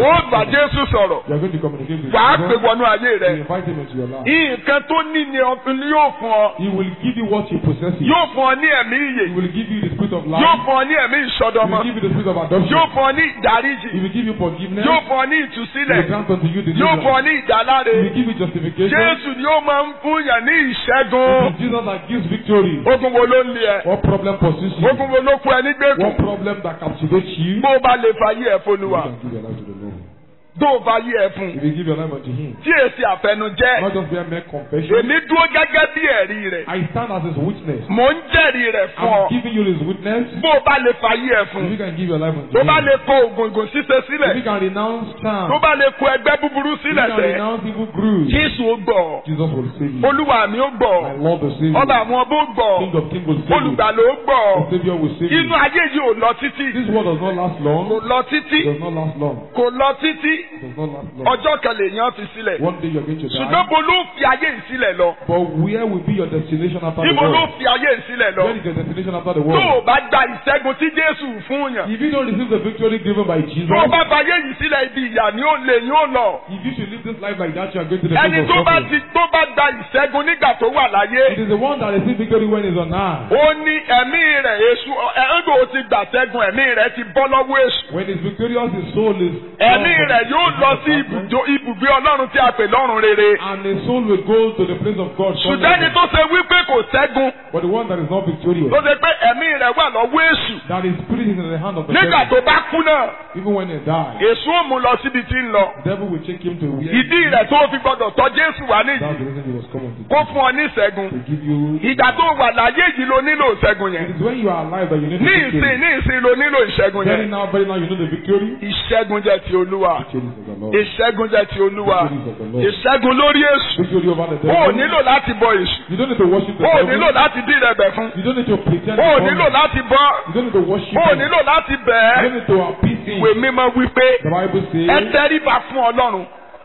Jésù sọ̀rọ̀
You are going to communicate with
wàá pè
Jesus.
wọnú ayé
You
rẹ
invite him into your life.
nǹkan tó ní ni ọ̀fun yóò fún ọ
He will give you what you possess.
yóò fún ọ ní ẹ̀mí ìyè
He will give you the spirit of
yóò
life.
fún ọ ní ẹ̀mí
He
ìsọdọmọ
will give you the spirit of adoption.
yóò fún ọ ní ìdáríjì
He will give you forgiveness.
yóò fún ọ ní
He will
ìtúsílẹ̀
grant unto you
yóò fún ọ
deliverance.
ní ìdáláre
He will give you justification.
Jésù ni ó máa ń fún yàn ní
It
ìṣẹ́gun
is Jesus that gives victory.
ogun wo ló ń lé ẹ
What problem pursues you?
ogun wo ló kú ẹ nígbèkùn
What problem that captivates you?
bó o bá lè fàyè ẹ
You
fọlùwà
can give your life to the Lord.
tó o fàyè ẹ fún
If you give your life unto Him,
tí èsì àfẹnujẹ́
not just be a mere confession.
èmi dúró gẹ́gẹ́ bí ẹ̀rí rẹ̀
I stand as His witness.
mò ń jẹ́rìí rẹ̀ fún ọ
I'm giving you His witness.
bó o bá lè fàyè ẹ fún
If you can give your life unto
tó bá
Him,
lè kó ògùngùn ṣíṣe
if
sílẹ̀
you can renounce
tó
charm,
bá lè kó ẹgbẹ́ búburú
if you
sílẹ̀
can
sẹ́
renounce evil grooves,
Jésù ó gbọ́
Jesus will save you.
olúwa mi ó gbọ́
My Lord will save
ọba
you.
àwọn ọba ó gbọ́
King of kings will save you.
olùgbàlà ó gbọ́
The Savior will save
inú
you.
ayé yìí ò lọ títí
This world does not last
kò
long.
lọ títí
It does not last long.
kò lọ títí
It does not last long.
ọjọ́ kan lèèyàn fi sílẹ̀
One day you're going to
ṣùgbọ́n
die.
bo ló fi ayé yìí sílẹ̀ lọ
But where will be your destination after the
níbo ló
world?
fi ayé yìí sílẹ̀ lọ
Where is your destination after the
tó o
world?
bá gba ìṣẹ́gun tí Jésù fún yàn
If you don't receive the victory given by Jesus,
tó o bá fayé yìí sílẹ̀ ibi ìyà ni ó lè yín ó lọ
if you should live this life like that, you are going to the
ẹni
place
tó
of
bá
suffering.
ti tó bá gba ìṣẹ́gun nígbà tó wà láyé
It is the one that receives victory when he's on earth.
ó ní ẹ̀mí rẹ̀ èṣù ẹ̀ńdò ti gbà ṣẹ́gun ẹ̀mí rẹ̀ ti bọ́ lọ́wọ́ èṣù
When he's victorious, his soul is.
ẹ̀mí rẹ̀ yóò lọ sí ibùdó ibùgbé Ọlọ́run tí a pè lọ́run rere
And his soul will go to the place of God.
ṣùgbọ́n ẹni tó ṣe wípé kò ṣẹ́gun
But the one that is not victorious,
tó ṣe pé ẹ̀mí rẹ̀ wà lọ́wọ́ èṣù
that his spirit is in the hand of the
nígbà
devil.
tó bá kú náà
Even when he dies,
èṣù ò mú lọ síbi tí ń lọ
the devil will take him to where.
ìdí rẹ̀ tó fi gbọdọ̀ tọ́ Jésù wá
That's
níyì
the reason he was coming to,
kó fún ọ ní ìṣẹ́gun
to give you.
ìgbà tó wà láyé yìí ló nílò ìṣẹ́gun yẹn
It is when you are alive that you need
ní
the
ìsìn
victory.
ní ìsìn ló nílò ìṣẹ́gun
Very
yẹn
now, very now, you know the victory.
ìṣẹ́gun jẹ́ ti Olúwa
Victory is of the Lord.
ìṣẹ́gun jẹ́ ti Olúwa
Victory is of the Lord.
ìṣẹ́gun lórí èṣù
Victory over the
o ò
devil.
nílò láti bọ èṣù
You don't need to worship the
o ò
devil.
nílò láti dín rẹ̀bẹ̀ fún
You don't need to pretend.
o ò
before
nílò
him.
láti bọ́
You don't need to worship
o ò
him.
nílò láti
You
bẹ̀
don't
ẹ́
need to appease him.
ìwé mímọ́ wípé
The Bible
ẹ
says,
tẹríba fún Ọlọ́run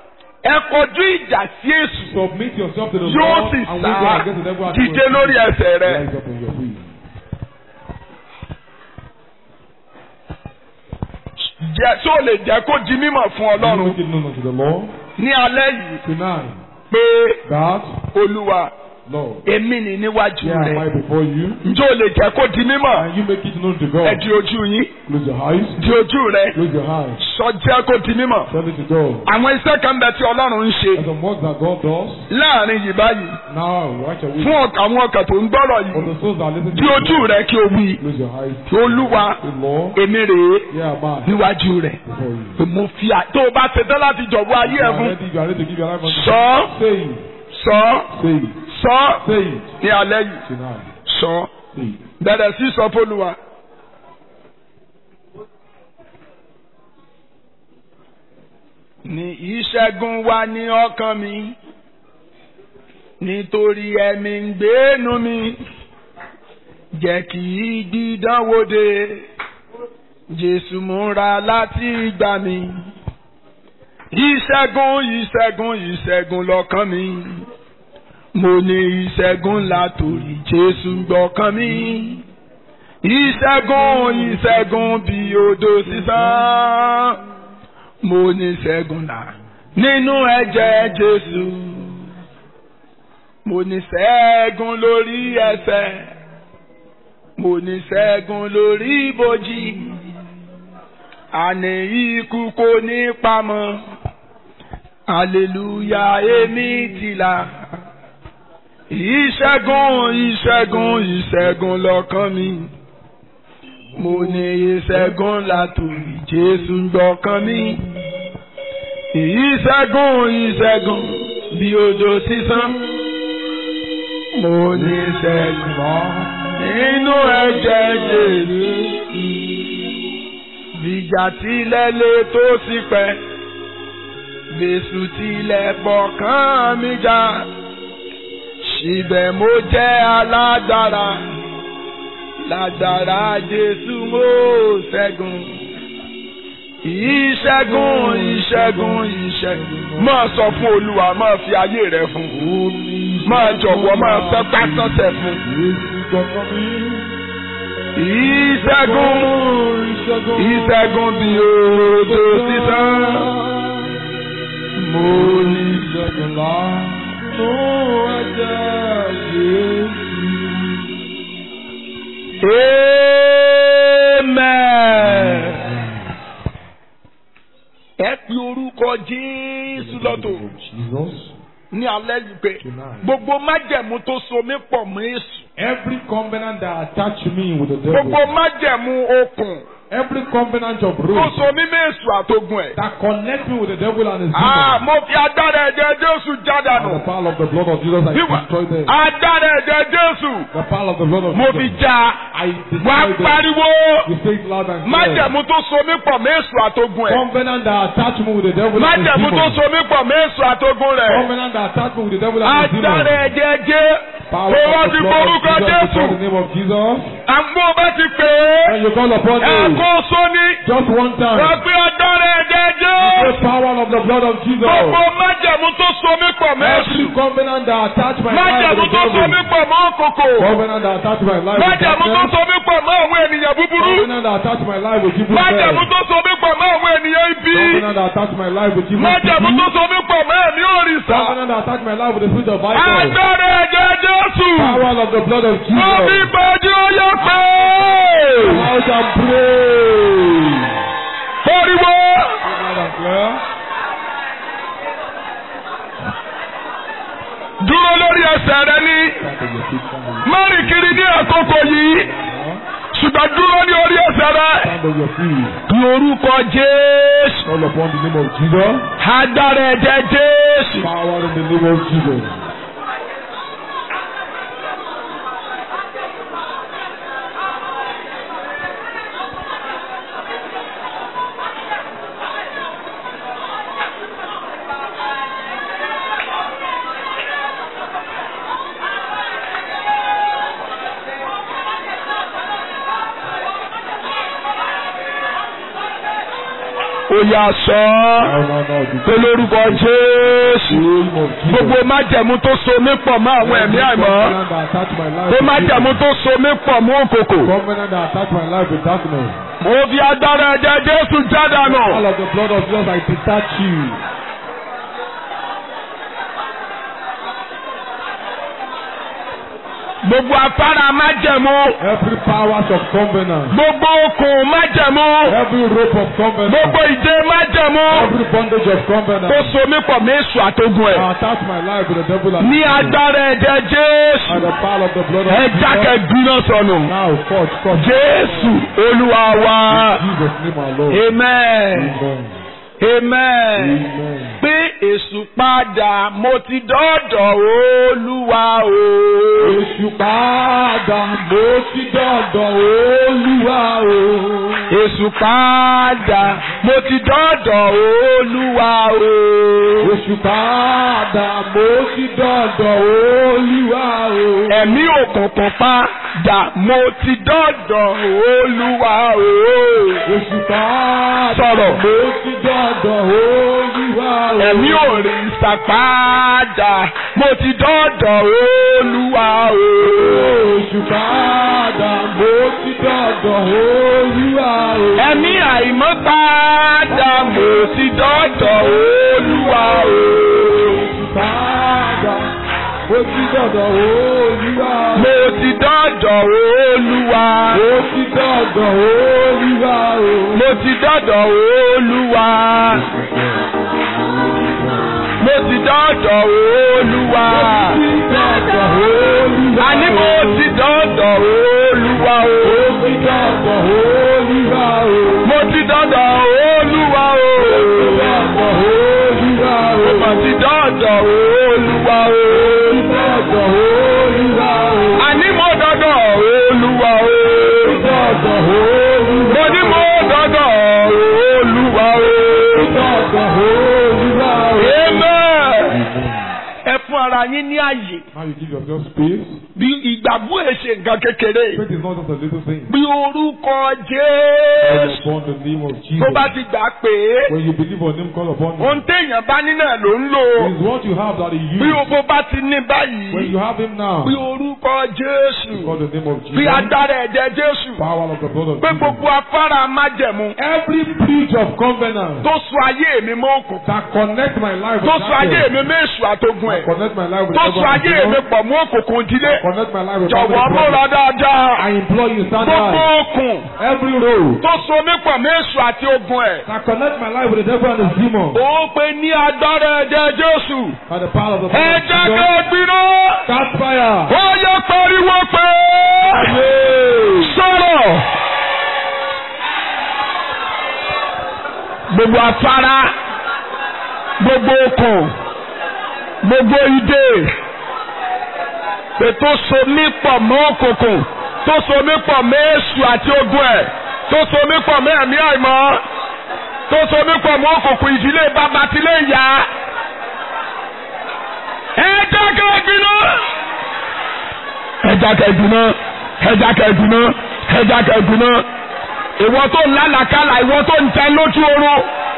ẹ kọjú ìjà sí èṣù
submit yourself to the
yóò
Lord
sì
and
sá
win them against the devil. at
dìde
once.
lórí ẹsẹ̀ rẹ.
Rise up on your feet.
jẹ́ tó lè jẹ́ kó di mímọ̀ fún
You
Ọlọ́run
make it known unto the Lord
ní alẹ́ yìí
tonight
pé
that,
Olúwa
Lord,
èmi ni níwájú
here am I
rẹ
before you,
ǹjẹ́ o lè jẹ́ kó di mímọ̀
and you make it known to
ẹ
God.
di ojú yín
Close your eyes.
di ojú rẹ
Close your eyes.
sọ jẹ́ kó di mímọ̀
Tell it to God.
àwọn iṣẹ́ kan bẹ tí Ọlọ́run ń ṣe
There's some work that God does.
láàrin yìí báyìí
Now, watch your
fún
way.
ọkàn àwọn ọkàn tó ń gbọ́rọ̀
For
yìí
the souls that listen to
di ojú
you,
rẹ kí o wí
close your eyes.
Olúwa
Say, Lord,
èmi rèé
here am I
níwájú rẹ
before you.
mo fi à tó o bá ṣetán láti jọ̀wọ́ ayé
You
ẹ
are
fún
ready, you are ready to give your life unto
sọ
God. Say it.
sọ
Say it.
sọ
Say it
ní alẹ́ yìí
tonight.
sọ
Say it.
bẹ̀rẹ̀ sí sọ fÓlúwa. ní ìṣẹ́gun wà ní ọkàn mi nítorí ẹ̀mí ń gbénu mi jẹ́ kí gbídánwò dé Jésù múra láti gbà mí ìṣẹ́gun ìṣẹ́gun ìṣẹ́gun lọ́kàn mi mo ní ìṣẹ́gun látòrí Jésù gbọ́kàn mi ìṣẹ́gun ìṣẹ́gun bí odò sísán mo ní ìṣẹ́gun là nínú ẹ̀jẹ̀ Jésù mo ní ìṣẹ́gun lórí ẹ̀ṣẹ̀ mo ní ìṣẹ́gun lórí ibojì àní ikú kò ní pamọ́ aleluya èmi ti là ìṣẹ́gun ìṣẹ́gun ìṣẹ́gun lọ́kàn mi mo ní ìṣẹ́gun látòrí Jésù gbọ́kàn mi ìṣẹ́gun ìṣẹ́gun bí òjò sísán mo ní ìṣẹ́gun nínú ẹ̀jẹ̀ Jésù bìjà tilẹ̀ lè tó sí pẹ́ bẹ́sù tilẹ̀ bọ̀kàn mi já síbẹ̀ mo jẹ́ alágbára lágbára Jésù mo ṣẹ́gun ìṣẹ́gun ìṣẹ́gun ìṣẹ́gun máa sọ fún Olúwa máa fi ayé rẹ fún máa jọ̀wọ́ máa fẹ́ pásánṣẹ́ fún ìṣẹ́gun ìṣẹ́gun bí odò sísán mo ní.
Jẹ́gbẹ̀lá nù ẹ̀jẹ̀ Jésù.
Amen. Ẹ pe orúkọ Jésù lọ́tọ̀
Jesus.
ní alẹ́ yìí pé gbogbo májẹ̀mú tó so mí pọ̀ mọ́ Èṣù.
Every covenant that attach me with the devil.
Gbogbo májẹ̀mú okùn
Every covenant of
tó
rules
so mí mọ́ Èṣù àtogun ẹ̀.
that connect me with the devil and his
Ah,
demons.
mo fi agbára ẹ̀jẹ̀ Jésù
And
jádànù.
the power of the blood of Jesus, I
Wíwá
destroy them.
agbára ẹ̀jẹ̀ Jésù
The power of the blood of
mo fi
Jesus,
já.
I
Wá
destroy them.
pariwo
You say it loud and clear.
májẹ̀mú tó so mí pọ̀ mọ́ Èṣù àtogun ẹ̀.
Covenant that attach me with the devil and his
májẹ̀mú tó
demons.
so mí pọ̀ mọ́ Èṣù àtogun rẹ̀.
Covenant that attach me with the devil and his
agbára
demons.
ẹ̀jẹ̀ jẹ́
Power
tó wá
of
ti
the blood
borúkọ
of Jesus,
Jésù.
before the name of Jesus.
àmọ́ bá ti pè
And
é
you call upon me.
ẹ̀kọ́ sóní
Just one time.
wọ́n pé agbára ẹ̀jẹ̀ jẹ́
The power of the blood of Jesus.
gbogbo májẹ̀mú tó so mí pọ̀ mọ́ Èṣù.
Every covenant that attach my life
májẹ̀mú
with
tó
the
so mí
devil.
pọ̀ mọ́ òkòkò.
Covenant that attach my life with
májẹ̀mú tó
darkness.
so mí pọ̀ mọ́ àwọn ènìyàn búburú.
Covenant that attach my life with evil
májẹ̀mú
men.
tó so mí pọ̀ mọ́ àwọn ènìyàn ibi.
Covenant that attach my life with evil
májẹ̀mú tó
people.
so mí pọ̀ mọ́ ẹ̀mí òrìṣà.
Covenant that attach my life with the spirit of Bible.
agbára ẹ̀jẹ̀ Jésù.
Power of the blood of
mo fi
Jesus.
gbàdí oyè pé.
Out and pray.
Pariwo.
Loud and clear.
Dúró lórí ẹsẹ̀ rẹ ní. Má rìn kiri ní àkókò yìí. Ṣùgbọ́n dúró ní orí ẹsẹ̀ rẹ.
Stand on your feet.
Ní orúkọ Jésù.
Call upon the name of Jesus.
Agbára ẹ̀jẹ̀ Jésù.
Power in the name of Jesus.
Ó yà sọ ọ́.
Now, now, now. The
Pé lórúkọ Jésù.
name of Jesus.
Gbogbo májẹ̀mú tó so mí pọ̀ mọ́ àwọn ẹ̀mí àìmọ́.
Covenant that attach my life
Pé
with
májẹ̀mú
evil.
tó so mí pọ̀ mọ́ òkòkò.
Covenant that attach my life with darkness.
Mo fi agbára ẹ̀jẹ̀ Jésù jádànù.
All of the blood of Jesus, I detach you.
Gbogbo afárá májẹ̀mú.
Every powers of covenant.
Gbogbo okùn májẹ̀mú.
Every rope of covenant.
Gbogbo ìdè májẹ̀mú.
Every bondage of covenant.
Tó so mí pọ̀ mọ́ Èṣù àtogun ẹ̀.
I attach my life with the devil and
Ní agbára ẹ̀jẹ̀ Jésù.
and the power of the blood of
Ẹ jákè
Jesus.
gbiná sọnù.
Now, forth, forth.
Jésù Olúwa wa.
In Jesus' name our Lord.
Amen.
Amen.
Amen.
Amen.
Pé Èṣù padà mo ti dọ́dọ̀ Olúwa o.
Èṣù padà mo ti dọ̀dọ̀ Olúwa o.
Èṣù padà mo ti dọ́dọ̀ Olúwa o.
Èṣù padà mo ti dọ̀dọ̀ Olúwa o.
Ẹ̀mí òkùnkùn padà mo ti dọ́dọ̀ Olúwa o.
Èṣù padà
Sọ̀rọ̀.
mo ti dọ̀dọ̀ Olúwa o.
Ẹ̀mí òrìṣà padà mo ti dọ́dọ̀ Olúwa o.
Èṣù padà mo ti dọ̀dọ̀ Olúwa o.
Ẹ̀mí àìmọ́ padà mo ti dọ́dọ̀ Olúwa o.
Èṣù padà mo ti dọ̀dọ̀ Olúwa o.
Mo ti dọ́dọ̀ Olúwa.
Mo ti dọ̀dọ̀ Olúwa o.
Mo ti dọ́dọ̀ Olúwa. Mo ti dọ́dọ̀ Olúwa.
Mo ti dọ̀dọ̀ Olúwa o.
Àní mo ti dọ́dọ̀ Olúwa o.
Mo ti dọ̀dọ̀ Olúwa o.
Mo ti dọ́dọ̀ Olúwa o.
Dọ̀dọ̀ Olúwa o.
Mo mà ti dọ́dọ̀ Olúwa o.
Dọ̀dọ̀ Olúwa o.
Àní mo dọ́dọ̀ Olúwa o.
Dọ̀dọ̀ Olúwa
Mo ní mo dọ́dọ̀ Olúwa o.
Dọ̀dọ̀ Olúwa o.
Amen. Ẹ fún ara yín ní àyè.
Now you give yourself space.
bí ìgbàgbọ́ ẹ̀ ṣe nǹkan kékeré
Faith is not just a little thing.
bí orúkọ
Call
jésù
upon the name of Jesus.
tó bá ti gbà pé
When you believe on him, call upon
ohun
him.
téèyàn bá ní náà ló ń lò
It is what you have that he
bí
used.
owó bá ti ní
When
báyìí
you have him now,
bí orúkọ jésù
call the name of
bí
Jesus.
agbára ẹ̀jẹ̀ jésù
Power of the blood of
pé
Jesus.
gbogbo afárá májẹ̀mú
Every breach of covenant
tó so ayé mi mọ́ òkùnkùn
that connect my life with
tó so ayé
darkness,
mi mọ́ èṣù àtogun ẹ̀
connect my life with
tó so
devil and
ayé mi
demon,
pọ̀ mọ́ òkùnkùn ìdílé
connect my life with
jọ̀wọ́
family
múra
problem.
dáadáa
I implore you, stand
gbogbo
high.
òkun
Every road
tó so mí pọ̀ mọ́ èṣù àti ogun ẹ̀
that connect my life with the devil and his demon
ó pe ní agbára ẹ̀jẹ̀ jésù
by the power of the blood of
ẹ̀jẹ̀
Jesus.
kan gbiná
Catch fire.
ó yẹ pariwo pé sọ̀rọ̀ gbogbo afárá gbogbo okùn gbogbo idè ètò so mí pọ̀ mọ́ òkùnkùn tó so mí pọ̀ mọ́ èṣù àti ogun ẹ̀ tó so mí pọ̀ mọ́ ẹ̀mí àìmọ́ tó so mí pọ̀ mọ́ òkùnkùn ìdílé bàbá tilé ìyá ẹja kẹgbìnà ẹja kẹgbìnà ẹja kẹgbìnà ẹja kẹgbìnà ìwọ tó ń lálàkálà ìwọ tó ń tẹ lójú oorun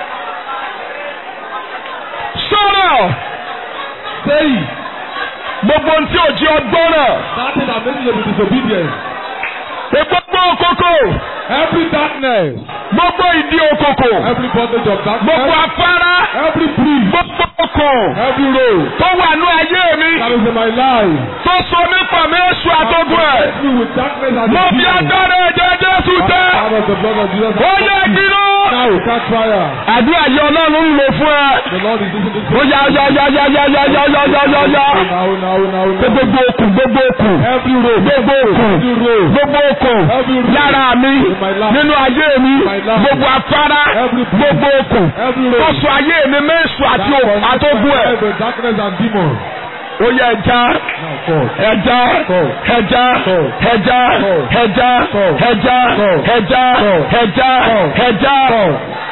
sọ̀rọ̀
Say
gbogbo ohun tí ò jí ọgbọ́n náà
that thing that makes you to be disobedient.
gbogbo òkòkò
Every darkness,
gbogbo ìdí òkòkò
every bondage of
gbogbo
darkness,
afárá
every breach,
gbogbo okùn
every road
tó wà ní ayé mi
that is in my life.
tó so mí pọ̀ mí èṣù àtọ́gùn ẹ̀
Connect me with darkness and
mo
the
fi
demon.
agbára ẹ̀jẹ̀ Jésù tẹ́
Out of the blood of Jesus.
ó yẹ gbiná.
Now catch fire.
àdúrà yìí ọlọ́run ń lò fún ẹ.
The Lord is using this.
ó yá yá yá yá yá yá yá yá yá yá yá.
Now, now, now,
pé
now.
gbogbo okùn gbogbo okùn
Every road,
gbogbo okùn
every road,
gbogbo okùn
every road,
lára mi
in my life,
nínú ayé mi
my life,
gbogbo afárá
every
gbogbo okùn
every
tó
road.
so ayé mi mẹ́sù àti
that
òkú
connects
àtógún
my
ẹ̀.
life with darkness and demons.
ó yẹ ẹja
Now, God.
ẹja
Go.
ẹja
Go.
ẹja
Go.
ẹja
Go.
ẹja
Go.
ẹja
Go.
ẹja
Go.
ẹja
God.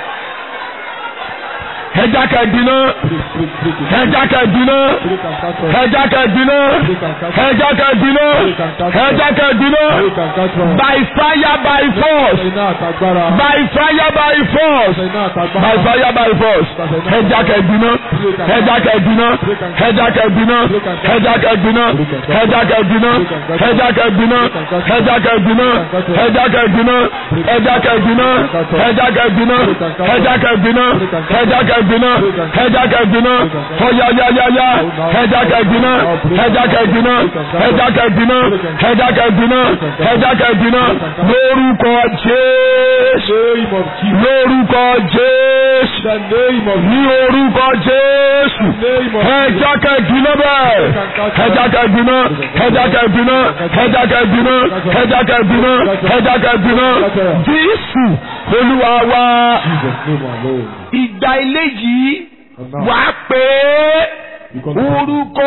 ẹja kẹgbìnà
Break, break, break it.
ẹja kẹgbìnà
Break and catch fire.
ẹja kẹgbìnà ẹja kẹgbìnà ẹja kẹgbìnà
Break and catch fire.
by fire by force
Iná àtàgbára.
by fire by force
Iná
by
àtàgbára.
fire by force ẹja kẹgbìnà ẹja kẹgbìnà ẹja kẹgbìnà ẹja kẹgbìnà ẹja kẹgbìnà ẹja kẹgbìnà ẹja kẹgbìnà ẹja kẹgbìnà ẹja kẹgbìnà ẹja kẹgbìnà ẹja kẹgbìnà ẹja kẹgbìnà ẹja kẹgbìnà ọyayayaya ẹja kẹgbìnà ẹja kẹgbìnà ẹja kẹgbìnà ẹja kẹgbìnà ẹja kẹgbìnà lórúkọ jésù
Name of Jesus.
lórúkọ jésù
The name of
ní orúkọ jésù
name of
ẹja kẹgbìnà bẹ́ẹ̀ ẹja kẹgbìnà ẹja kẹgbìnà ẹja kẹgbìnà ẹja kẹgbìnà ẹja kẹgbìnà jésù olúwa wa
Jesus name alone.
ìgbà eléyìí
And now,
wà á pé
you continue.
orúkọ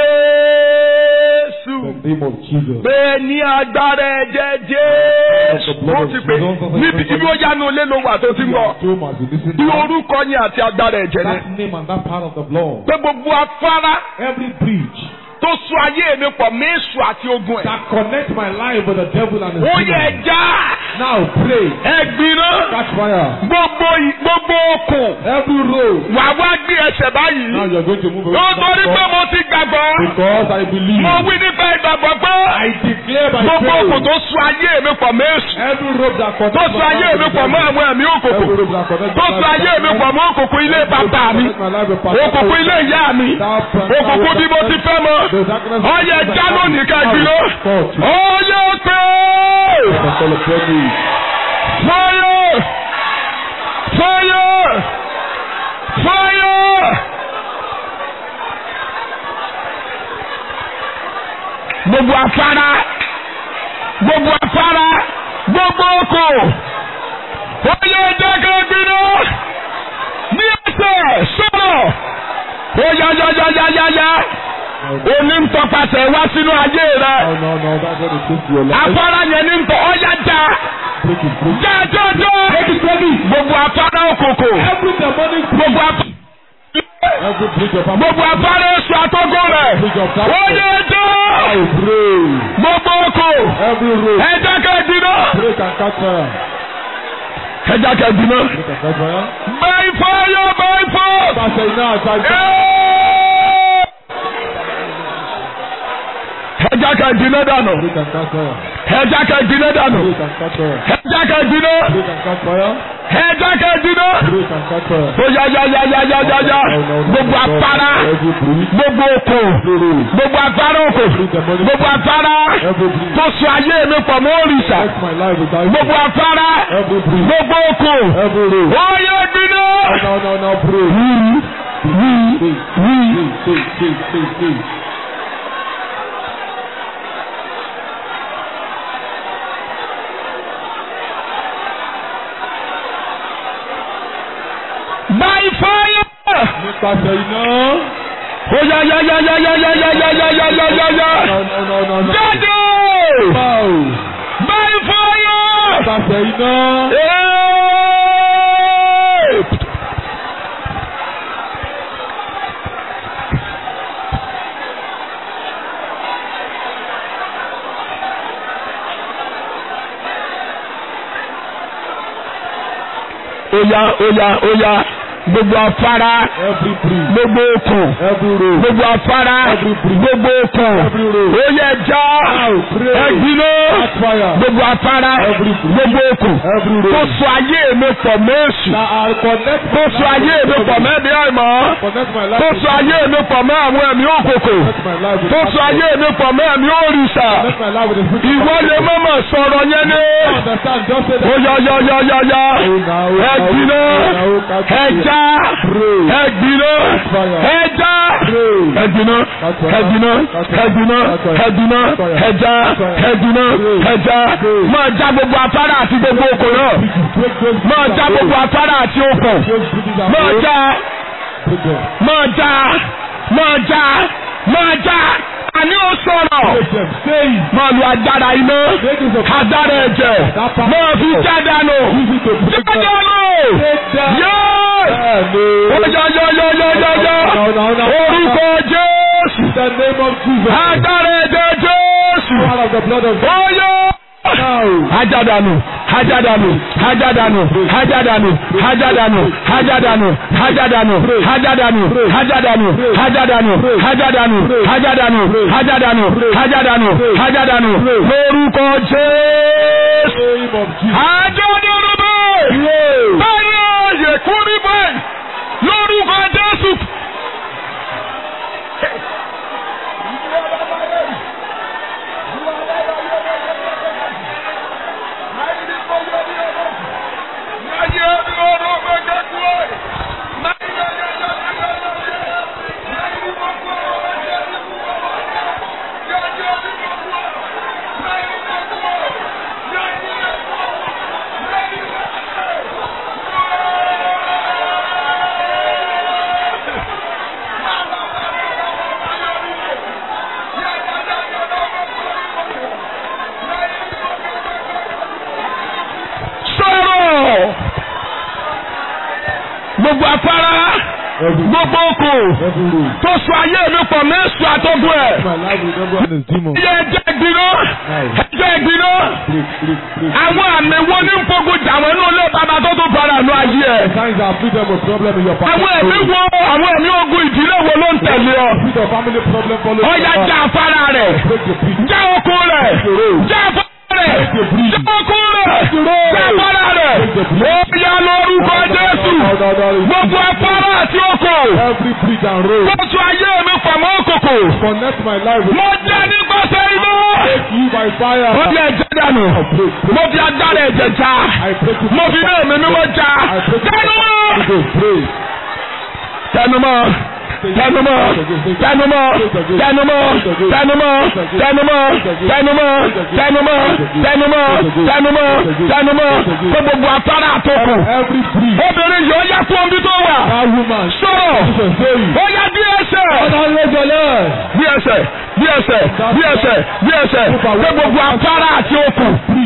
jésù
The name of Jesus.
pé ní agbára ẹ̀jẹ̀ jésù ó ti pè níbi ibi ó yánu ilé ló wà tó ti ń bọ̀
Home as you listen
bí
now.
orúkọ yẹn àti agbára ẹ̀jẹ̀ ni
That name and that part of the blood.
pé gbogbo afárá
Every breach
tó so ayé mi pọ̀ méṣù àti ogun ẹ̀
that connect my life with the devil and his
ó yẹ
demons.
ẹja
Now pray.
ẹgbìnà
Catch fire.
gbogbo ì- gbogbo okùn
Every road.
wà wá gbé ẹsẹ̀ báyìí
Now you're going to move
ó
away from
torí
that
pé
God.
mo ti gbàgbọ́
Because I believe.
mo wí nípa ìgbàgbọ́ pé
I declare by
gbogbo okùn
faith.
tó so ayé mi pọ̀ méṣù
Every road that connects
tó
my
so
life
ayé
with
mi
the
pọ̀ mọ́
devil.
àwọn ẹ̀mí òkùnkùn
Every road that connects
tó
my
so
life
ayé
with
mi
the
pọ̀
devil.
mọ́ òkùnkùn ilé bàbá mi òkùnkùn ilé ìyá mi òkùnkùn bí mo ti fẹ́ mọ́ ọyẹ já lónìí kẹgbìló ọyẹ pé fire fire fire gbogbo afárá gbogbo afárá gbogbo oko ọyẹ jẹ́ kẹgbìló ní ẹsẹ̀ sọ̀rọ̀ ó yá yá yá yá yá yá òní ń tọpasẹ̀ wá sínú ayé rẹ
No, no, no, that's what it is to your life.
afárá yẹn ní ń tọ ọyá já
Break it, break it.
já jọjọ gbogbo afárá òkòkò
Every demonic
gbogbo afárá
every breach of
gbogbo afárá èso àtọ́gùn rẹ ó yẹ jọ
I pray.
gbogbo oko
Every road.
ẹ jẹ́ ká gbiná
Break and catch fire.
ẹ jẹ́ ká gbiná.
Break and catch fire.
by fire by force.
Pàṣẹ iná àtàgbà.
ẹ jẹ́ ká gbiná dànù
Break and catch fire.
ẹ jẹ́ ká gbiná dànù
Break and catch fire.
ẹ jẹ́ ká gbiná
Break and catch fire.
ẹ jẹ́ ká gbiná.
Break and catch fire.
ó yá yá yá yá yá yá yá gbogbo afárá
Every bridge.
gbogbo oko
Every road.
gbogbo afárá oko gbogbo afárá
Every bridge.
tó so ayé mi pọ̀ mọ́ òrìṣà
Bless my life without
gbogbo afárá
Every bridge.
gbogbo oko
Every road.
ó yẹ gbiná.
No, no, no, pray. Pray, pray, pray, pray, pray, pray.
by fire.
Nípasẹ̀ iná.
ó yá yá yá yá yá yá yá yá yá yá yá yá yá.
No, no, no, no, no.
jáde
Bow.
by fire.
Nípasẹ̀ iná.
Hey! Oya oya oya gbogbo afárá
Every bridge.
gbogbo okùn
Every road.
gbogbo afárá
Every bridge.
gbogbo okùn
Every road.
oyè já
Bow. Pray.
ẹgbinó
Catch fire.
gbogbo afárá
Every bridge.
gbogbo okùn
Every
tó
road.
so ayé mi pọ̀ mẹ́sù
That I connect
tó
my
so ayé
life
mi
with
pọ̀
God.
mẹ́bí àìmọ́
Connect my life
tó
with
so ayé mi pọ̀ mẹ́ àwọn ẹ̀mí òkòkò
Connect my life with
tó
God.
so ayé mi pọ̀ mẹ́ ẹ̀mí òrìṣà
Connect my life with the spirit of
ìwọ
God.
lè mọ̀mọ̀ sọ̀rọ̀ yẹn ní.
Understand, just say that.
ó yá yá yá yá yá ẹgbiná ẹja ẹgbiná ẹja ẹgbiná ẹgbiná ẹgbiná ẹgbiná ẹja ẹgbiná ẹja máa já gbogbo afárá àti gbogbo okò náà máa já gbogbo afárá àti okò máa já máa já máa já máa já àní ó sọ̀rọ̀ máa lu agbára iná agbára ẹ̀jẹ̀ máa fi jádànù jádànù yéé yọ́yọ́yọ́yọ́yọ́yọ́ orúkọ Jésù
The name of Jesus.
agbára ẹ̀jẹ̀ Jésù
Power of the blood of Jesus.
oyè.
Now.
Hajadanu, hajadanu, hajadanu, hajadanu, hajadanu, hajadanu, hajadanu, hajadanu, hajadanu, hajadanu, hajadanu, hajadanu, hajadanu, hajadanu, hajadanu, lórúkọ Jésù.
Name of Jesus.
Hajadanu bẹ́ẹ̀. Báyọ̀ yẹ kúrí bẹ́ẹ̀. Lórúkọ Jésù. Sọ̀rọ̀ gbogbo afárá gbogbo oko
Every road.
tó so ayé mi pọ̀ mẹ́sùn àtọ́gùn ẹ̀.
My life with everyone is demon.
Iye ẹjẹ́ ìgbiná ẹjẹ́ ìgbiná
Break, break, break.
àwọn àmì wo ní nfogun jà wọ́n nínú ilé bàbá tó tún fara nù ayé ẹ̀.
Signs are freedom of problem in your family.
àwọn ẹ̀mí wo àwọn ẹ̀mí ogun ìdílé wo ló ń tẹ̀lé ọ.
Freedom of family problem follow.
ọ̀ya já afárá rẹ̀
Break the bridge.
já oko rẹ̀ já afárá rẹ̀ já oko rẹ̀ já afárá rẹ̀ ó yá lórúkọ Jésù gbogbo afárá àti oko
Every bridge and road.
tó tún ayé mi pọ̀ mọ́ òkòkò
Connect my life with
mo jẹ́ nípasẹ̀ iná.
Take you by fire.
mo fi ẹ̀jẹ̀ dànù mo fi agbára ẹ̀jẹ̀ já
I break you.
mo fi náà mi mímọ́ já tẹnumọ́
Pray.
tẹnumọ́ tẹnumọ́ tẹnumọ́ tẹnumọ́ tẹnumọ́ tẹnumọ́ tẹnumọ́ tẹnumọ́ tẹnumọ́ tẹnumọ́ tẹnumọ́ tó gbogbo afárá àtòkù
Every bridge.
obìnrin yóò yá fún omi tó wà
That woman.
sọ̀rọ̀
Jesus say you.
ó yá bí ẹsẹ̀
Ọ̀dọ̀ ló jọlẹ̀.
bí ẹsẹ̀ bí ẹsẹ̀ bí ẹsẹ̀ bí ẹsẹ̀ tó gbogbo afárá àti okùn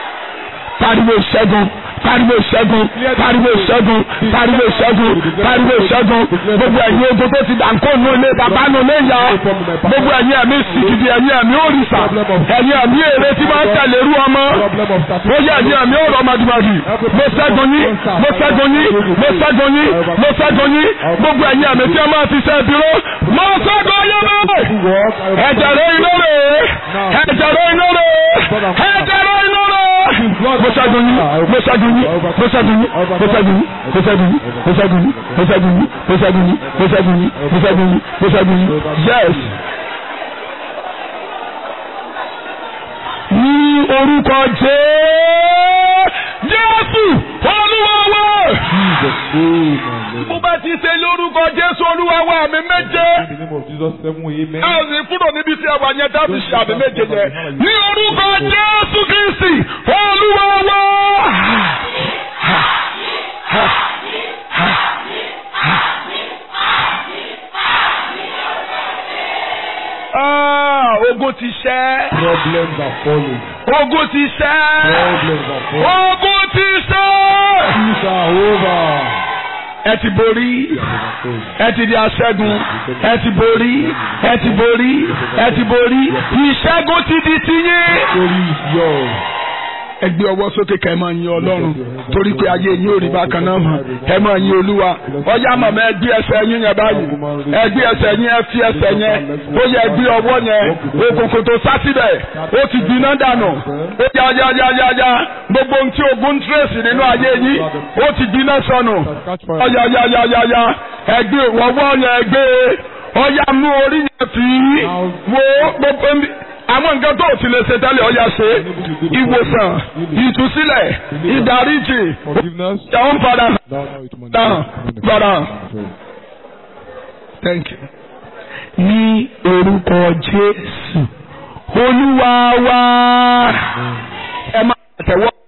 pariwo ìṣẹ́gun pariwo ìṣẹ́gun pariwo ìṣẹ́gun pariwo ìṣẹ́gun pariwo ìṣẹ́gun gbogbo ẹ̀yin ogun tó ti dànkó nù ilé bàbá nù ilé ìyá gbogbo ẹ̀yin ẹ̀mí sìkìdì ẹ̀yin ẹ̀mí òrìṣà ẹ̀yin ẹ̀mí èrè tí máa ń tẹ̀lé irú ọmọ ó yẹ ẹ̀yin ẹ̀mí ọ̀rọ̀ màdùmàdù mo ṣẹ́gun yín mo ṣẹ́gun yín mo ṣẹ́gun yín mo ṣẹ́gun yín gbogbo ẹ̀yin ẹ̀mí tí a máa ti ṣe dúró mo ṣẹ́gun yín bẹ́ẹ̀ ẹ̀jẹ̀ rẹ̀ iná rẹ̀ ẹ̀jẹ̀ rẹ̀ iná rẹ̀ ẹ̀jẹ̀ rẹ̀ iná rẹ̀ mo ṣẹ́gun yín mo ṣẹ́gun yín mo ṣẹ́gun yín mo ṣẹ́gun yín mo ṣẹ́gun yín mo ṣẹ́gun yín mo ṣẹ́gun yín mo ṣẹ́gun yín mo ṣẹ́gun yín mo ṣẹ́gun yín mo ṣẹ́gun yín yes. ní orúkọ jẹ́ Jésù Olúwa wa. Mo bá ti ṣe lórúkọ Jésù Olúwa wa àmì méje.
In the name of Jesus, seven amen.
A ò sì kúrò níbi tí a wà yẹn dábì ṣe àmì méje yẹn. Ní orúkọ Jésù Kristi Olúwa wa. Ah, ogun ti ṣẹ́.
Problems are falling.
Ogun ti ṣẹ́.
Problems are falling.
Ogun ti ṣẹ́.
Things are over.
Ẹ ti borí. Ẹ ti di aṣẹ́gun. Ẹ ti borí. Ẹ ti borí. Ẹ ti borí. Ìṣẹ́gun ti di tiyín.
Story is yours.
Ẹ gbé ọwọ́ sókè ká ẹ máa yin Ọlọ́run torí pé ayé yín ò rí bákan náà mọ̀ ẹ máa yin Olúwa ọjà màmá ẹ gbé ẹsẹ̀ yín yẹn báyìí ẹ gbé ẹsẹ̀ yín ẹ fi ẹsẹ̀ yẹn ó yẹ gbé ọwọ́ yẹn òkùnkùn tó sá síbẹ̀ ó ti gbiná dànù ó yá yá yá yá yá gbogbo ohun tí ogun ń tírèsì nínú ayé yín ó ti gbiná sọnù ọyà yá yá yá yá ẹ gbé ọwọ́ yẹn gbé ọyà mú orí yẹn fi wo gbogbo àwọn nǹkan tó ti lè ṣe tẹ́lẹ̀ ọ̀yà ṣe ìwòsàn ìtúsílẹ̀ ìdáríjì
Forgiveness.
ìjàun padà
Thou know it money.
dáhùn padà. Thank you. Ní orúkọ Jésù, Olúwa wa, ẹ máa tẹ̀wọ́.